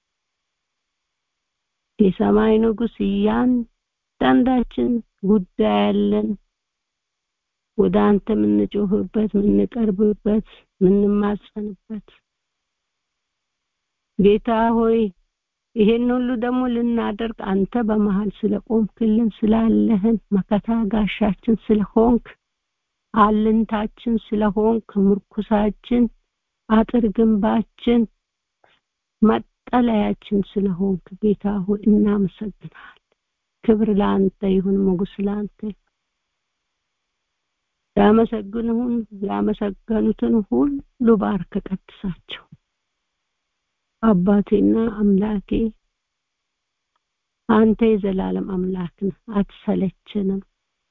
የሰማይ ንጉስ እያንዳንዳችን ጉዳይ ያለን ወደ አንተ የምንጮህበት የምንቀርብበት የምንማጸንበት ጌታ ሆይ ይሄን ሁሉ ደግሞ ልናደርግ አንተ በመሃል ስለቆምክልን ስላለህን መከታ ጋሻችን ስለሆንክ አልንታችን ስለሆንክ ምርኩሳችን አጥር ግንባችን መጠለያችን ስለሆንክ ጌታ ሆይ እናመሰግናል ክብር ለአንተ ይሁን ሞገስ ለአንተ ያመሰግንሁን ያመሰገኑትን ሁሉ ባርከ ቀድሳቸው አባቴና አምላኬ አንተ የዘላለም አምላክ ነህ አትሰለችንም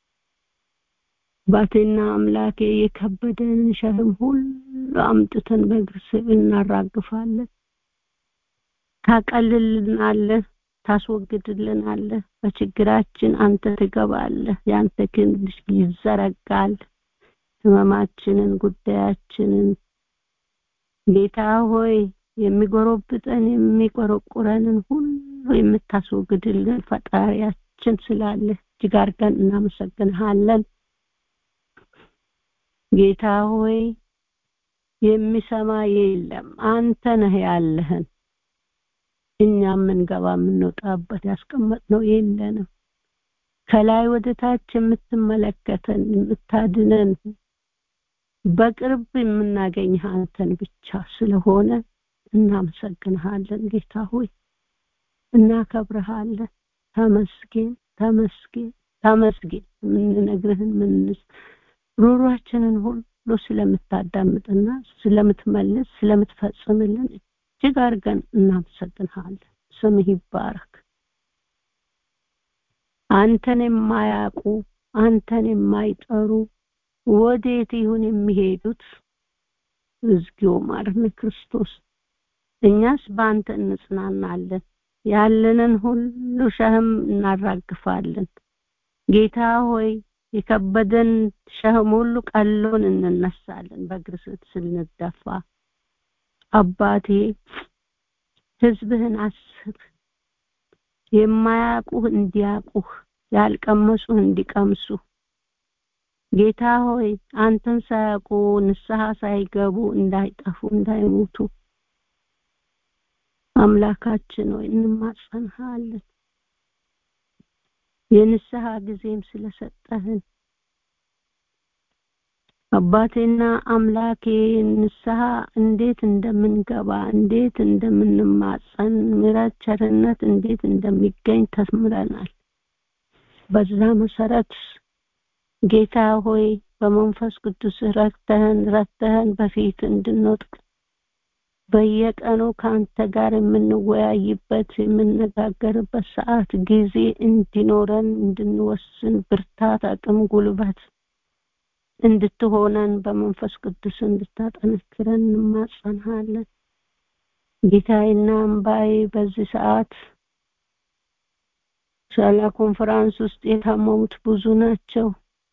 አባቴና አምላኬ የከበደንን ሸክም ሁሉ አምጥተን በእግር ስር እናራግፋለን ታቀልልናለህ ታስወግድልናለህ በችግራችን አንተ ትገባለህ ያንተ ክንድ ይዘረጋል ህመማችንን ጉዳያችንን ጌታ ሆይ የሚጎረብጠን የሚቆረቁረንን ሁሉ የምታስወግድልን ፈጣሪያችን ስላለ እጅግ አድርገን እናመሰግንሃለን ጌታ ሆይ የሚሰማ የለም አንተ ነህ ያለህን እኛ የምንገባ የምንወጣበት ያስቀመጥነው የለንም ከላይ ወደ ታች የምትመለከተን የምታድነን በቅርብ የምናገኝህ አንተን ብቻ ስለሆነ እናመሰግንሃለን ጌታ ሆይ እናከብረሃለን ተመስገን ተመስገን ተመስገን የምንነግርህን ምንስ ሩሯችንን ሁሉ ስለምታዳምጥና ስለምትመልስ ስለምትፈጽምልን እጅግ አድርገን እናመሰግንሃለን ስምህ ይባረክ አንተን የማያውቁ አንተን የማይጠሩ ወዴት ይሁን የሚሄዱት እግዚኦ ማርነ ክርስቶስ እኛስ በአንተ እንጽናናለን ያለንን ሁሉ ሸህም እናራግፋለን ጌታ ሆይ የከበደን ሸህም ሁሉ ቀሎን እንነሳለን በእግር ስንደፋ አባቴ ህዝብህን አስብ የማያውቁህ እንዲያውቁህ ያልቀመሱህ እንዲቀምሱ ጌታ ሆይ አንተን ሳያውቁ ንስሐ ሳይገቡ እንዳይጠፉ እንዳይሞቱ አምላካችን ሆይ እንማጸንሃለን የንስሐ ጊዜም ስለሰጠህን አባቴና አምላኬ ንስሐ እንዴት እንደምንገባ እንዴት እንደምንማጸን ምሕረት ቸርነት እንዴት እንደሚገኝ ተምረናል በዛ መሰረት ጌታ ሆይ በመንፈስ ቅዱስ ረድተህን ረድተህን በፊት እንድንወጥቅ በየቀኑ ከአንተ ጋር የምንወያይበት የምነጋገርበት ሰዓት ጊዜ እንዲኖረን እንድንወስን ብርታት አቅም ጉልበት እንድትሆነን በመንፈስ ቅዱስ እንድታጠነክረን እንማጸንሃለን ጌታዬና አምባዬ በዚህ ሰዓት ሻላ ኮንፈራንስ ውስጥ የታመሙት ብዙ ናቸው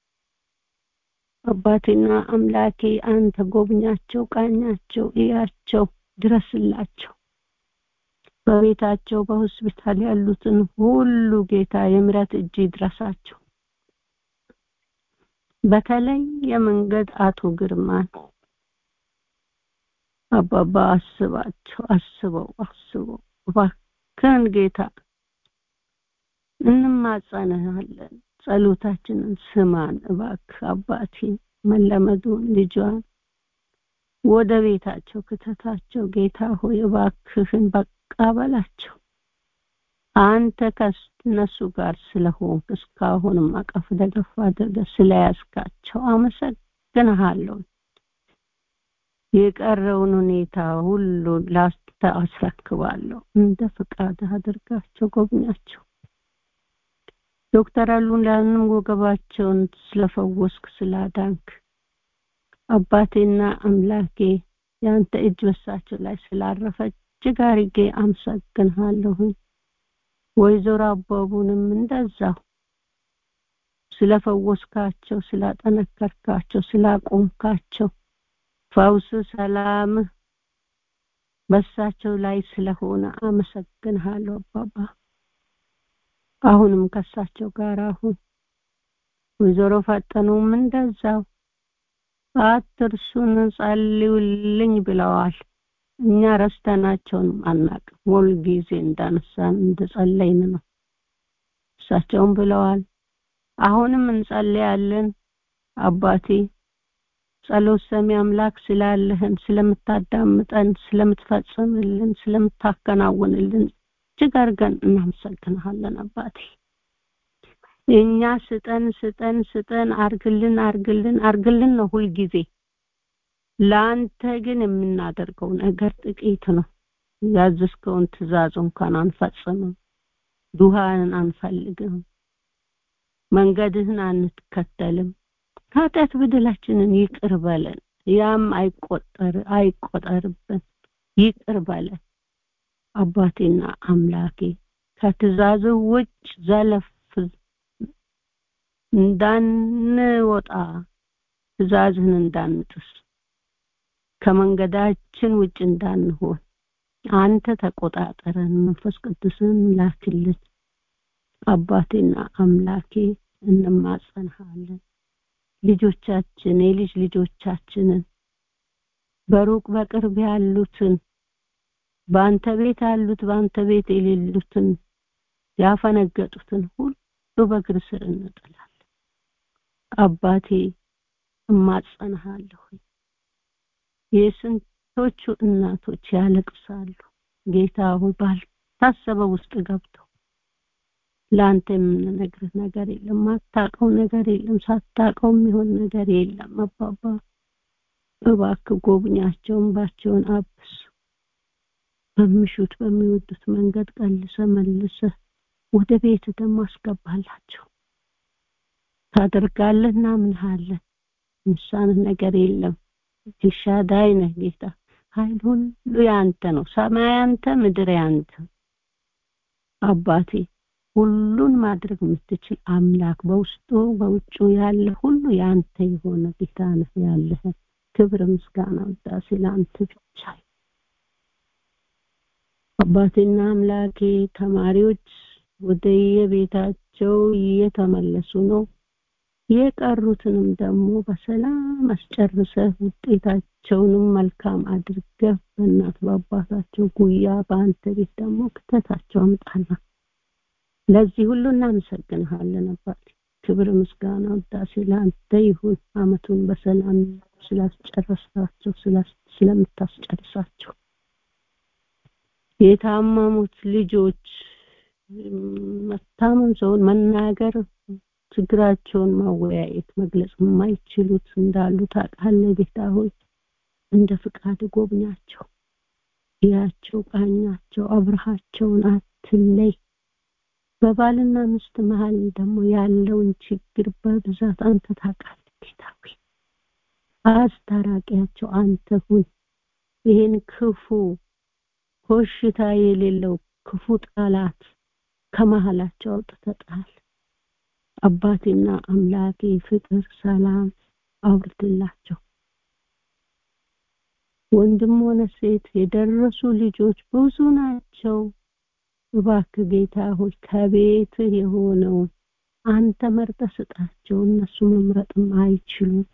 አባቴና አምላኬ አንተ ጎብኛቸው ቃኛቸው እያቸው ድረስላቸው በቤታቸው በሆስፒታል ያሉትን ሁሉ ጌታ የምረት እጅ ይድረሳቸው በተለይ የመንገድ አቶ ግርማን አባባ አስባቸው አስበው አስበው እባክህን ጌታ እንማጸንሃለን ጸሎታችንን ስማን እባክህ አባቴ መለመዱን ልጇን ወደ ቤታቸው ክተታቸው ጌታ ሆይ እባክህን በቃ በላቸው አንተ ከነሱ ጋር ስለሆንክ እስካሁንም አቀፍ ደገፍ አድርገህ ስለያዝካቸው አመሰግንሃለሁ የቀረውን ሁኔታ ሁሉ ላንተ አስረክባለሁ እንደ ፍቃድ አድርጋቸው ጎብኛቸው ዶክተር አሉላንም ወገባቸውን ስለፈወስክ ስላዳንክ አባቴና አምላኬ ያንተ እጅ በሳቸው ላይ ስላረፈ እጅግ አርጌ አመሰግንሃለሁኝ ወይዘሮ አበቡንም እንደዛው ስለፈወስካቸው ስላጠነከርካቸው ስላቆምካቸው ፈውስ ሰላም በሳቸው ላይ ስለሆነ አመሰግንሃለሁ አባባ አሁንም ከሳቸው ጋር አሁን ወይዘሮ ፈጠኑም እንደዛው አትርሱን ጸልዩልኝ ብለዋል እኛ ረስተናቸውን አናቅም ሁል ጊዜ እንዳነሳን እንደጸለይን ነው እሳቸውም ብለዋል አሁንም እንጸልያለን አባቴ ጸሎት ሰሚ አምላክ ስላለህን ስለምታዳምጠን ስለምትፈጽምልን ስለምታከናውንልን እጅግ አድርገን እናመሰግንሃለን አባቴ እኛ ስጠን ስጠን ስጠን አርግልን አርግልን አርግልን ነው ሁልጊዜ ለአንተ ግን የምናደርገው ነገር ጥቂት ነው ያዘዝከውን ትእዛዝ እንኳን አንፈጽምም ዱሃንን አንፈልግም መንገድህን አንከተልም ኃጢአት በደላችንን ይቅር በለን ያም አይቆጠር አይቆጠርብን ይቅር በለን አባቴና አምላኬ ከትእዛዝህ ውጭ ዘለፍ እንዳንወጣ ትእዛዝህን እንዳንጥስ ከመንገዳችን ውጭ እንዳንሆን አንተ ተቆጣጠረን መንፈስ ቅዱስን ላክልን አባቴና አምላኬ እንማጸንሃለን ልጆቻችን የልጅ ልጆቻችንን በሩቅ በቅርብ ያሉትን በአንተ ቤት ያሉት በአንተ ቤት የሌሉትን ያፈነገጡትን ሁሉ በእግር ስር እንጥላለን አባቴ እማጸንሃለሁ የስንቶቹ እናቶች ያለቅሳሉ ጌታ ሆይ ባልታሰበ ውስጥ ገብተው ለአንተ የምንነግርህ ነገር የለም ማታቀው ነገር የለም ሳታቀው የሚሆን ነገር የለም አባባ እባክህ ጎብኛቸውን ባቸውን አብስ በሚሹት በሚወዱት መንገድ ቀልሰ መልሰ ወደ ቤት ደግሞ አስገባላቸው ታደርጋለህ እናምንሃለን ምሳንህ ነገር የለም ኤልሻዳይ ነህ ጌታ ኃይል ሁሉ ያንተ ነው ሰማይ ያንተ ምድር ያንተ አባቴ ሁሉን ማድረግ የምትችል አምላክ በውስጡ በውጩ ያለ ሁሉ ያንተ የሆነ ጌታ ነህ ያለህ ክብር ምስጋና ውዳሴ ለአንተ ብቻ አባቴና አምላኬ ተማሪዎች ወደ የቤታቸው እየተመለሱ ነው የቀሩትንም ደግሞ በሰላም አስጨርሰህ ውጤታቸውንም መልካም አድርገህ በእናት በአባታቸው ጉያ በአንተ ቤት ደግሞ ክተታቸው አምጣና ለዚህ ሁሉ እናመሰግንሃለን አባት ክብር ምስጋና ውዳሴ ለአንተ ይሁን አመቱን በሰላም ስላስጨረሳቸው ስለምታስጨርሳቸው የታመሙት ልጆች መታመም ሰውን መናገር ችግራቸውን ማወያየት መግለጽ የማይችሉት እንዳሉ ታውቃለህ ጌታ ሆይ እንደ ፍቃድ ጎብኛቸው ያቸው ቃኛቸው አብርሃቸውን አትለይ በባልና ሚስት መሀል ደግሞ ያለውን ችግር በብዛት አንተ ታውቃለህ ጌታ ሆይ አስታራቂያቸው አንተ ሁን ይህን ክፉ ኮሽታ የሌለው ክፉ ጠላት ከመሀላቸው አውጥተህ ጣል አባቴና አምላኬ ፍቅር ሰላም አውርድላቸው ወንድም ሆነ ሴት የደረሱ ልጆች ብዙ ናቸው እባክህ ጌታ ሆይ ከቤት የሆነውን አንተ መርጠ ስጣቸው እነሱ መምረጥም አይችሉም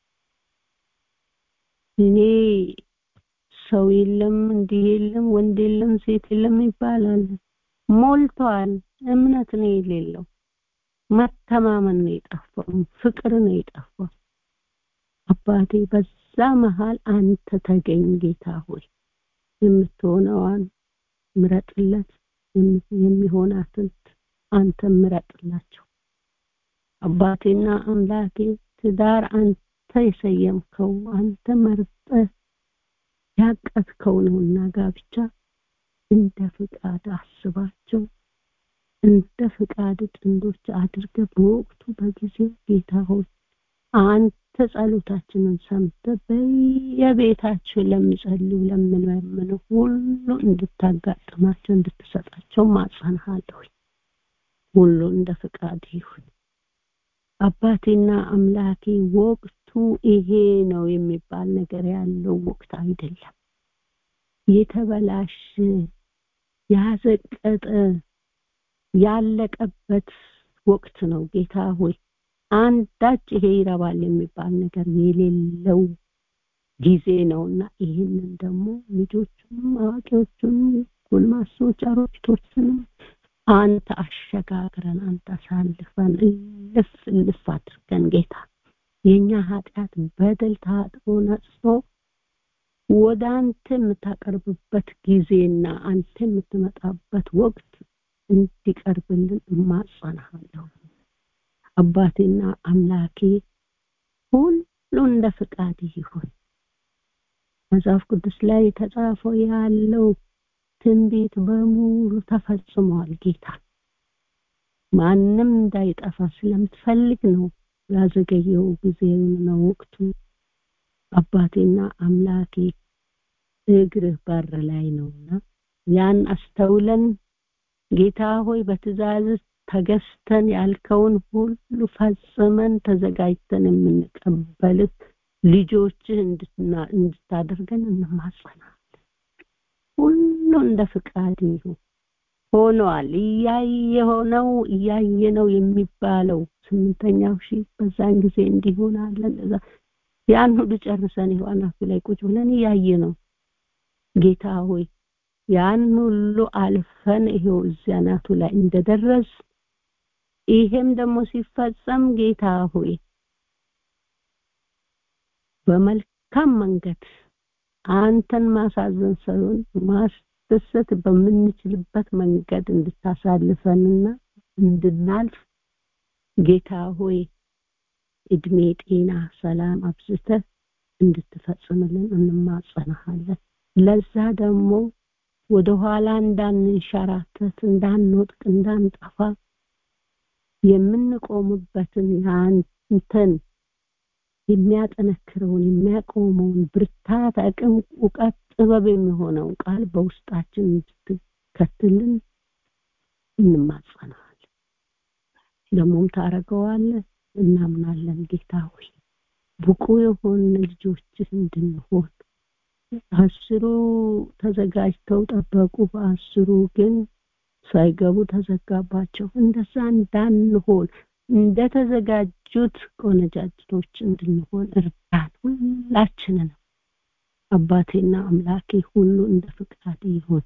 እኔ ሰው የለም እንዲህ የለም ወንድ የለም ሴት የለም ይባላል ሞልቷል እምነት ነው የሌለው መተማመን ነው የጠፋው ፍቅር ነው የጠፋው አባቴ በዛ መሃል አንተ ተገኝ ጌታ ሆይ የምትሆነዋን ምረጥለት የሚሆናትን አንተ ምረጥላቸው አባቴና አምላኬ ትዳር አንተ የሰየምከው አንተ መርጠ ያቀትከው ነውና ጋብቻ እንደ ፍቃድ አስባቸው እንደ ፍቃድ ጥንዶች አድርገ በወቅቱ በጊዜው ጌታ ሆይ አንተ ጸሎታችንን ሰምተ በየቤታቸው ለሚጸልዩ ለምንለምኑ ሁሉ እንድታጋጥማቸው እንድትሰጣቸው ማጸንሃለሁ ሁሉ እንደ ፍቃድ ይሁን አባቴና አምላኬ ወቅቱ ይሄ ነው የሚባል ነገር ያለው ወቅት አይደለም የተበላሸ ያዘቀጠ ያለቀበት ወቅት ነው ጌታ ሆይ አንዳች ይሄ ይረባል የሚባል ነገር የሌለው ጊዜ ነውና ይህንን ደግሞ ልጆቹንም አዋቂዎቹንም ጎልማሶች አሮጊቶችንም አንተ አሸጋግረን አንተ አሳልፈን እልፍ እልፍ አድርገን ጌታ የኛ ኃጢአት በደል ታጥቦ ነጽቶ ወደ አንተ የምታቀርብበት ጊዜና አንተ የምትመጣበት ወቅት እንዲቀርብልን እማጸናሃለሁ አባቴና አምላኬ ሁሉ እንደ ፍቃድ ይሁን መጽሐፍ ቅዱስ ላይ የተጻፈው ያለው ትንቢት በሙሉ ተፈጽሟል ጌታ ማንም እንዳይጠፋ ስለምትፈልግ ነው ያዘገየው ጊዜውን ነው ወቅቱ አባቴና አምላኬ እግርህ በር ላይ ነውና ያን አስተውለን ጌታ ሆይ በትእዛዝ ተገዝተን ያልከውን ሁሉ ፈጽመን ተዘጋጅተን የምንቀበልህ ልጆችህ እንድታደርገን እንማጸናለን ሁሉ እንደ ፍቃድ ይሁን ሆኗል እያየ ሆነው እያየ ነው የሚባለው ስምንተኛው ሺህ በዛን ጊዜ እንዲሆናለን እዛ ያን ሁሉ ጨርሰን ይሆናል ላይ ቁጭ ብለን እያየ ነው ጌታ ሆይ ያን ሁሉ አልፈን ይሄው እዚያ ናቱ ላይ እንደደረስ ይሄም ደግሞ ሲፈጸም ጌታ ሆይ በመልካም መንገድ አንተን ማሳዘን ሳይሆን ማስደሰት በምንችልበት መንገድ እንድታሳልፈንና እንድናልፍ ጌታ ሆይ እድሜ ጤና ሰላም አብዝተ እንድትፈጽምልን እንማጸናሃለን ለዛ ደግሞ ወደ ኋላ እንዳንንሸራተት እንዳንወጥቅ እንዳንጠፋ የምንቆምበትን የአንተን የሚያጠነክረውን የሚያቆመውን ብርታት አቅም እውቀት ጥበብ የሚሆነውን ቃል በውስጣችን እንድትከትልን እንማጸናለን ደግሞም ታረገዋለህ እናምናለን ጌታ ሆይ ብቁ የሆን ልጆችህ እንድንሆን አስሩ ተዘጋጅተው ጠበቁ በአስሩ ግን ሳይገቡ ተዘጋባቸው እንደዛ እንዳንሆን እንደተዘጋጁት ቆነጃጅቶች እንድንሆን እርዳን ሁላችንን አባቴና አምላኬ ሁሉ እንደ ፍቃድ ይሁን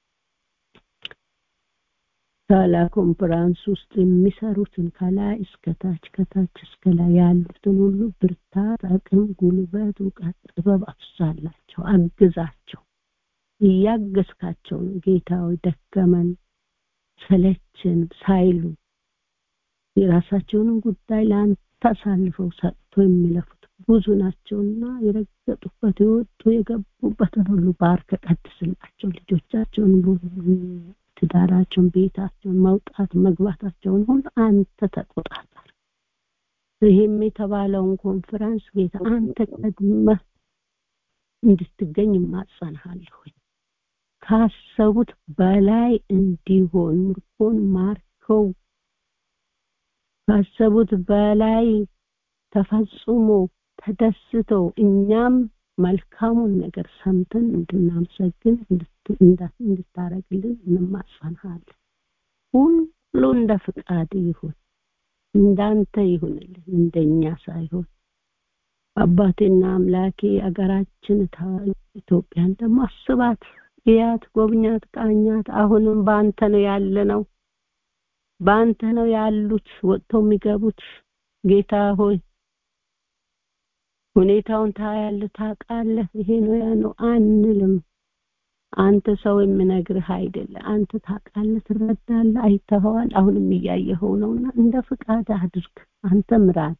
ሳላ ኮንፈራንስ ውስጥ የሚሰሩትን ከላይ እስከታች ከታች እስከ ላይ ያሉትን ሁሉ ብርታት አቅም ጉልበት እውቀት ጥበብ አፍሳላቸው አግዛቸው እያገዝካቸው ነው ጌታዊ ደከመን ሰለችን ሳይሉ የራሳቸውንም ጉዳይ ለአንተ አሳልፈው ሰጥቶ የሚለፉት ብዙ ናቸውና የረገጡበት የወጡ የገቡበትን ሁሉ ባርከ ቀድስላቸው ልጆቻቸውን ትዳራቸውን ቤታቸውን መውጣት መግባታቸውን ሁሉ አንተ ተቆጣጠር ይህም የተባለውን ኮንፈረንስ ጌታ አንተ ቀድመ እንድትገኝ ማጸንሃለሁኝ ካሰቡት በላይ እንዲሆን ምርኮን ማርከው ካሰቡት በላይ ተፈጽሞ ተደስተው እኛም መልካሙን ነገር ሰምተን እንድናመሰግን እንድታረግልን እንማጸንሃለን ሁሉ እንደ ፍቃድ ይሁን እንዳንተ ይሁንልን እንደኛ ሳይሆን አባቴና አምላኬ አገራችን ኢትዮጵያን ደግሞ አስባት እያት፣ ጎብኛት፣ ቃኛት። አሁንም በአንተ ነው ያለ ነው በአንተ ነው ያሉት ወጥተው የሚገቡት ጌታ ሆይ ሁኔታውን ታያለህ፣ ታውቃለህ። ይሄ ነው ያ ነው አንልም። አንተ ሰው የምነግርህ አይደለም። አንተ ታውቃለህ፣ ትረዳለህ፣ አይተኸዋል። አሁንም እያየኸው ነውና እንደ ፍቃድ አድርግ። አንተ ምራን።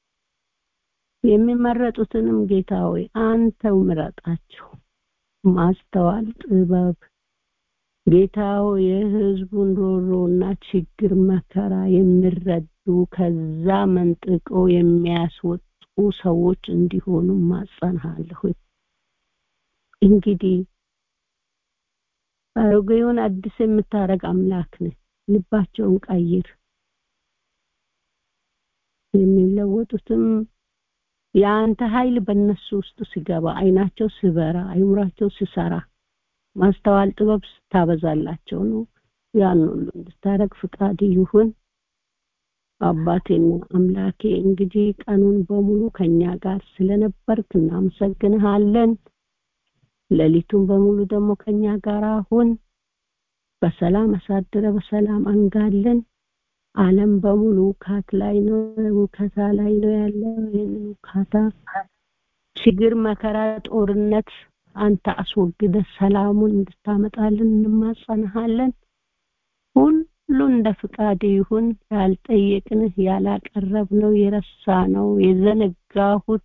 የሚመረጡትንም ጌታ ሆይ አንተው ምረጣቸው። ማስተዋል፣ ጥበብ ጌታ ሆይ የህዝቡን ሮሮና ችግር መከራ የሚረዱ ከዛ መንጥቆ የሚያስወጡ ሰዎች እንዲሆኑ ማጸንሃለሁ። እንግዲህ አሮጌውን አዲስ የምታረግ አምላክ ነህ። ልባቸውን ቀይር። የሚለወጡትም የአንተ ኃይል በእነሱ ውስጥ ሲገባ አይናቸው ሲበራ አይምራቸው ሲሰራ ማስተዋል ጥበብ ስታበዛላቸው ነው። ያን ሁሉ እንድታረግ ፍቃድ ይሁን። አባቴና አምላኬ እንግዲህ ቀኑን በሙሉ ከኛ ጋር ስለነበርክ እናመሰግንሃለን። ሌሊቱን በሙሉ ደግሞ ከኛ ጋር አሁን በሰላም አሳድረ በሰላም አንጋለን። ዓለም በሙሉ ውካት ላይ ነው ውከታ ላይ ነው ያለው። ይህንን ውካታ፣ ችግር፣ መከራ፣ ጦርነት አንተ አስወግደ ሰላሙን እንድታመጣልን እንማጸንሃለን። ሁሉ እንደ ፍቃድ ይሁን። ያልጠየቅንህ ያላቀረብነው የረሳነው የዘነጋሁት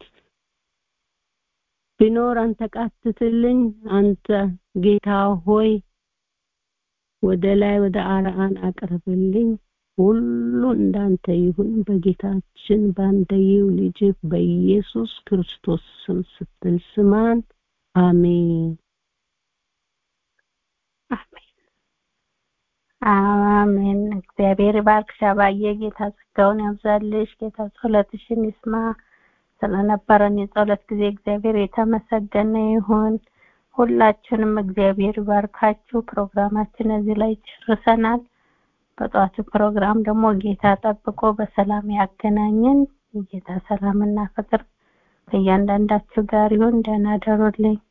ቢኖር አንተ ቃትትልኝ። አንተ ጌታ ሆይ ወደ ላይ ወደ አርአን አቅርብልኝ። ሁሉ እንዳንተ ይሁን በጌታችን በአንደየው ልጅ በኢየሱስ ክርስቶስ ስም ስትል ስማን። አሜን
አሜን። እግዚአብሔር ይባርክሽ አባዬ። ጌታ ጸጋውን ያብዛልሽ። ጌታ ጸሎትሽን ይስማ። ስለነበረን የጸሎት ጊዜ እግዚአብሔር የተመሰገነ ይሁን። ሁላችንም እግዚአብሔር ይባርካችሁ። ፕሮግራማችን እዚህ ላይ ጨርሰናል። በጠዋቱ ፕሮግራም ደግሞ ጌታ ጠብቆ በሰላም ያገናኘን። የጌታ ሰላምና ፍቅር ከእያንዳንዳችሁ ጋር ይሁን። ደህና ደሩልኝ።